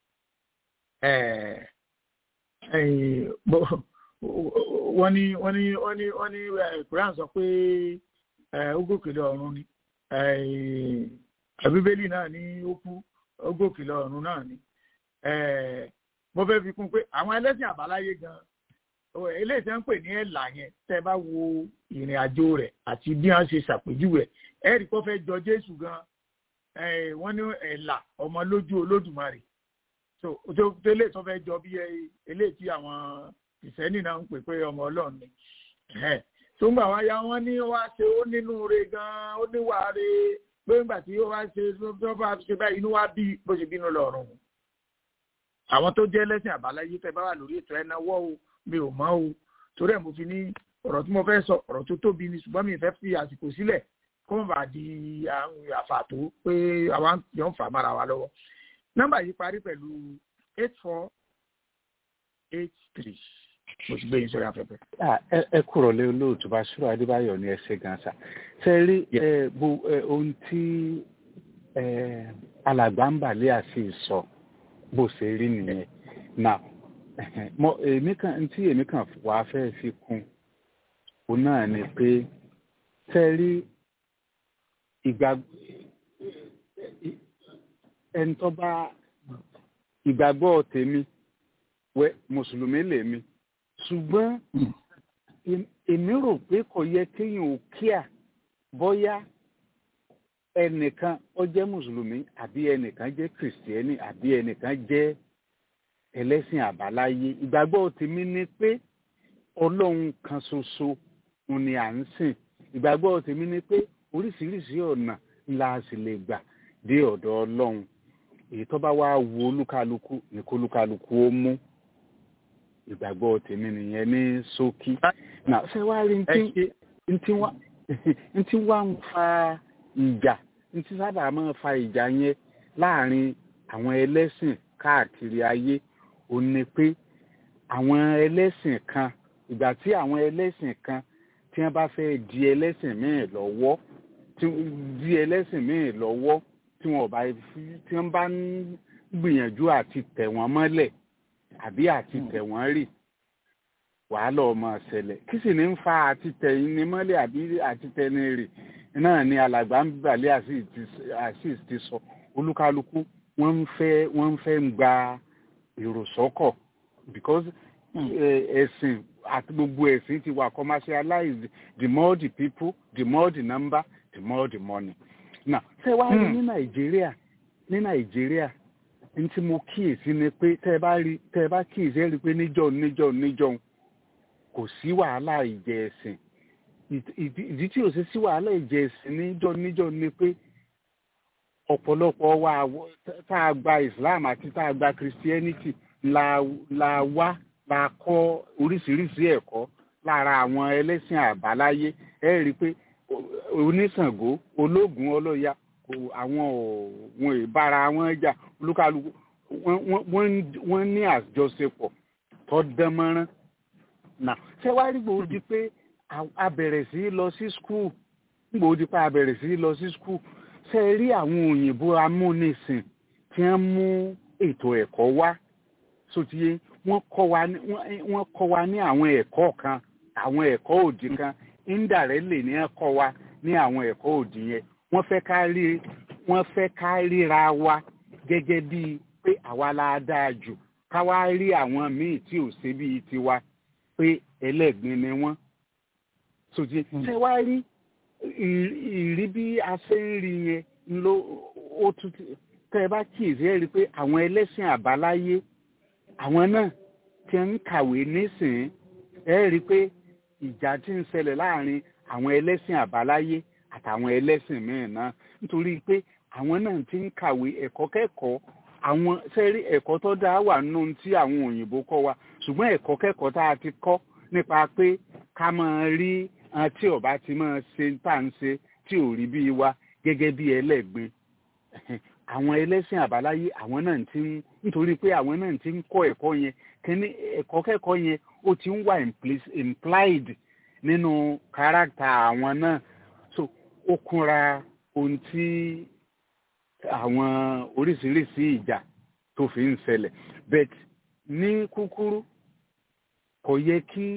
eh, ẹ̀yìn bó- wọ́n ní wọ́n ní wọ́n ní wọ́n ní eh, quran sọ pé eh, ó gòkè lọ ọ̀run ni eh, bíbélì náà ní ó kú ó gòkè lọ ọ̀run náà ni eh, mo fẹ́ fi kún pé àwọn ẹlẹ́sìn àbáláyé gan ọ, eléyìí tẹ́ ń pè ní ẹ̀là yẹn tẹ́ bá wo ìrìn àjò rẹ̀ àti bí wọ́n ṣe ṣàpèjúwe ẹ̀ ẹ̀rí kó fẹ́ jọ jésù gan ẹ̀ wọ́n ní ẹ̀là ọmọ lójú olódùmarè so tó tó eléyìí tó fẹ́ jọ bí ẹ- eléyìí tí àwọn ìsẹ́nì náà ń pè pé ọmọ ọlọ́run ni ẹ̀hẹ́n. tó ń gbà wá ya wọ́n ní wá ṣe ó nínú re gan ó níwà re pé ńgbà tí ó wá ṣe tó bá ṣe báyìí inú wá bí bó ṣe bínú lọ́rùn àwọn tó jẹ́ lẹ́sìn àbáláyé tẹ́ bá wà lórí ètò ẹnáwó o mi ò mọ̀ o torí ẹ̀ mo fi ní ọ̀rọ̀ tí mo fẹ́ sọ ọ̀rọ̀ tó tóbi ni ṣùgbọ́n mi ì fẹ́ fi àsìkò sílẹ̀ kó má bàa di àwọn àfàtó pé àwa jọ ń fà mára wa lọ́wọ́ nọ́mbà yìí parí pẹ̀lú eight four eight three mo ti gbé yín sórí afẹ́fẹ́. Ah, ẹ ẹ kúrò lé olóòtú Basiru Adébáyọ̀ ní ẹsẹ̀ gansa ṣe rí ẹ bo ẹ ohun tí ẹ alàgbà ń bàlẹ́ àti ìsọ bó ṣe rí nìyẹn now mo èmi kan tí èmi kan wàá fẹ́ fi kún òun náà ni pé ṣe rí ìgbà ẹni tó bá ìgbàgbọ́ tèmi wẹ mùsùlùmí lèmi ṣùgbọ́n em- èmi rò pé kò yẹ kéèyàn ò kíà bóyá ẹnìkan ó jẹ́ mùsùlùmí àbí ẹnìkan jẹ́ kìrìsìtẹ́nì àbí ẹnìkan jẹ́ ẹlẹ́sìn àbáláyé ìgbàgbọ́ tèmi ni pé ọlọ́run kan ṣoṣo òun ni à ń sìn ìgbàgbọ́ tèmi ni pé oríṣiríṣi ọ̀nà la sì lè gbà dé ọ̀dọ̀ ọlọ́run èyí tó bá wá wo olúkálukú ní kó olúkálukú ó mú ìgbàgbọ́ tèmi nìyẹn ní ṣókí. nà ṣé wàá rí ntí ntí wá ntí wá ń fa ìjà ntí sábà máa fa ìjà yẹn láàrin àwọn ẹlẹ́sìn káàkiri ayé ò ní pé àwọn ẹlẹ́sìn kan ìgbà tí àwọn ẹlẹ́sìn kan tí wọ́n bá fẹ́ di ẹlẹ́sìn míì lọ́wọ́ tí di ẹlẹ́sìn míì lọ́wọ́ tí wọ́n bá fi- tí wọ́n bá ń gbìyànjú àti tẹ̀ wọ́n mọ́lẹ̀ àbí àti tẹ̀ wọ́n rì wàhálà ọmọ ṣẹlẹ̀ kí sì ní ń fa àti tẹ̀yìn ní mọ́lẹ̀ àbí àti tẹ̀ni rì náà ni alàgbà ń balẹ̀ asis ti sọ olúkálukú wọ́n ń fẹ́ wọ́n ń fẹ́ ń gba èrò sọ́kọ̀ because eh, ẹ̀sìn àti gbogbo ẹ̀sìn ti wà commercialized the more the people the more the number the more the money now ṣé wàá rí ní nàìjíríà ní nàìjíríà ní tí mo kíyèsí ni pé tẹ́ ẹ bá rí tẹ́ ẹ bá kíyèsí ẹ rí i pé níjọ́ níjọ́ níjọ́ kò sí wàhálà ìjẹ ẹ̀sìn Ìdí- ìdí ìdí tí ò sí sí wàhálà ìjẹ ẹ̀sìn níjọ́ níjọ́ ni pé ọ̀pọ̀lọpọ̀ wa àwọ- tá a gba islam àti tá a gba christianity la la wá la kọ́ oríṣiríṣi ẹ̀kọ́ lára àwọn ẹlẹ́sìn àbáláyé ẹ rí i pé o- oníṣàngó ológun ọlọ́ya kò àwọn ò wọn ì bára wọn jà olúkálùkù wọ́n- wọ́n- wọ́n ń- wọ́n ní àjọṣepọ̀ tó dán mọ́rán nà ṣé wàá rí gbòó di pé a- a bẹ̀rẹ̀ sí í lọ sí skul gbòó di pé a bẹ̀rẹ̀ sí í lọ sí skul ṣe rí àwọn òyìnbó amúnisìn tí wọ́n mú ètò ẹ̀kọ́ wá sotiye wọ́n kọ́ wa ní wọ́n- wọ́n kọ́ wa ní àwọn ẹ̀kọ́ kan àwọn ẹ̀kọ́ òdì kan indirectly ní wọ́n kọ́ wa ní àwọn ẹ̀kọ́ òdì yẹn wọ́n fẹ́ ká rí wọ́n fẹ́ ká ríra wa gẹ́gẹ́ bíi pé àwa la dáa jù ká wá rí àwọn míì tí ò ṣe bíi tiwa pé ẹlẹ́gbin ni wọ́n sotiye ṣé wá rí ìrí bí a ṣe ń rí yẹn ló ó tún tẹ ẹ bá kíyèsí ẹ rí i pé àwọn ẹlẹ́sìn àbáláyé àwọn náà ti ń kàwé nísìnyí ẹ rí i pé ìjà ti ń ṣẹlẹ̀ láàrin àwọn ẹlẹ́sìn àbáláyé àtàwọn ẹlẹ́sìn míì náà nítorí pé àwọn náà ti ń kàwé ẹ̀kọ́ kẹ́kọ̀ọ́ àwọn sẹ́rí ẹ̀kọ́ tó dá wà nínú tí àwọn òyìnbó kọ́ wa ṣùgbọ́n ẹ̀kọ́ kẹ́kọ̀ọ́ tá a ti kọ́ nípa pé ká máa rí tí ọba ti máa ṣe tá à ń ṣe tí ò rí bíi wa gẹ́gẹ́ bí ẹlẹ́gbin àwọn ẹlẹ́sìn àbáláyé àwọn náà ti ń nítorí pé àwọn náà ti ń kọ́ ẹ̀kọ́ yẹn kíní ẹ̀kọ́ kẹ́kọ̀ọ́ yẹn ó ti ń wà implied nínú káràkítà àwọn náà so ó kúnra ohun tí àwọn oríṣiríṣi ìjà tó fi ń ṣẹlẹ̀ but ní kúkúrú kò yẹ kí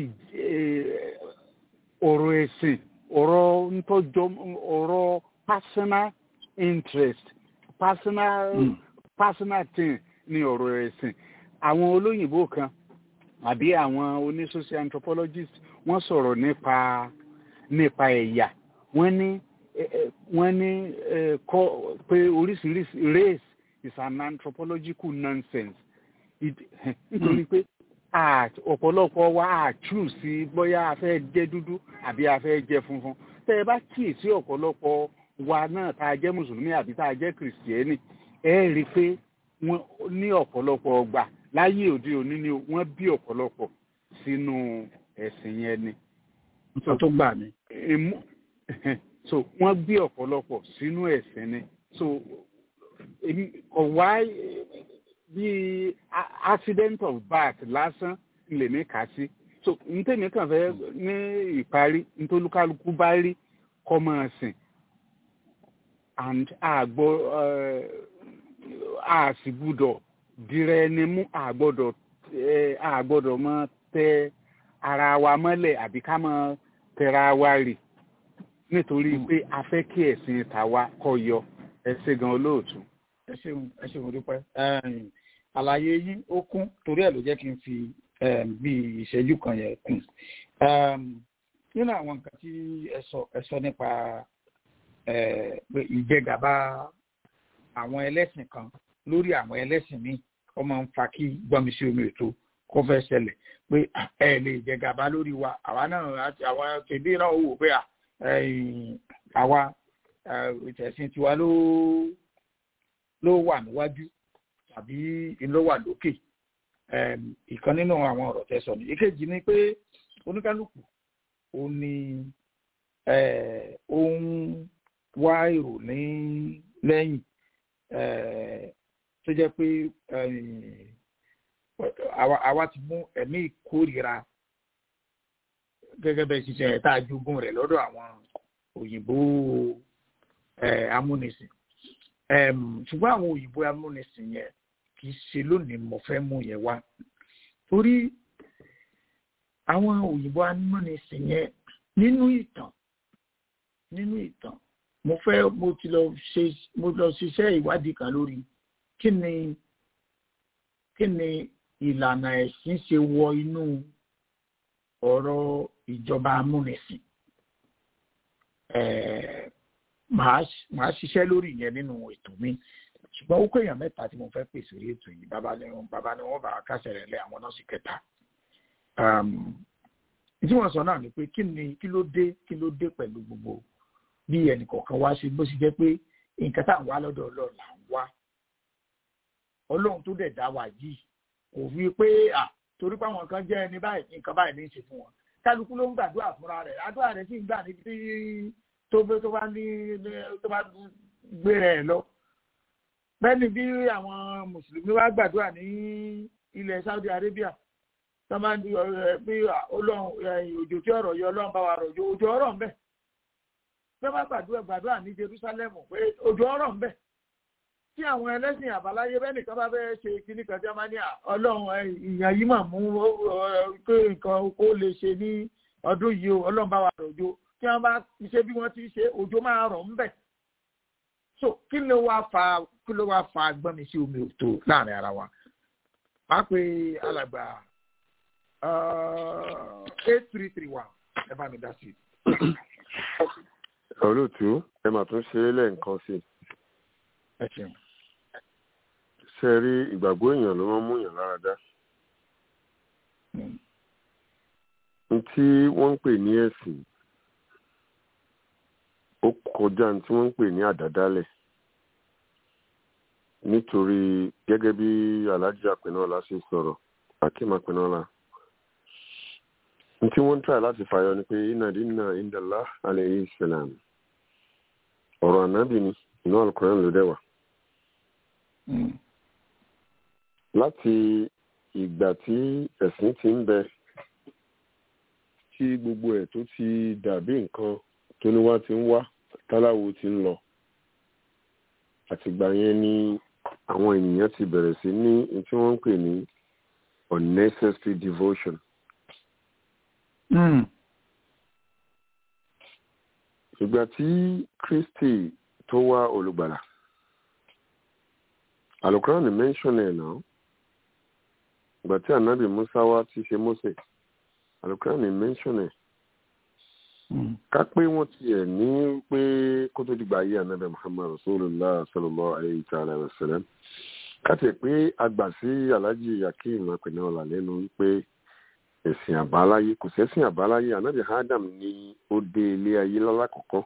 ọ̀rọ̀ ẹ̀sìn ọ̀rọ̀ ntọ́jọ́ ọ̀rọ̀ personal interest personal mm. personal thing ni ọ̀rọ̀ ẹ̀sìn àwọn olóyìnbó kan àbí àwọn onísocial anthropologist wọ́n sọ̀rọ̀ nípa nípa ẹ̀yà wọ́n ní wọ́n ní kọ́ pé oríṣiríṣi race is an anthropological nonsense nítorí pé ọ̀pọ̀lọpọ̀ wa á choose sí bóyá a fẹ́ jẹ́ dúdú àbí a fẹ́ jẹ́ funfun tẹ́ ẹ bá kíyèsí ọ̀pọ̀lọpọ̀ wa náà tá a jẹ́ mùsùlùmí àbí tá a jẹ́ kìrìsìtẹ́nì ẹ rí i pé wọ́n ní ọ̀pọ̀lọpọ̀ ọgbà láyé òde òní ni wọ́n bí ọ̀pọ̀lọpọ̀ sínú ẹ̀sìn yẹn ni. nǹkan tó gbà mí. so wọ́n bí ọ̀pọ̀lọpọ̀ sínú ẹ̀sìn ni so ọ̀wá bíi accident of birth lásán lèmi kà sí so ntẹ̀mí kàn fẹ́ ní ìparí ntolúkálukú bá rí kọ́ máa sìn and àgbọ̀ àsìgbúdọ̀ dìrẹ̀ ẹni mú àgbọ̀dọ̀ àgbọ̀dọ̀ mọ tẹ ara wa mọ́lẹ̀ àbí ká mọ tẹra wa rì nítorí pé a fẹ́ kí ẹ̀sìn tàwa kọ́ yọ ẹ ṣé gan olóòtú. ẹ ṣeun ẹ ṣeun dúpẹ́ àlàyé yín ó kún torí ẹ̀ ló jẹ́ kí n fi bí ìṣẹ́jú kan yẹn kún nínú àwọn nǹkan tí ẹ sọ ẹ sọ nípa pé ìjẹgàba àwọn ẹlẹ́sìn kan lórí àwọn ẹlẹ́sìn míì ó máa ń fa kí gbọ́nmi sí omi ètò kó fẹ́ ṣẹlẹ̀ pé ẹ lè jẹgàba lórí wa àwa náà àwa tèbí náà wò pé àwa ìtẹ̀sìn tiwa ló ló wà níwájú tàbí ló wà lókè ìkan nínú àwọn ọ̀rọ̀ tẹ́ sọ ní ìkejì ni pé oníkálukú ó ní ó ń wá èrò ní lẹ́yìn tó jẹ́ pé àwa ti mú ẹ̀mí ìkórìíra gẹ́gẹ́ bẹ́ẹ̀ ṣiṣẹ́ tá a jogún rẹ̀ lọ́dọ̀ àwọn òyìnbó amúnisìn ṣùgbọ́n àwọn òyìnbó amúnisìn yẹn kì í ṣe lónìí mo fẹ́ mú yẹn wá torí àwọn òyìnbó amúnisìn yẹn nínú ìtàn nínú ìtàn mo fẹ́ mo ti lọ ṣe mo lọ ṣiṣẹ́ ìwádìí kan lórí kí ni kí ni ìlànà ẹ̀sìn ṣe wọ inú ọ̀rọ̀ ìjọba amúnisìn màá ṣiṣẹ́ lórí ìyẹn nínú ètò mi ṣùgbọ́n ó kó èèyàn mẹ́ta tí mo fẹ́ pè sórí ètò yìí bàbá ni wọn bàbá ni wọn bá kásẹ̀ rẹ̀ lé àwọn nọ́ọ̀sì kẹta tí wọ́n sọ náà ni pé kí ni kí ló dé kí ló dé pẹ̀lú gbogbo bí ẹnìkọ̀ọ̀kan wá ṣe bó ṣe jẹ́ pé nǹkan tá à ń wá lọ́dọ̀ ọlọ́run là ń wá ọlọ́run tó dẹ̀ dá wa yìí kò fi pé à torí pé àwọn kan jẹ́ ẹni báyìí nǹkan báyìí ní í ṣe fún wọn kálukú ló ń gbàdúrà fúnra rẹ̀ àdúrà rẹ̀ sì ń gbà níbi tí tó bá tó bá ní tó bá gbé rẹ̀ lọ bẹ́ẹ̀ni bí àwọn mùsùlùmí wá gbàdúrà ní ilẹ̀ Saudi Arabia tó máa ń di pé ọlọ́run òjò tí ọ̀rọ̀ yọ ọlọ́run bá wa rọ̀ òjò ọ̀rọ̀ ń bẹ tó bá gbàdúrà gbàdúrà ní Jerusalem pé òjò ọ̀rọ̀ ń bẹ tí àwọn ẹlẹ́sìn àbáláyé bẹ́ẹ̀ nìkan bá fẹ́ ṣe kíní kan tí wọ́n máa ní ọlọ́run ìyàn yìí mà mú pé nǹkan kó lè ṣe ní ọdún yìí o ọlọ́run bá wa rọ̀ òjò tí wọ́n bá ṣe bí wọ́n ti ṣe òjò máa rọ̀ ń bẹ̀. so kí ló wá fa kí ló wá fa gbọ́nmi sí omi òtó láàrin ara wa. máa pe alàgbà eight three three one ẹ bá mi dá sí i. olóòtú ẹ mà tún ṣeré lẹ́ẹ̀kan sí i ẹ ṣeun. ṣe rí ìgbàgbọ́ èèyàn ló máa ń mú èèyàn lára dá n tí wọ́n ń pè ní ẹ̀sìn ó kọjá ní tí wọ́n ń pè ní àdádálẹ̀ nítorí gẹ́gẹ́ bí alhaji apẹ̀nọ́lá ṣe sọ̀rọ̀ akim apẹ̀nọ́lá n tí wọ́n ń try láti fàyọ ni pé iná dínà indala alayhi salam ọ̀rọ̀ ànábì ni inú alukóran ló dẹ̀ wà láti ìgbà tí ẹ̀sìn ti ń bẹ tí gbogbo ẹ̀ tó ti dàbí nǹkan tó ní wá ti ń wá táláwo ti ń lọ àtìgbà yẹn ni àwọn ènìyàn ti bẹ̀rẹ̀ sí ní ohun tí wọ́n ń pè ní unnecessary devotion. ìgbà tí Kristi tó wá olùgbàlà alukuran ni mention ẹ̀ náà ìgbà tí anabi musa wá ti ṣe mose alukuran ni mention ẹ̀ ká pé wọ́n tiẹ̀ ní pé kó tó dìgbà ayé anabi muhammad rasulillah sallallahu alayhi ta'ala wa sallam ká tiẹ̀ pé àgbà sí alhaji yakim apẹ̀nà ọ̀là lẹ́nu wípé ẹ̀sìn àbáláyé kò sẹ́sìn àbáláyé anabi adam ní ó dé ilé ayé lálákọ̀ọ́kọ́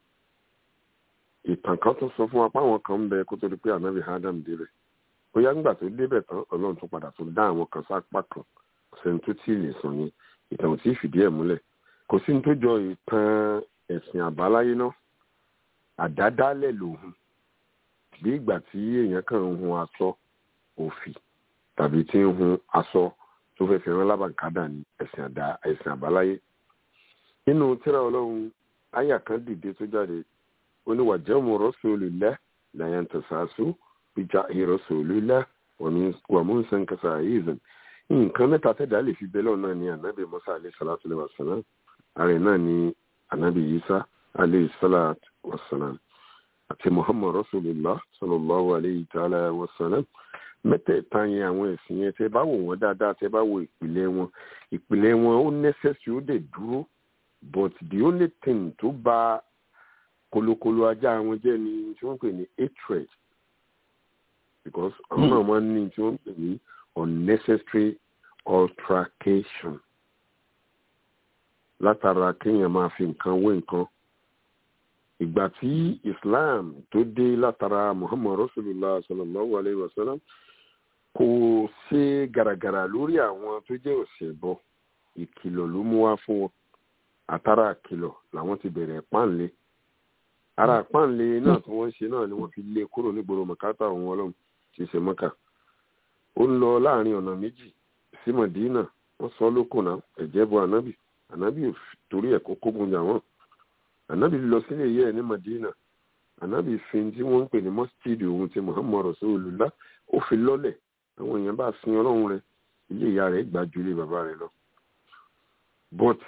ìtàn kan tó sọ fún wa páwọn kan ń bẹ kó tó di pé anabi adam débẹ̀ bóyá ńgbà tó débẹ̀ tán ọlọ́run tó padà tó dá àwọn kan sápá kan sẹ́ni tó tí ì lè sọ ni ìtàn ò tí ì fìdí ẹ̀ múlẹ̀ kò sí ní tó jọ ìtàn ẹ̀sìn àbáláyé náà àdádálẹ̀ lòun bí ìgbà tí èèyàn kàn ń hun aṣọ òfì tàbí tí ń hun aṣọ tó fẹ́ fi rán lábàkádà ní ẹ̀sìn àdá ẹ̀sìn àbáláyé nínú tírà ọlọ́run àyà kan dìde tó jáde oníwàjẹ́mu rasulillah la yantasasu bija rasulillah wa musa nkasa izan nǹkan mẹ́ta tẹ́dá lè fi bẹ́lẹ̀ náà ni anabi musa alayhi salatu wa salam ààrẹ náà ni anabi isa alayhi salatu wa salam àti muhammad rasulillah sallallahu alayhi ta'ala wa salam mẹ́tẹ̀ẹ̀ta yẹn àwọn ẹ̀sìn yẹn tẹ́ bá wò wọ́n dáadáa tẹ́ bá wo ìpìlẹ̀ wọn ìpìlẹ̀ wọn ó necessary ó dẹ̀ dúró but the only thing tó bá kolokolo ajá wọn jẹ́ ni tí wọ́n pè ní hatred because àwọn náà máa ń ní tí wọ́n pè ní unnecessary altercation látara kéèyàn máa fi nǹkan wé nǹkan ìgbà tí islam tó dé látara muhammad rasulillah sallallahu alayhi wa sallam kò ṣe gàràgàrà lórí àwọn tó jẹ́ òṣèbọ ìkìlọ̀ ló mú wá fún wọn àtàrà àkìlọ̀ làwọn ti bẹ̀rẹ̀ páńlé ara páńlé náà tí wọ́n ṣe náà ni wọ́n fi lé kúrò nígboro mọ̀kátà òun ọlọ́run ti ṣe mọ́kà ó ń lọ láàrin ọ̀nà méjì sí mọ̀dínà wọ́n sọ lókun náà ẹ̀jẹ̀ bọ ànábì ànábì torí ẹ̀ kó kógun jà wọ́n ànábì lọ sílé yẹ ẹ̀ ní mọ̀dínà ànábì fi tí wọ́n ń pè ní mọ́sítíìdì òun ti muhammad rasulullah ó fi lọ́lẹ̀ àwọn èèyàn bá sin ọlọ́run rẹ̀ ilé ìyá rẹ̀ gbà ju ilé bàbá rẹ̀ lọ but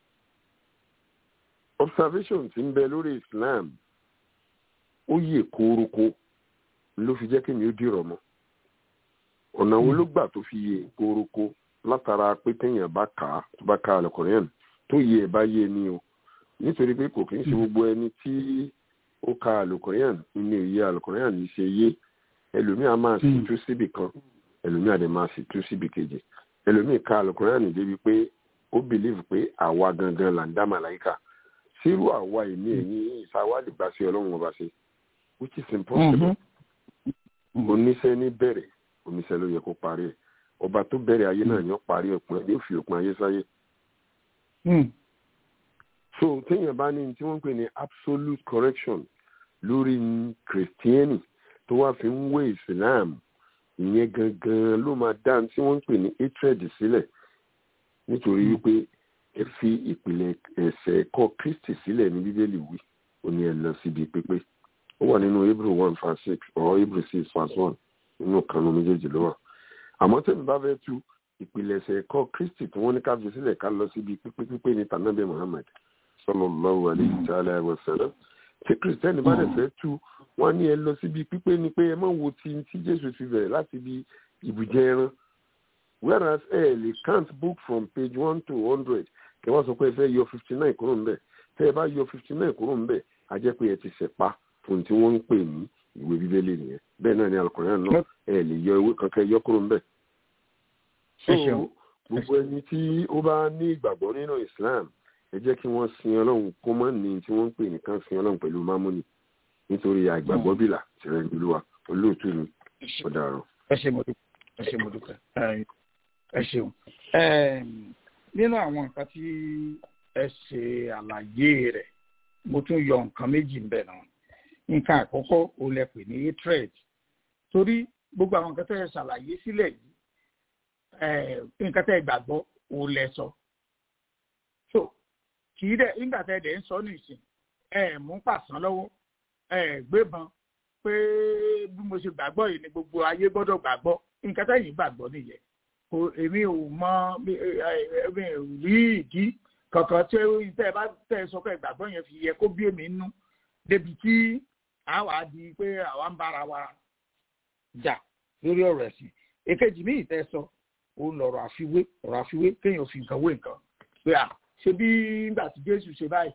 observation ti ń bẹ lórí islam ó yè kórókó ló fi jẹ́ kí mi ó dìrọ̀ mọ́ ọ̀nà wo ló gbà tó fi yè kórókó látara pé téèyàn bá kà á tó bá ka àlùkòrán tó yẹ ẹ̀ bá yé ni o nítorí pé kò kí ń ṣe gbogbo ẹni tí ó ka àlùkòrán ní òye àlùkòrán yìí ṣe yé ẹlòmíì á máa sì tú síbì kan ẹlòmíì á dẹ̀ máa sì tú síbì kejì ẹlòmíì ka àlùkòrán débi pé ó bìlíìfù pé àwa gangan là ń dá màláìka sírú àwa ìní ẹ̀yìn ìsáwádìí gbà sí ọlọ́run ọba ṣe which is impossible oníṣẹ́ ní bẹ̀rẹ̀ oníṣẹ́ ló yẹ kó parí ẹ̀ ọba tó bẹ̀rẹ̀ ayé náà ni ó parí òpin ẹ̀ yóò fi òpin ayé sáyé. so téèyàn bá ní tí wọ́n ń pè ní absolute correction lórí kìrìsìtíẹ́nì tó wá fi ń wé islam ìyẹn gangan ló máa dá tí wọ́n ń pè ní hatred sílẹ̀ nítorí wípé ẹ fi ìpìlẹ̀ ẹ̀sẹ̀ ẹ̀kọ́ kristi sílẹ̀ ní bíbélì wí ó ní ẹ lọ síbi pípé ó wà nínú hebrew one verse six or hebrew six verse one nínú kanu méjèèjì ló wà àmọ́ tẹ̀mí bá fẹ́ tú ìpìlẹ̀ṣẹ̀ ẹ̀kọ́ kristi tí wọ́n ní ká fi sílẹ̀ ká lọ síbi pípé pípé ní tànàbẹ̀ muhammed sallallahu alayhi ta'ala wa sallam tí kristẹni bá dẹ̀ fẹ́ tú wọ́n ní ẹ lọ síbi pípé ni pé ẹ má wo ti tí jésù fi bẹ̀rẹ̀ láti ibi ìbùjẹ ẹran whereas ẹ lè count book from page one to hundred kí wọ́n sọ pé ẹ fẹ́ yọ fifty nine kúrò ńbẹ̀ tẹ́ ẹ bá yọ fifty nine kúrò ńbẹ̀ a jẹ́ pé ẹ ti ṣẹ̀pa fún tí wọ́n ń pè ní ìwé bíbélì nìyẹn bẹ́ẹ̀ náà ni alukọ̀rẹ́ náà ẹ lè yọ ewé kankan yọ kúrò ńbẹ̀. so gbogbo ẹni tí ó bá ní ìgbàgbọ́ nínú Islam ẹ jẹ́ kí wọ́n sin ọlọ́run kó mọ́ ní tí wọ́n ń pè nìkan sin ọlọ́run pẹ̀lú mámúni nítorí àìgbàgbọ́ bìlà tìrẹ̀ olúwa olóòtú ni ó dàrú. ẹ ṣe mo dúpẹ́ ẹ ṣe mo dúpẹ́ ẹ ṣeun nínú àwọn nǹkan tí ẹ ṣe àlàyé rẹ̀ mo tún yọ nǹkan méjì ń bẹ̀ náà nǹkan àkọ́kọ́ ò lẹ pè ní hatred torí gbogbo àwọn nǹkan tẹ́ ẹ ṣàlàyé sílẹ̀ yìí nǹkan tẹ́ ẹ gbàgbọ́ ò lẹ sọ so kì í dẹ̀ nígbà tẹ́ ẹ dẹ̀ ń sọ nìsín ẹ mú pàṣán lọ́wọ́ ẹ gbébọn pé bí mo ṣe gbàgbọ́ yìí ni gbogbo ayé gbọ́dọ̀ gbàgbọ́ nǹkan tẹ́yìn gbàgbọ́ nìyẹn kò èmi ò mọ èmi ò rí ìdí kankan tí tẹ́ ẹ bá tẹ́ ẹ sọ pé gbàgbọ́ yẹn fi yẹ kó bí èmi nú débi tí àwa di pé àwa ń bára wa jà lórí ọ̀rọ̀ ẹ̀sìn èkejì míì tẹ́ ẹ sọ òun lọ̀rọ̀ àfiwé ọ̀rọ̀ àfiwé kéèyàn fi nǹkan wé nǹkan pé à ṣe bí nígbà tí Jésù ṣe báyìí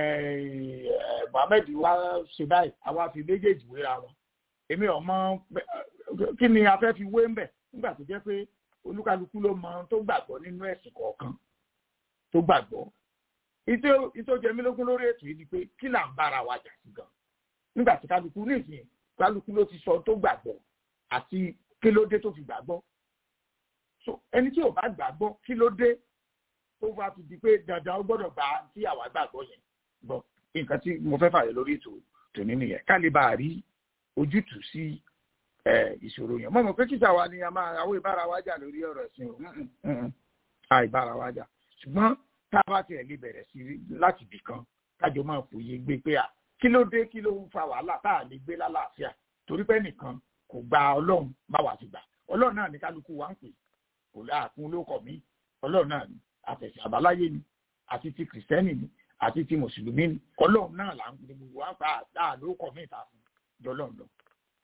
Mohammed wa ṣe báyìí àwa fi méjèèjì wéra wọn èmi ọmọ kí ni a fẹ́ fi wé ńbẹ̀ nígbà tó jẹ́ pé olúkálukú ló mọ tó gbàgbọ́ nínú ẹ̀sìn kọ̀ọ̀kan tó gbàgbọ́ ìtò jẹ mí lógún lórí ètò yìí ni pé kí là ń bára wa jà sí gan nígbà tí kálukú nísìnyí kálukú ló ti sọ tó gbàgbọ́ àti kí ló dé tó fi gbàgbọ́ so ẹni tí ò bá gbàgbọ́ kí ló dé tó bá fi di pé dandan ó gbọ́dọ̀ gba tí àwa gbàgbọ́ yẹn bọ̀ nǹkan tí mo fẹ́ fàyè lórí ètò tòní nìyẹn ká lè bá a rí ojútùú sí ìṣòro yẹn mo mọ̀ pé kíta wa ni a máa àwọn ìbára wa jà lórí ọ̀rọ̀ ẹ̀sìn o àìbára wa jà ṣùgbọ́n tá a bá tiẹ̀ lè bẹ̀rẹ̀ sí láti bì kan kájọ máa fòye gbé pé à kí ló dé kí ló ń fa wàhálà tá a lè gbé lálàáfíà torí pé nìkan kò gba ọlọ́run bá wà ti gbà ọlọ́run náà ní kálukú wa ń pè kò láàkún olókọ̀ mi ọlọ́run náà ní àtẹ̀sí àbáláyé ni àti ti kìrìsìtẹ́nì ni àti ti mùsùlùmí ni ọlọ́run náà là ń gbé gbogbo wa pa àlókọ̀ mi ìta fún jọlọ́run lọ.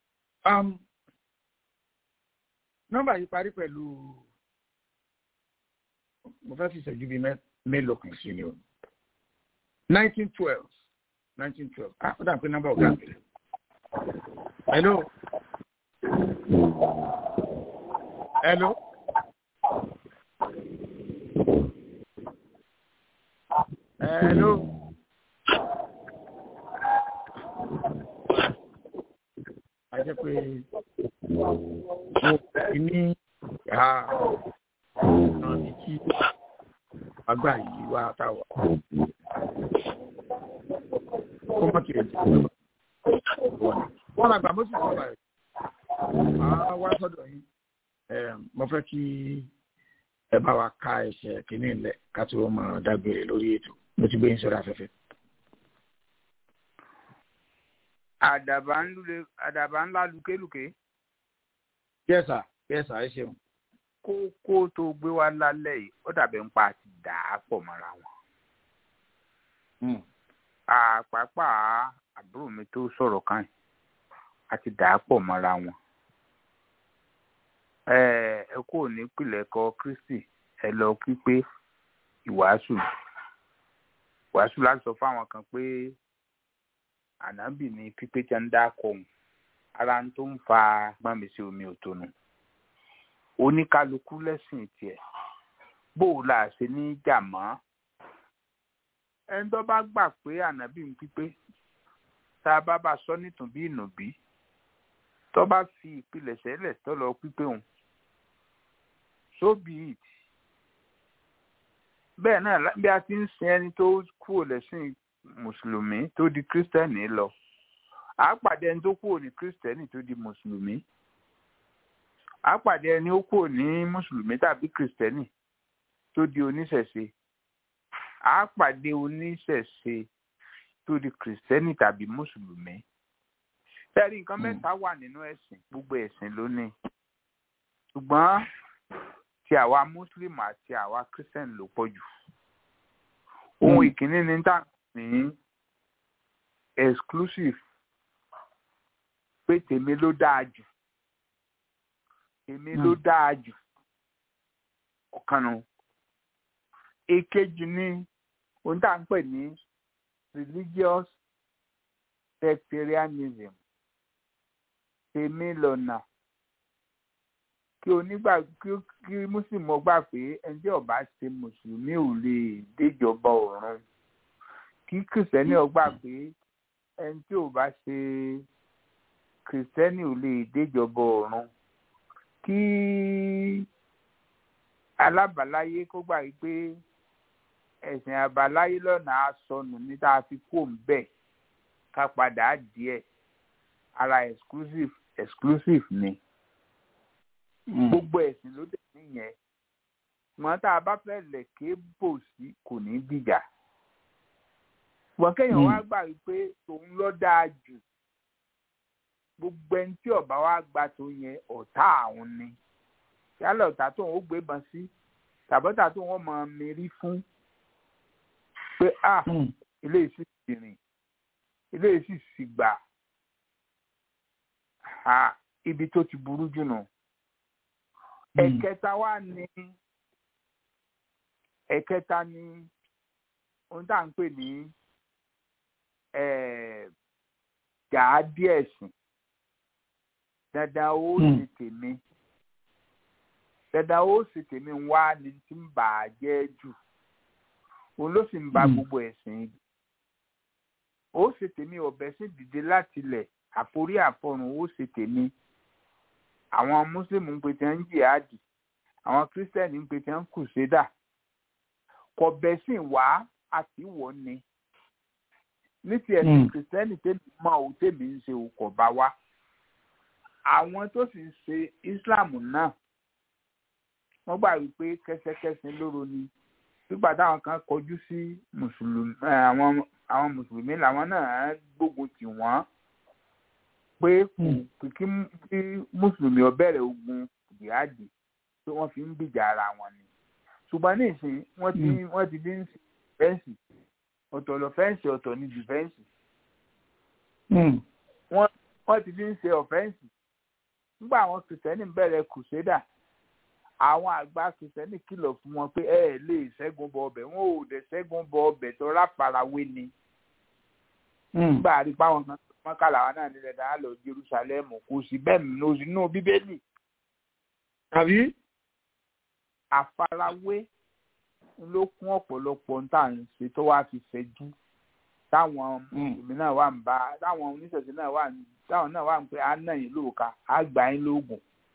nọ́mbà yìí parí pẹ̀lú mo fẹ́ fi ìṣẹ́jú bíi mélòó kan sí ni o nineteen twelve nineteen twelve ah ó dà pé nọ́mbà ọ̀gá mi. hello. hello. hello. a jẹ́ pé mo fi ní ìhà náà ní kí àgbà yìí wá táwa kó má kiri jù wọn àgbà mo sì sọ báyìí màá wá sọ́dọ̀ yín mo fẹ́ kí ẹ bá wa ká ẹsẹ̀ kínní ńlẹ̀ ká tí wọ́n máa dágbére lórí ètò mo ti gbé yín sórí afẹ́fẹ́. àdàbà ń lulẹ̀ àdàbà ńlá lukéluké. yẹ́sà yẹ́sà ẹ ṣeun. kókó tó gbé wá lálẹ́ yìí ó dàbẹ̀ ń pa àti dà á pọ̀ mọ́ra wọn. àpapà àbúrò mi tó sọ̀rọ̀ kan àti dà á pọ̀ mọ́ra wọn. ẹ kò ní pìlẹ̀ kọ Kristi ẹ lọ pípé ìwàásù ìwàásù láti sọ fáwọn kan pé ànábì ní pípé tí a ń dá kọ̀hún ara tó ń fa gbọ́nmi sí omi òtonu oníkálukú lẹ́sìn tiẹ̀ bó o là ṣe ní jà mọ́ ẹni tó bá gbà pé ànábì ń pípé tá a bá bá sọ nítùbí ìnùbí tó bá fi ìpilẹ̀ṣẹ̀ lẹ̀ tó lọ pípé òun so be it bẹ́ẹ̀ náà bí a ti ń sin ẹni tó kúrò lẹ́sìn mùsùlùmí tó di kírísítẹ́nì lọ à á pàdé ẹni tó kúrò ní kírísítẹ́nì tó di mùsùlùmí à á pàdé ẹni ó kúrò ní mùsùlùmí tàbí kírísítẹ́nì tó di oníṣẹ̀ṣe à á pàdé oníṣẹ̀ṣe tó di kírísítẹ́nì tàbí mùsùlùmí tẹ́rí nǹkan mẹ́ta wà nínú ẹ̀sìn gbogbo ẹ̀sìn ló ní ṣùgbọ́n ti àwa mùsùlùmí àti àwa kírísítẹ́nì ló pọ̀ jù ohun ìkíní ní tá ní exclusive pé tèmi ló dáa jù tèmi ló dáa jù ọ̀kan nu èkejì ní ohun tá à ń pè ní religious sectarianism tèmi lọ́nà kí onígbà kí kí mùsùlùmí gbà pé ẹni tí ó bá ṣe mùsùlùmí ò lè déjọba ọ̀run kí kìrìsìtẹ́nì ó gbà pé ẹni tí ò bá ṣe kìrìsìtẹ́nì ò lè déjọba ọ̀run kí alábàáláyé kó gbà yí pé ẹ̀sìn àbáláyé lọ́nà àsọnù ní tá a fi kó ń bẹ̀ ká padà díẹ̀ ara exclusive exclusive ni gbogbo ẹ̀sìn ló dẹ̀ níyẹn ṣùgbọ́n tá a bá fẹ́ lẹ̀kẹ́ bò sí kò ní dìjà ṣùgbọ́n kéèyàn wá gbà wípé tòun ló dáa jù gbogbo ẹni tí ọba wa gba tó yẹn ọ̀tá àwọn ni yálà ọ̀tá tóun ó gbébọn sí tàbọ́tà tóun ó mọ mérí fún pé a ilé ìsì sì rìn ilé ìsì sì gbà ha ibi tó ti burú jù nù. ẹ̀kẹta wá ní ẹ̀kẹta ní ohun tá à ń pè ní gàádí ẹ̀sìn dandan ó sì tèmi dandan ó sì tèmi wá ní tí ń bà á jẹ́ jù òun ló sì ń ba gbogbo ẹ̀sìn yìí ó sì tèmi ọ̀bẹ sí dìde láti ilẹ̀ àforí àfọrùn ó sì tèmi àwọn mùsùlùmí ń pe tí wọ́n ń jihadi àwọn kírísítẹ́nì ń pe tí wọ́n ń kùsẹ́dà kọ̀bẹ sì wá àti wọ̀ ni ní ti ẹ̀sìn kìrìsìtẹ́nì tèmi mọ òun tèmi ń ṣe òkò bá wa àwọn tó sì ń ṣe islam náà wọ́n gbà wípé kẹsẹkẹsẹ lóró ni nígbà táwọn kan kọjú sí mùsùlùmí àwọn àwọn mùsùlùmí làwọn náà gbógun tì wọ́n pé kí mùsùlùmí ó bẹ̀rẹ̀ ogun jihadi pé wọ́n fi ń gbìjà ara wọn ni ṣùgbọ́n ní ìsìn wọ́n ti wọ́n ti dín fẹ́ǹsì ọ̀tọ̀ lọ fẹ́ǹsì ọ̀tọ̀ ní dìfẹ́ǹsì wọ́n ti dín ṣe ọ̀fẹ́ǹsì nígbà àwọn kìrìsìtẹ́nì bẹ̀rẹ̀ kùsẹ́dà àwọn àgbà kìrìsìtẹ́nì kìlọ̀ fún wọn pé ẹ ẹ̀ lè ṣẹ́gun bọ ọbẹ̀ wọn ò dẹ̀ ṣẹ́gun bọ ọbẹ̀ tó ráfarawé ni. nígbà àrí páwọn kan mọ́kàlà wa náà nílẹ̀ dáná lọ Jerusalem kò sí bẹ́ẹ̀ nínú inú bíbélì. tàbí. àfarawé ló kún ọ̀pọ̀lọpọ̀ ń tà ń ṣe tó wá fi fẹjú táwọn mùsùlùmí náà wà ń bá táwọn oníṣẹ̀ṣẹ̀ náà wà ń táwọn náà wà ń pé á náà yín lóòka á gbà yín lóògùn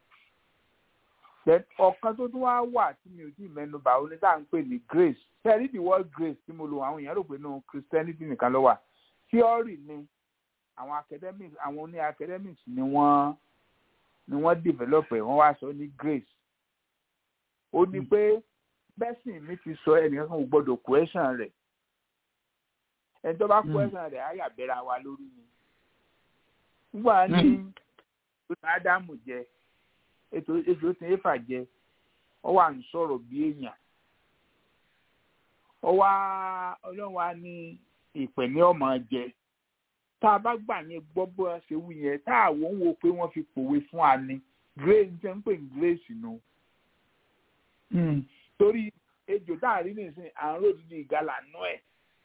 ọ̀kan tó tún wá wà tí mi ò tí ì mẹ́nu bà ó ní tá à ń pè ní grace tẹ́lí the word grace tí mo lò àwọn èèyàn rò pé nínú christianity nìkan ló wà theory ni àwọn academics àwọn oní academics ni wọ́n ni wọ́n develop ẹ̀ wọ́n wá sọ ní grace ó ní pé bẹ́sìn mi ti sọ ẹnìkan kan ò gbọ́dọ̀ question rẹ̀ ẹni tó bá question rẹ̀ á yà bẹ́ra wa lórí ni nígbà ní ádámù jẹ ètò ètò tí éfà jẹ ọ wà ń sọ̀rọ̀ bí èèyàn ọ wá ọlọ́run wa ní ìpè ní ọmọ jẹ tá a bá gbà yẹn gbọ́ bó a ṣe wù yẹn tá àwọn ń wo pé wọ́n fi pòwe fún wa ní grace ń tẹ́ ń pè ní grace nù. torí ejò tá a rí nìsín à ń ròdìdì ìgalà nú ẹ̀.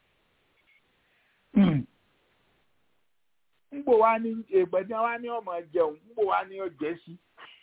ń gbò wá ní ègbẹ̀dẹ́ wá ní ọmọ jẹun ń gbò wá ní ọjẹ́ sí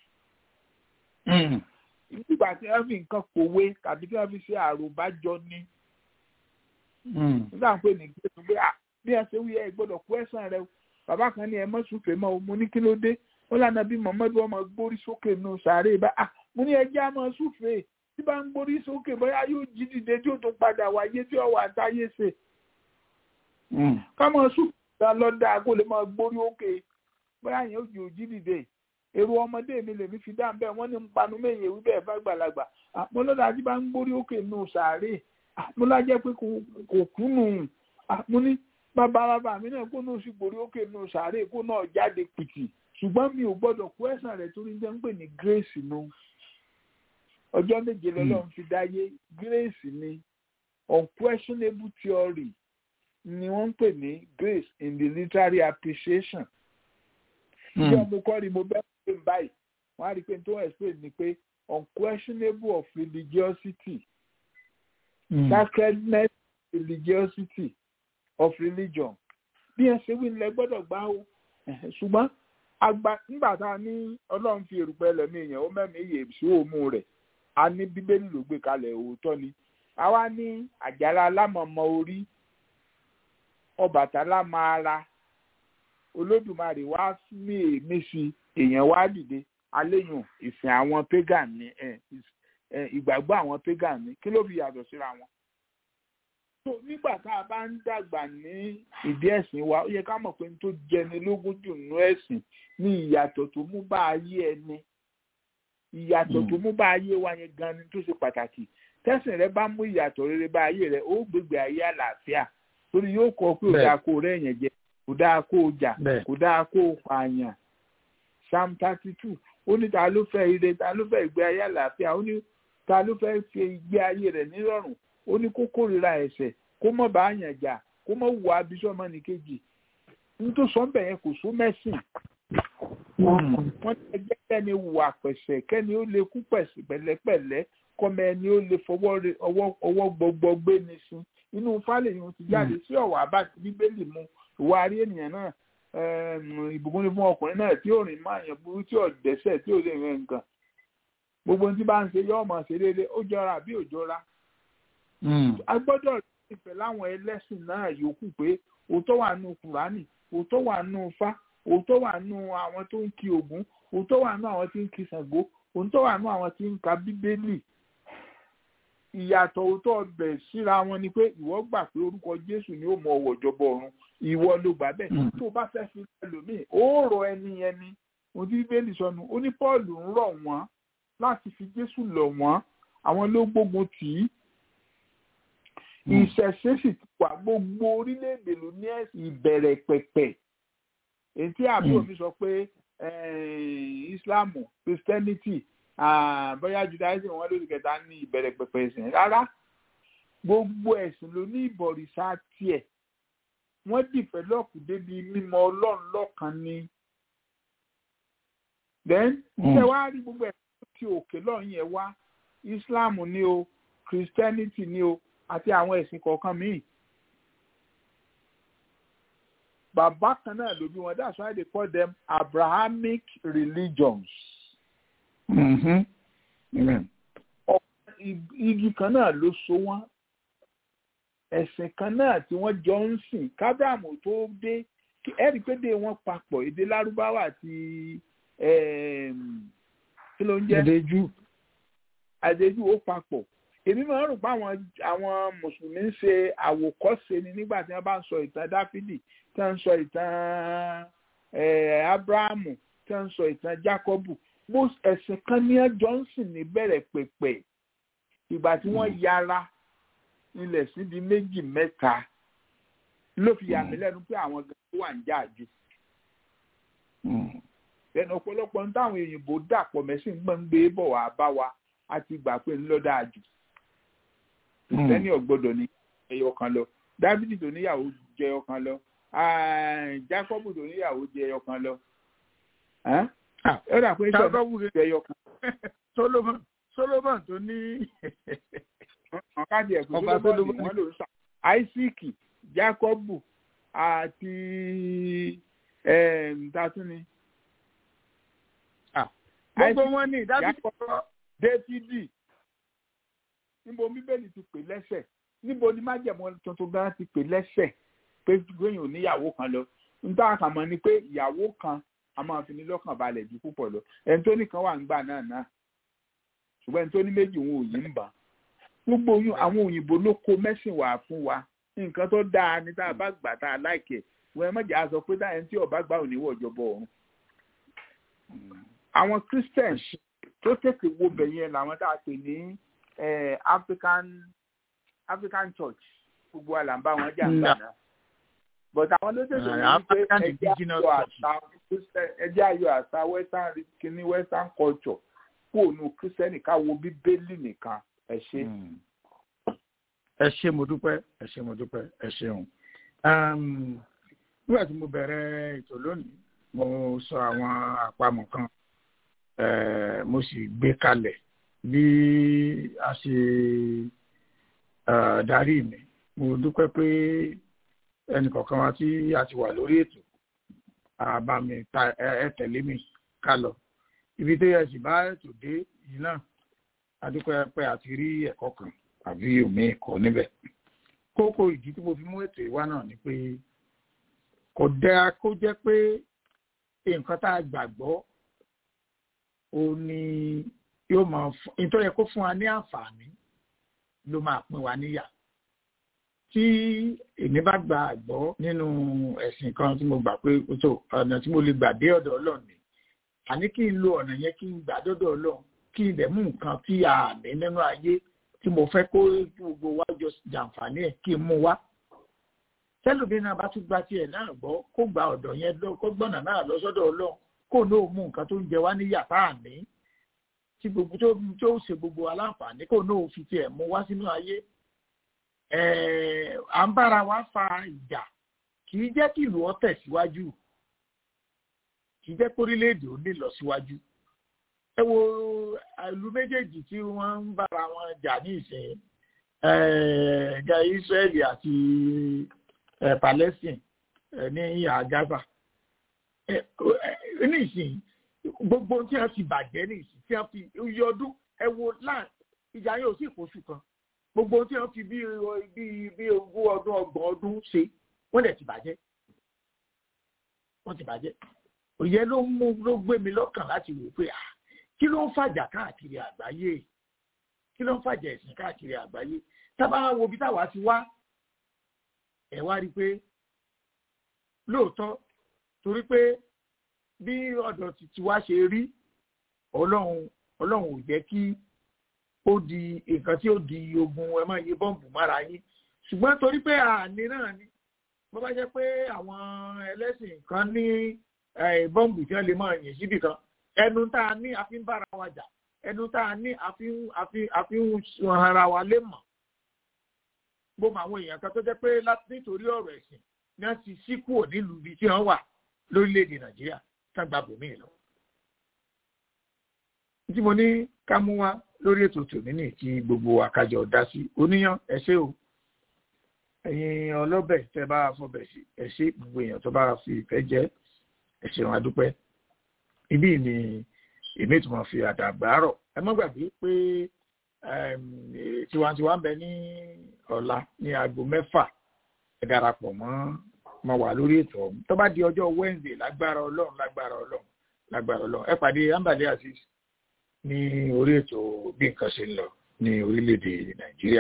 nígbà tí wọ́n fi nǹkan pòwe tàbí tí wọ́n fi ṣe àròbájọ ní. nígbà pé ní gbé pé bí ẹ ṣe wí ẹ gbọ́dọ̀ kú ẹ̀sán rẹ bàbá kan ní ẹ mọ́ sùfè mọ́ o mo ní kí ló dé ó lànà bí mọ̀mọ́dún ọmọ gbórí sókè nù sàárè bá a mo ní ẹjẹ́ àmọ́ sùfè tí bá ń gbórí sókè bóyá yóò jí dìde tí ó tún padà wáyé tí ó wà táyé ṣe. kámọ́ sùfè lọ́dà kó lè máa gbórí òkè bóyá yẹn ó jì ó jí dìde èrò ọmọdé mi lèmi fi dá bẹ́ẹ̀ wọ́n ní ń panu méye wí bẹ́ẹ̀ fàgbàlagbà mo lọ́dà tí bá ń gbórí òkè nù sàárè mo lájẹ́ pé kò kú nù mo ní bàbá bàbá mi náà kó náà sì gbórí òkè nù sàárè kó náà jáde pìtì ṣùgbọ́n mi ò gbọ́dọ̀ kú ẹ̀sán rẹ̀ torí jẹ́ ń pè ní grace nù ọjọ́ méje lọ́lọ́run fi dáyé grace ni unquestionable theory ni wọ́n ń pè ní grace in the literary appreciation tí ọmọ kọ́ ni mo bẹ́ẹ̀ pé báyìí wọ́n á rí i pé tó ń explain ni pé unquestionable of religiosity mm. sacredness religiosity of religion bí ẹ ṣe wí nílẹ̀ gbọ́dọ̀ gbá o ṣùgbọ́n agba nígbà tá a ní ọlọ́run fi èrùpẹ̀ lẹ́mí èèyàn ó mẹ́mí iye sí òmu rẹ̀ a ní bíbélì ló gbé kalẹ̀ òótọ́ ni àwa ní àjàrà alámọ̀mọ́ orí ọbàtálá máa ra olódùmarè wá mí èémí sí èèyàn wá dìde aléyùn ìsìn àwọn pagan ni ìgbàgbọ́ àwọn pagan ni kí ló fi yàtọ̀ síra wọn. tó nígbà tá a bá ń dàgbà ní ìdí ẹ̀sìn wa ó yẹ ká mọ̀ pé n tó jẹni lógún jù nínú ẹ̀sìn ní ìyàtọ̀ tó mú bá ayé ẹni ìyàtọ̀ tó mú bá ayé wa yẹn gan ni tó ṣe pàtàkì tẹ́sìn rẹ bá mú ìyàtọ̀ rere bá ayé rẹ ó gbégbé ayé àlàáfíà torí yóò kọ pé ò dáa kó rẹ̀ yẹn jẹ kò dáa kó o jà kò dáa kó o pààyàn psalm thirty two ó ní ta ló fẹ́ ire ta ló fẹ́ ìgbé ayé àlàáfíà ó ní ta ló fẹ́ fi ìgbé ayé rẹ̀ nírọ̀rùn ó ní kó kórìíra ẹ̀ṣẹ̀ kó mọ̀ bá yàn jà kó mọ̀ wù abisọ́mọ nìkejì nítorí sọ́ńbẹ̀ yẹn kò sún mẹ́sìn wọ́n ti ẹgbẹ́ kẹ́ni wà pẹ̀sẹ̀ kẹ́ni ó lè kú pẹ̀sẹ̀ pẹ̀lẹ́pẹ̀lẹ́ kọ́mọ ẹni ó lè fọwọ́ ọwọ́ gbọgbọ gbé ní sun inú fálẹ̀ yìí ti jáde sí ọ̀wọ́ àbá ti bíbélì mu ìwà àrí ènìyàn náà ìbùkún ní fún ọkùnrin náà tí ò rìn máa yàn burú tí ò dẹ́sẹ̀ tí ò lè rìn nǹkan gbogbo tí bá ń ṣe yọ́ ọmọ ṣe déédé ó jọra àbí ò jọra. a gbọ́dọ̀ ìfẹ́ láwọn ẹlẹ́sìn náà yòókù pé òótọ́ wà nù kùránì òótọ́ wà nù fá òótọ́ wà nù àwọn tó ń ki ògún òótọ́ wà nù àwọn tí ń ki ṣàngó òótọ́ wà nù àwọn tí ń ka bíbélì ìyàtọ̀ òótọ́ ọbẹ̀ síra wọn ni pé ìwọ gbà pé orúkọ jésù ni ó mọ ọwọ́ ìjọba ọ̀run ìwọ ló gbà bẹ́ẹ̀ tó bá fẹ́ fi ẹlòmíì ó rọ ẹni ẹni ohun tí bíbélì sọnù ó ní pọ́ọ̀lù ń rọ̀ wọ́n láti fi jésù lọ̀ wọ́n àwọn ló gbógun tì í ìṣẹ̀ṣe sì ti wà gbogbo orílẹ̀-èdè ló ní ìbẹ̀rẹ̀ pẹ̀pẹ̀ èyí tí àbúrò mi sọ pé islamu christianity bóyá judaism wọn lórí kẹta ní ìbẹ̀rẹ̀ pẹ̀pẹ̀ ẹ̀sìn rárá gbogbo ẹ̀sìn ló ní ìbọ̀rìṣà tiẹ̀ wọ́n dìfẹ́lọ́pù débi mímọ̀ ọlọ́run lọ́kan ni. then ṣé wàá rí gbogbo ẹ̀sìn tí òkè lọ́run yẹn wá islam ni o christianity ni o àti àwọn ẹ̀sìn kọ̀ọ̀kan míì. bàbá kan náà ló bí wọn that's why they call them abrahamic religions. Mm-hmm. Amen. igi kan náà ló so wọn ẹ̀sìn kan náà tí wọ́n jọ ń sìn kábíàmù tó dé ẹ̀rí pé dé wọn papọ̀ èdè lárúbáwá àti kí ló ń jẹ́ àdéjú àdéjú ó papọ̀ èmi máa ń rò pé àwọn àwọn mùsùlùmí ń ṣe àwòkọ́ṣe ni nígbà tí wọ́n bá ń sọ ìtàn dáfídì tí wọ́n ń sọ ìtàn abrahamu tí wọ́n ń sọ ìtàn jákọ́bù bó ẹ̀sìn kan ní johnson ní bẹ̀rẹ̀ pẹ̀pẹ̀ ìgbà tí wọ́n yára ilẹ̀ sí di méjì mẹ́ta ló fi yà mí lẹ́nu pé àwọn gan wà ń jáàjú. lẹ́nu ọ̀pọ̀lọpọ̀ ń táwọn òyìnbó dàpọ̀ mẹ́sìn gbọ́n ń gbé bọ̀ wá bá wa a ti gbà pé ńlọ́dà àjù. lẹ́ni ọ̀gbọ́dọ̀ ní ẹyọ kan lọ dávidi tó níyàwó jẹ ẹyọ kan lọ jákọ́bù tó níyàwó jẹ ẹyọ kan lọ. ẹ dà pé jákọ́bù jẹ ẹyọ kan. solomon solomon tó ní káàdì ẹ̀kọ́ solomon wọn ló ń sà isaac jacob àti tatuni. gbogbo wọn ní ìdájọ́ dávidi níbo bíbélì ti pè lẹ́sẹ̀ níbo ni májẹ̀mọ́ tuntun gan ti pè lẹ́sẹ̀ pé gbẹ̀yìn ò níyàwó kan lọ níta àkàmọ́ ni pé ìyàwó kan a máa fi ní lọ́kàn balẹ̀ ju púpọ̀ lọ ẹni tó nìkan wà ń gbà náà náà ṣùgbọ́n ẹni tó ní méjì òun ò yí ń bà gbogbo àwọn òyìnbó ló kó mẹ́sìn wá fún wa nǹkan tó dáa ní tá a bá gbà tá a láìkẹ̀ wọ́n ẹ mọ̀jà sọ pé táyà tí ọba gbà ò ní wọ̀ jọbọ ọ̀run. àwọn christians tó tètè wo bẹ̀ yẹn làwọn tá a pè ní african african church gbogbo wa là ń bá wọn jà ń gbà náà but àwọn ló tètè wọ́n ní pé ẹjẹ́ ayọ̀ àṣà western kìíní western culture kúrò ní kírísítẹ́nì ká wo bíbélì nìkan ẹ ṣe. ẹ ṣe mo dúpẹ́ ẹ ṣe mo dúpẹ́ ẹ ṣeun. nígbà tí mo bẹ̀rẹ̀ ètò lónìí mo sọ àwọn àpamọ̀ kan mo sì gbé kalẹ̀ bí a ṣe darí mi mo dúpẹ́ pé ẹnì kọ̀ọ̀kan wa tí a ti wà lórí ètò àbàmì ẹ tẹ̀lé mi ká lọ ibi tó yẹ sì bá ètò dé yìí náà adúpẹ́ pé àti rí ẹ̀kọ́ kan àbí omi ẹ̀kọ́ níbẹ̀ kókó ìdí tí mo fi mú ètò ìwá náà ni pé kò dáa kó jẹ́ pé nǹkan tá a gbàgbọ́ ó ní yóò máa fún nítorí yẹ kó fún wa ní àǹfààní ló máa pín wa níyà tí èmi bá gba àgbọ́ nínú ẹ̀sìn kan tí mo gbà pé tó ọ̀nà tí mo lè gbà dé ọ̀dọ̀ ọlọ́run ni àní kí n lo ọ̀nà yẹn kí n gbà dọ́dọ̀ ọlọ́run kí n dẹ̀ mú nǹkan tí a ní nínú ayé tí mo fẹ́ kó gbogbo wa jọ jàǹfààní ẹ̀ kí n mú wá tẹ́lómi náà bá tún gba tiẹ̀ náà gbọ́ kó gba ọ̀dọ̀ yẹn lọ kó gbọ́nà náà lọ sọ́dọ̀ ọlọ́run kó náà mú nǹkan tó ń jẹ wá ní yàtá àní tí gbogbo tó tó ṣe gbogbo aláǹfààní kó náà fi tiẹ̀ mú wá sínú ayé à ń bára wa fa ìjà kì í jẹ́ kí ìlú ọ tẹ̀síwájú kì í jẹ́ kí orílẹ̀-èdè ó lè lọ síwájú ẹ wo ìlú méjèèjì tí wọ́n ń bára wọn jà ní ìsìn ẹ̀ẹ́dẹ̀ Israeli àti Palestine ní ìhà Gaza ní ìsìn gbogbo tí wọ́n ti bàjẹ́ ní ìsìn tí wọ́n fi iye ọdún ẹ wo láà ìjà yóò sì kóṣù kan gbogbo tí wọ́n fi bí bí bí ogún ọdún ọgbọ̀n ọdún ṣe wọ́n dẹ̀ ti bàjẹ́ wọ́n ti bàjẹ́ òye ló mú ló gbé mi lọ́kàn láti wò pé ah kí ló ń fàjà káàkiri àgbáyé kí ló ń fàjà ẹ̀sìn káàkiri àgbáyé tábà wo bí táwa ti wá ẹ̀ wá rí i pé lóòótọ́ torí pé bí ọ̀dọ̀ ti wá ṣe rí ọlọ́run ọlọ́run ò jẹ́ kí ó di nǹkan tí ó di ogun ẹ máa yí bọ́ǹbù mára yín ṣùgbọ́n torí pé àní náà ni bó bá jẹ́ pé àwọn ẹlẹ́sìn kan ní bọ́ǹbù tí wọ́n lè máa yìn síbì kan ẹnu tá a ní a fi ń bára wa jà ẹnu tá a ní a fi ń a fi a fi ń ara wa lé mọ̀ bó mọ àwọn èèyàn kan tó jẹ́ pé nítorí ọ̀rọ̀ ẹ̀sìn ni wọ́n ti sí kúrò nílùú ibi tí wọ́n wà lórílẹ̀‐èdè nàìjíríà tá gba bòmíì lọ. tí mo ní ká mú wá lórí ètò tòní ní kí gbogbo àkájọ dá sí oníyàn ẹ ṣé o ẹ̀yin ọlọ́bẹ̀ tẹ́ bá fọbẹ̀ sí ẹ ṣé gbogbo èèyàn tó bá fi ìfẹ́ jẹ́ ẹ ṣeun adúpẹ́ ibí ni èmi tí mo fi àdàgbà rọ̀ ẹ má gbàgbé pé tiwantiwa ń bẹ ní ọ̀la ní aago mẹ́fà ẹ darapọ̀ mọ́ mọ́ wà lórí ètò ọ̀hún tó bá di ọjọ́ Wednesday lágbára ọlọ́run lágbára ọlọ́run lágbára ọlọ́run ẹ pàdé ambale aziz ní orí ètò bí nǹkan ṣe ń lọ ní orílẹ̀-èdè Nàìjíríà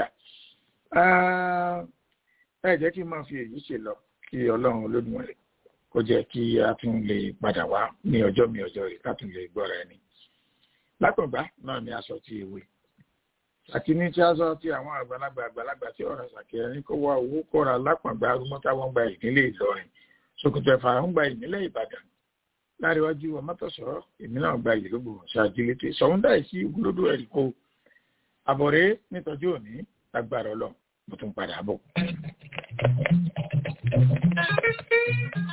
ẹ jẹ́ kí n máa fi èyí ṣe lọ kí ọlọ́run Olódùmarè kó jẹ́ kí a tún lè padà wá ní ọjọ́ mi ọjọ́ rẹ̀ ká tún lè gbọ́ra ẹni. lápẹ̀gbá náà ni aṣọ ti ewé àti ní tí aṣọ ti àwọn àgbàlagbà àgbàlagbà tí ọ̀rọ̀ ṣàkíyàn ní kó wá owó kóra lápàgbà arúmọ́tà wọn gba ìdílé Ìlọrin Ṣòkòtò Ẹ̀fà ń gba ìnílẹ̀ Ìbàdàn láríwájú ọmọtọ̀sọ̀rọ̀ èmi náà gba ìlúgbò ṣáàjìlété sọ̀húndà ìsí ògúlódó ẹ̀rí kó àbọ̀rẹ́ nítọ́jú òní agbára ọlọ́run mo tún padà bọ̀.